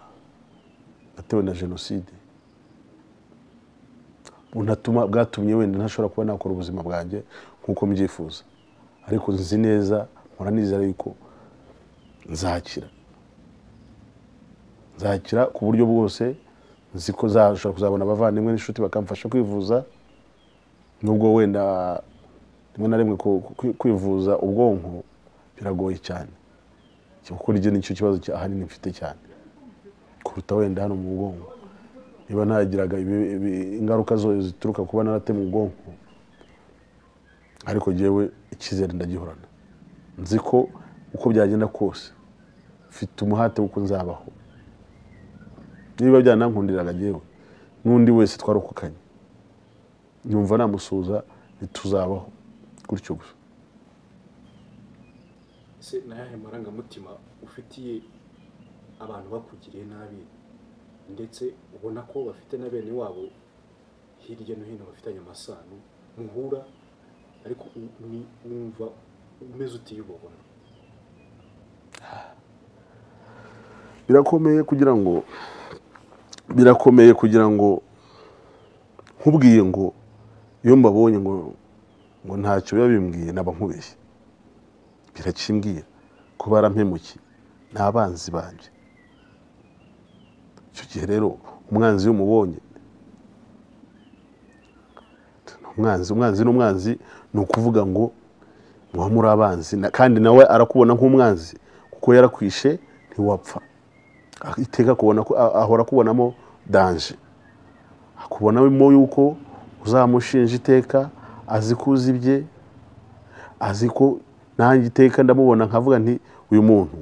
A: atewe na jenoside bunatuma bwatumye wenda ntashobora kuba nakora ubuzima bwanjye nk'uko mbyifuza ariko nzi neza mpora nizera yuko nzakira nzakira ku buryo bwose nzi ko nzashobora kuzabona abavandimwe n'inshuti bakamfasha kwivuza nubwo wenda rimwe na rimwe ku- ku- kwivuza ubwonko biragoye cyane kuko ryo nicyo kibazo cya- ahanini mfite cyane kuruta wenda hano mu bwonko niba ntagiraga ibi- ibi- ingaruka zo zituruka kuba naratema ubwonko ariko jyewe icyizere ndagihorana nzi ko uko byagenda kose mfite umuhate w'uko nzabaho niba byanankundiraga jyewe n'undi wese twarokokanye nyumva namusuhuza ntituzabaho gutyo gusa
B: ese ni ayahe marangamutima ufitiye abantu bakugiriye nabi ndetse ubona ko bafite na bene wabo hirya no hino bafitanye amasano muhura ariko u- ni- wumva umeze utiyubahwa
A: birakomeye kugira ngo birakomeye kugira ngo nkubwiye ngo iyo mbabonye ngo ngo ntacyo biba bimbwiye naba nkubeshye birakimbwiye ko barampemukiye ni abanzi banjye icyo gihe rero umwanzi iyo umubonye ni umwanzi umwanzi n'umwanzi ni ukuvuga ngo muba muri abanzi na- kandi nawe arakubona nk'umwanzi kuko yarakwishe ntiwapfa iteka kubona ko a- ahora akubonamo danje akubonamo yuko uzamushinja iteka azi ko uzi ibye azi ko nanjye iteka ndamubona nkavuga nti uyu muntu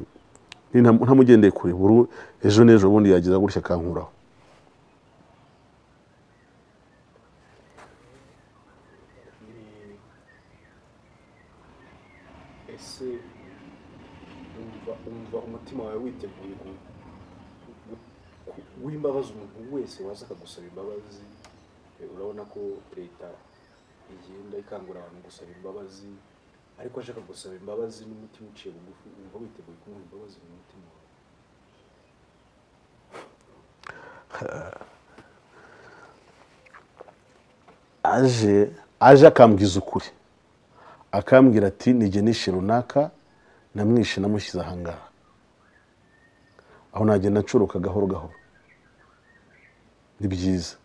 A: ninta- ntamugendeye kure buru ejo n'ejo bundi yagiza gutya akankuraho
B: ese wumva wumva umutima wawe witeguye gu- gu- guha imbabazi umuntu wese waza akagusaba imbabazi Eh, urabona ko leta igenda ikangurira abantu gusaba imbabazi ariko ashaka gusaba imbabazi n'umutima uciye bugufi wumva witeguye kumuha imbabazi mu mutima wawe
A: aje aje akambwiza ukuri akambwira ati nijye nishe runaka namwishe namushyize ahangaha aho nagenda ncuruka gahoro gahoro ni byiza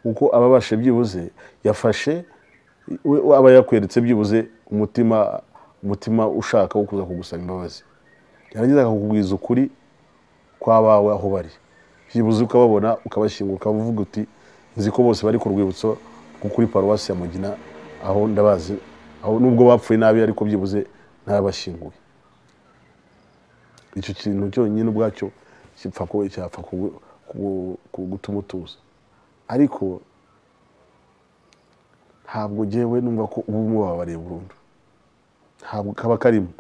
A: kuko ababashe byibuze yafashe we- we aba yakweretse byibuze umutima umutima ushaka wo kuza kugusaba imbabazi yarangiza akakubwiza ukuri kwabawe aho bari byibuze ukababona ukabashyingura ukaba uvuga uti nzi ko bose bari ku rwibutso rwo kuri paruwasi ya mugina aho ndabazi aho nubwo bapfuye nabi ariko byibuze narabashyinguye icyo kintu cyonyine ubwacyo gipfa kuba cyapfa kugu- kugu- kugu- gutuma utuza ariko ntabwo ngewe numva ko uba umubabariye burundu ntabwo kaba karimo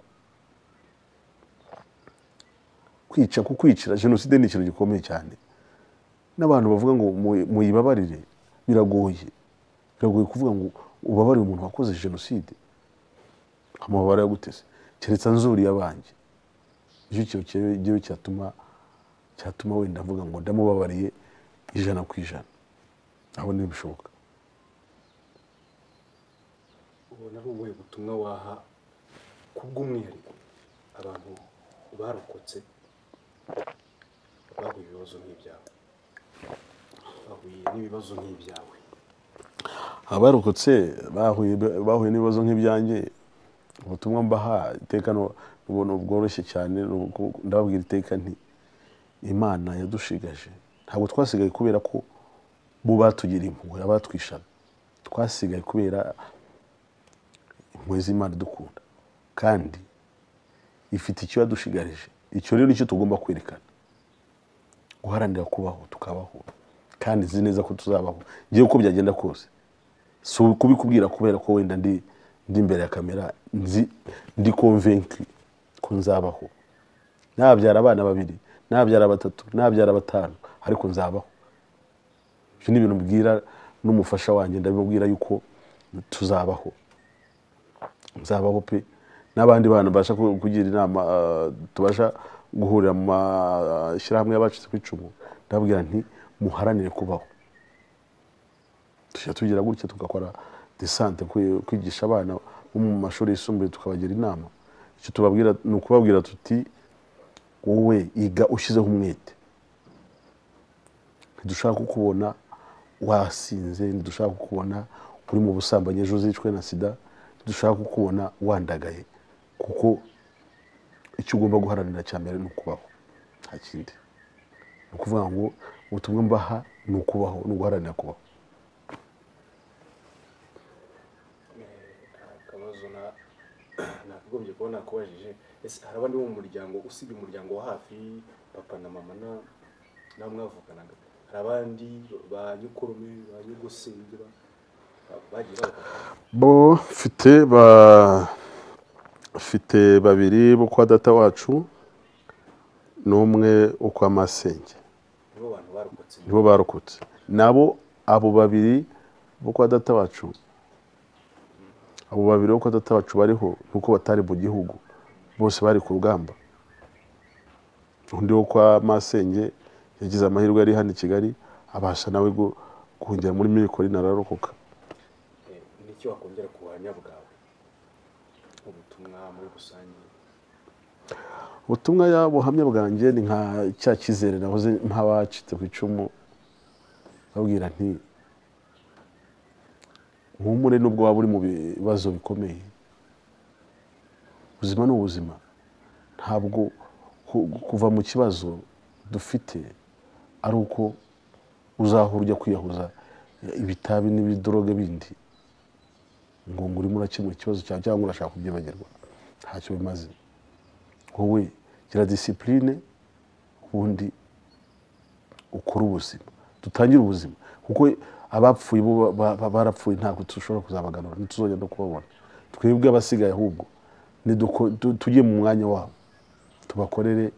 A: kwica kukwicira jenoside ni ikintu gikomeye cyane n'abantu bavuga ngo mu- muyibabarire biragoye biragoye kuvuga ngo ubabarire umuntu wakoze jenoside amabara yaguteze keretse anzuriye abanjye nicyo kintu cyewe- njyewe cyatuma cyatuma wenda avuga ngo ndamubabariye ijana ku ijana aho ntibishoboka
B: ubona ari ubuhe butumwa waha kubw'umwihariko abantu barokotse bahuye ibibazo nk'ibyawe bahuye n'ibibazo nk'ibyawe
A: abarokotse bahuye bahuye n'ibibazo nk'ibyanjye ubutumwa mbaha iteka no- n'ubuntu bworoshye cyane ni uku- ndababwira iteka nti imana yadushigaje ntabwo twasigaye kubera ko bo batugira impuhwe abatwishaga twasigaye kubera impuhwe z'imana idukunda kandi ifite icyo yadushigarije icyo rero nicyo tugomba kwerekana guharanira kubaho tukabaho kandi nzi neza ko tuzabaho ngewe uko byagenda kose si kubikubwira kubera ko wenda ndi ndi imbere ya kamera nzi ndi konvenki ko nzabaho nabyara abana babiri nabyara batatu nabyara batanu ariko nzabaho ibyo ni ibintu mbwira n'umufasha wanjye ndabibabwira yuko tuzabaho nzabaho pe n'abandi bantu mbasha ku- kugira inama eh, tubasha guhurira mu mashyirahamwe y'abacitse ku icumu ndababwira nti muharanire kubaho tujya tugira gutya tugakora desante kwi- kwigisha abana bo mu mashuri yisumbuye tukabagira inama icyo tubabwira ni ukubabwira tuti wowe iga ushyizeho umwete ntidushaka kukubona wasinze ntidushaka kukubona uri mu busambanyi ejo uzicwe na sida ntidushaka kukubona wandagaye kuko icyo ugomba guharanira cya mbere ni ukubaho nta kindi ni ukuvuga ngo ubutumwa mbaha ni ukubaho ni uguharanira kubaho
B: akabazo na- nakagombye kuba nakubajije ese hari abandi bo mu muryango usibye umuryango wa hafi papa na mama na nawe mwavuganaga hari abandi ba nyukurume ba nyugusingira ba- bagiye babafata
A: bo mfite ba mfite babiri bo kwa data wacu n'umwe wo kwa masenge
B: nibo bantu barokotse
A: nibo barokotse nabo abo babiri bo kwa data wacu abo babiri bo kwa data wacu bariho nuko batari mu gihugu bose bari ku rugamba undi wo kwa masenge yagize amahirwe yari hano i kigali abasha nawe gu- guhungira muri mirikori ararokoka
B: Eh, n'icyo wakongera ku buhamya bwawe ubutumwa muri rusange
A: ubutumwa ya buhamya bwanjye ni nka cya cyizere nahoze nk'abacitse ku icumu babwira nti humure nubwo waba uri mu bibazo bikomeye ubuzima ni ubuzima ntabwo ku- kuva mu kibazo dufite ari uko uzahora ujya kwiyahuza ibitabi n'ibidoroge bindi ngo ngo urimo urakemura ikibazo cyawe cyangwa urashaka kubyibagirwa ntacyo bimaze wowe gira disipurine ubundi ukore ubuzima dutangire ubuzima kuko abapfuye bo ba- ba- barapfuye ntabwo dushobora kuzabaganura ntituzongera no kubabona twebwe abasigaye ahubwo niduko- tu- tujye mu mwanya wabo tubakorere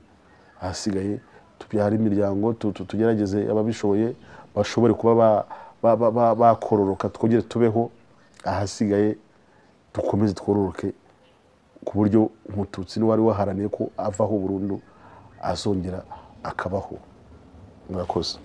A: ahasigaye tubyare imiryango tu- tu- tugerageze ababishoboye bashobore kuba ba- ba- ba- ba- bakororoka twongere tubeho ahasigaye dukomeze twororoke ku buryo umututsi n'uwari waharaniye ko avaho burundu azongera akabaho murakoze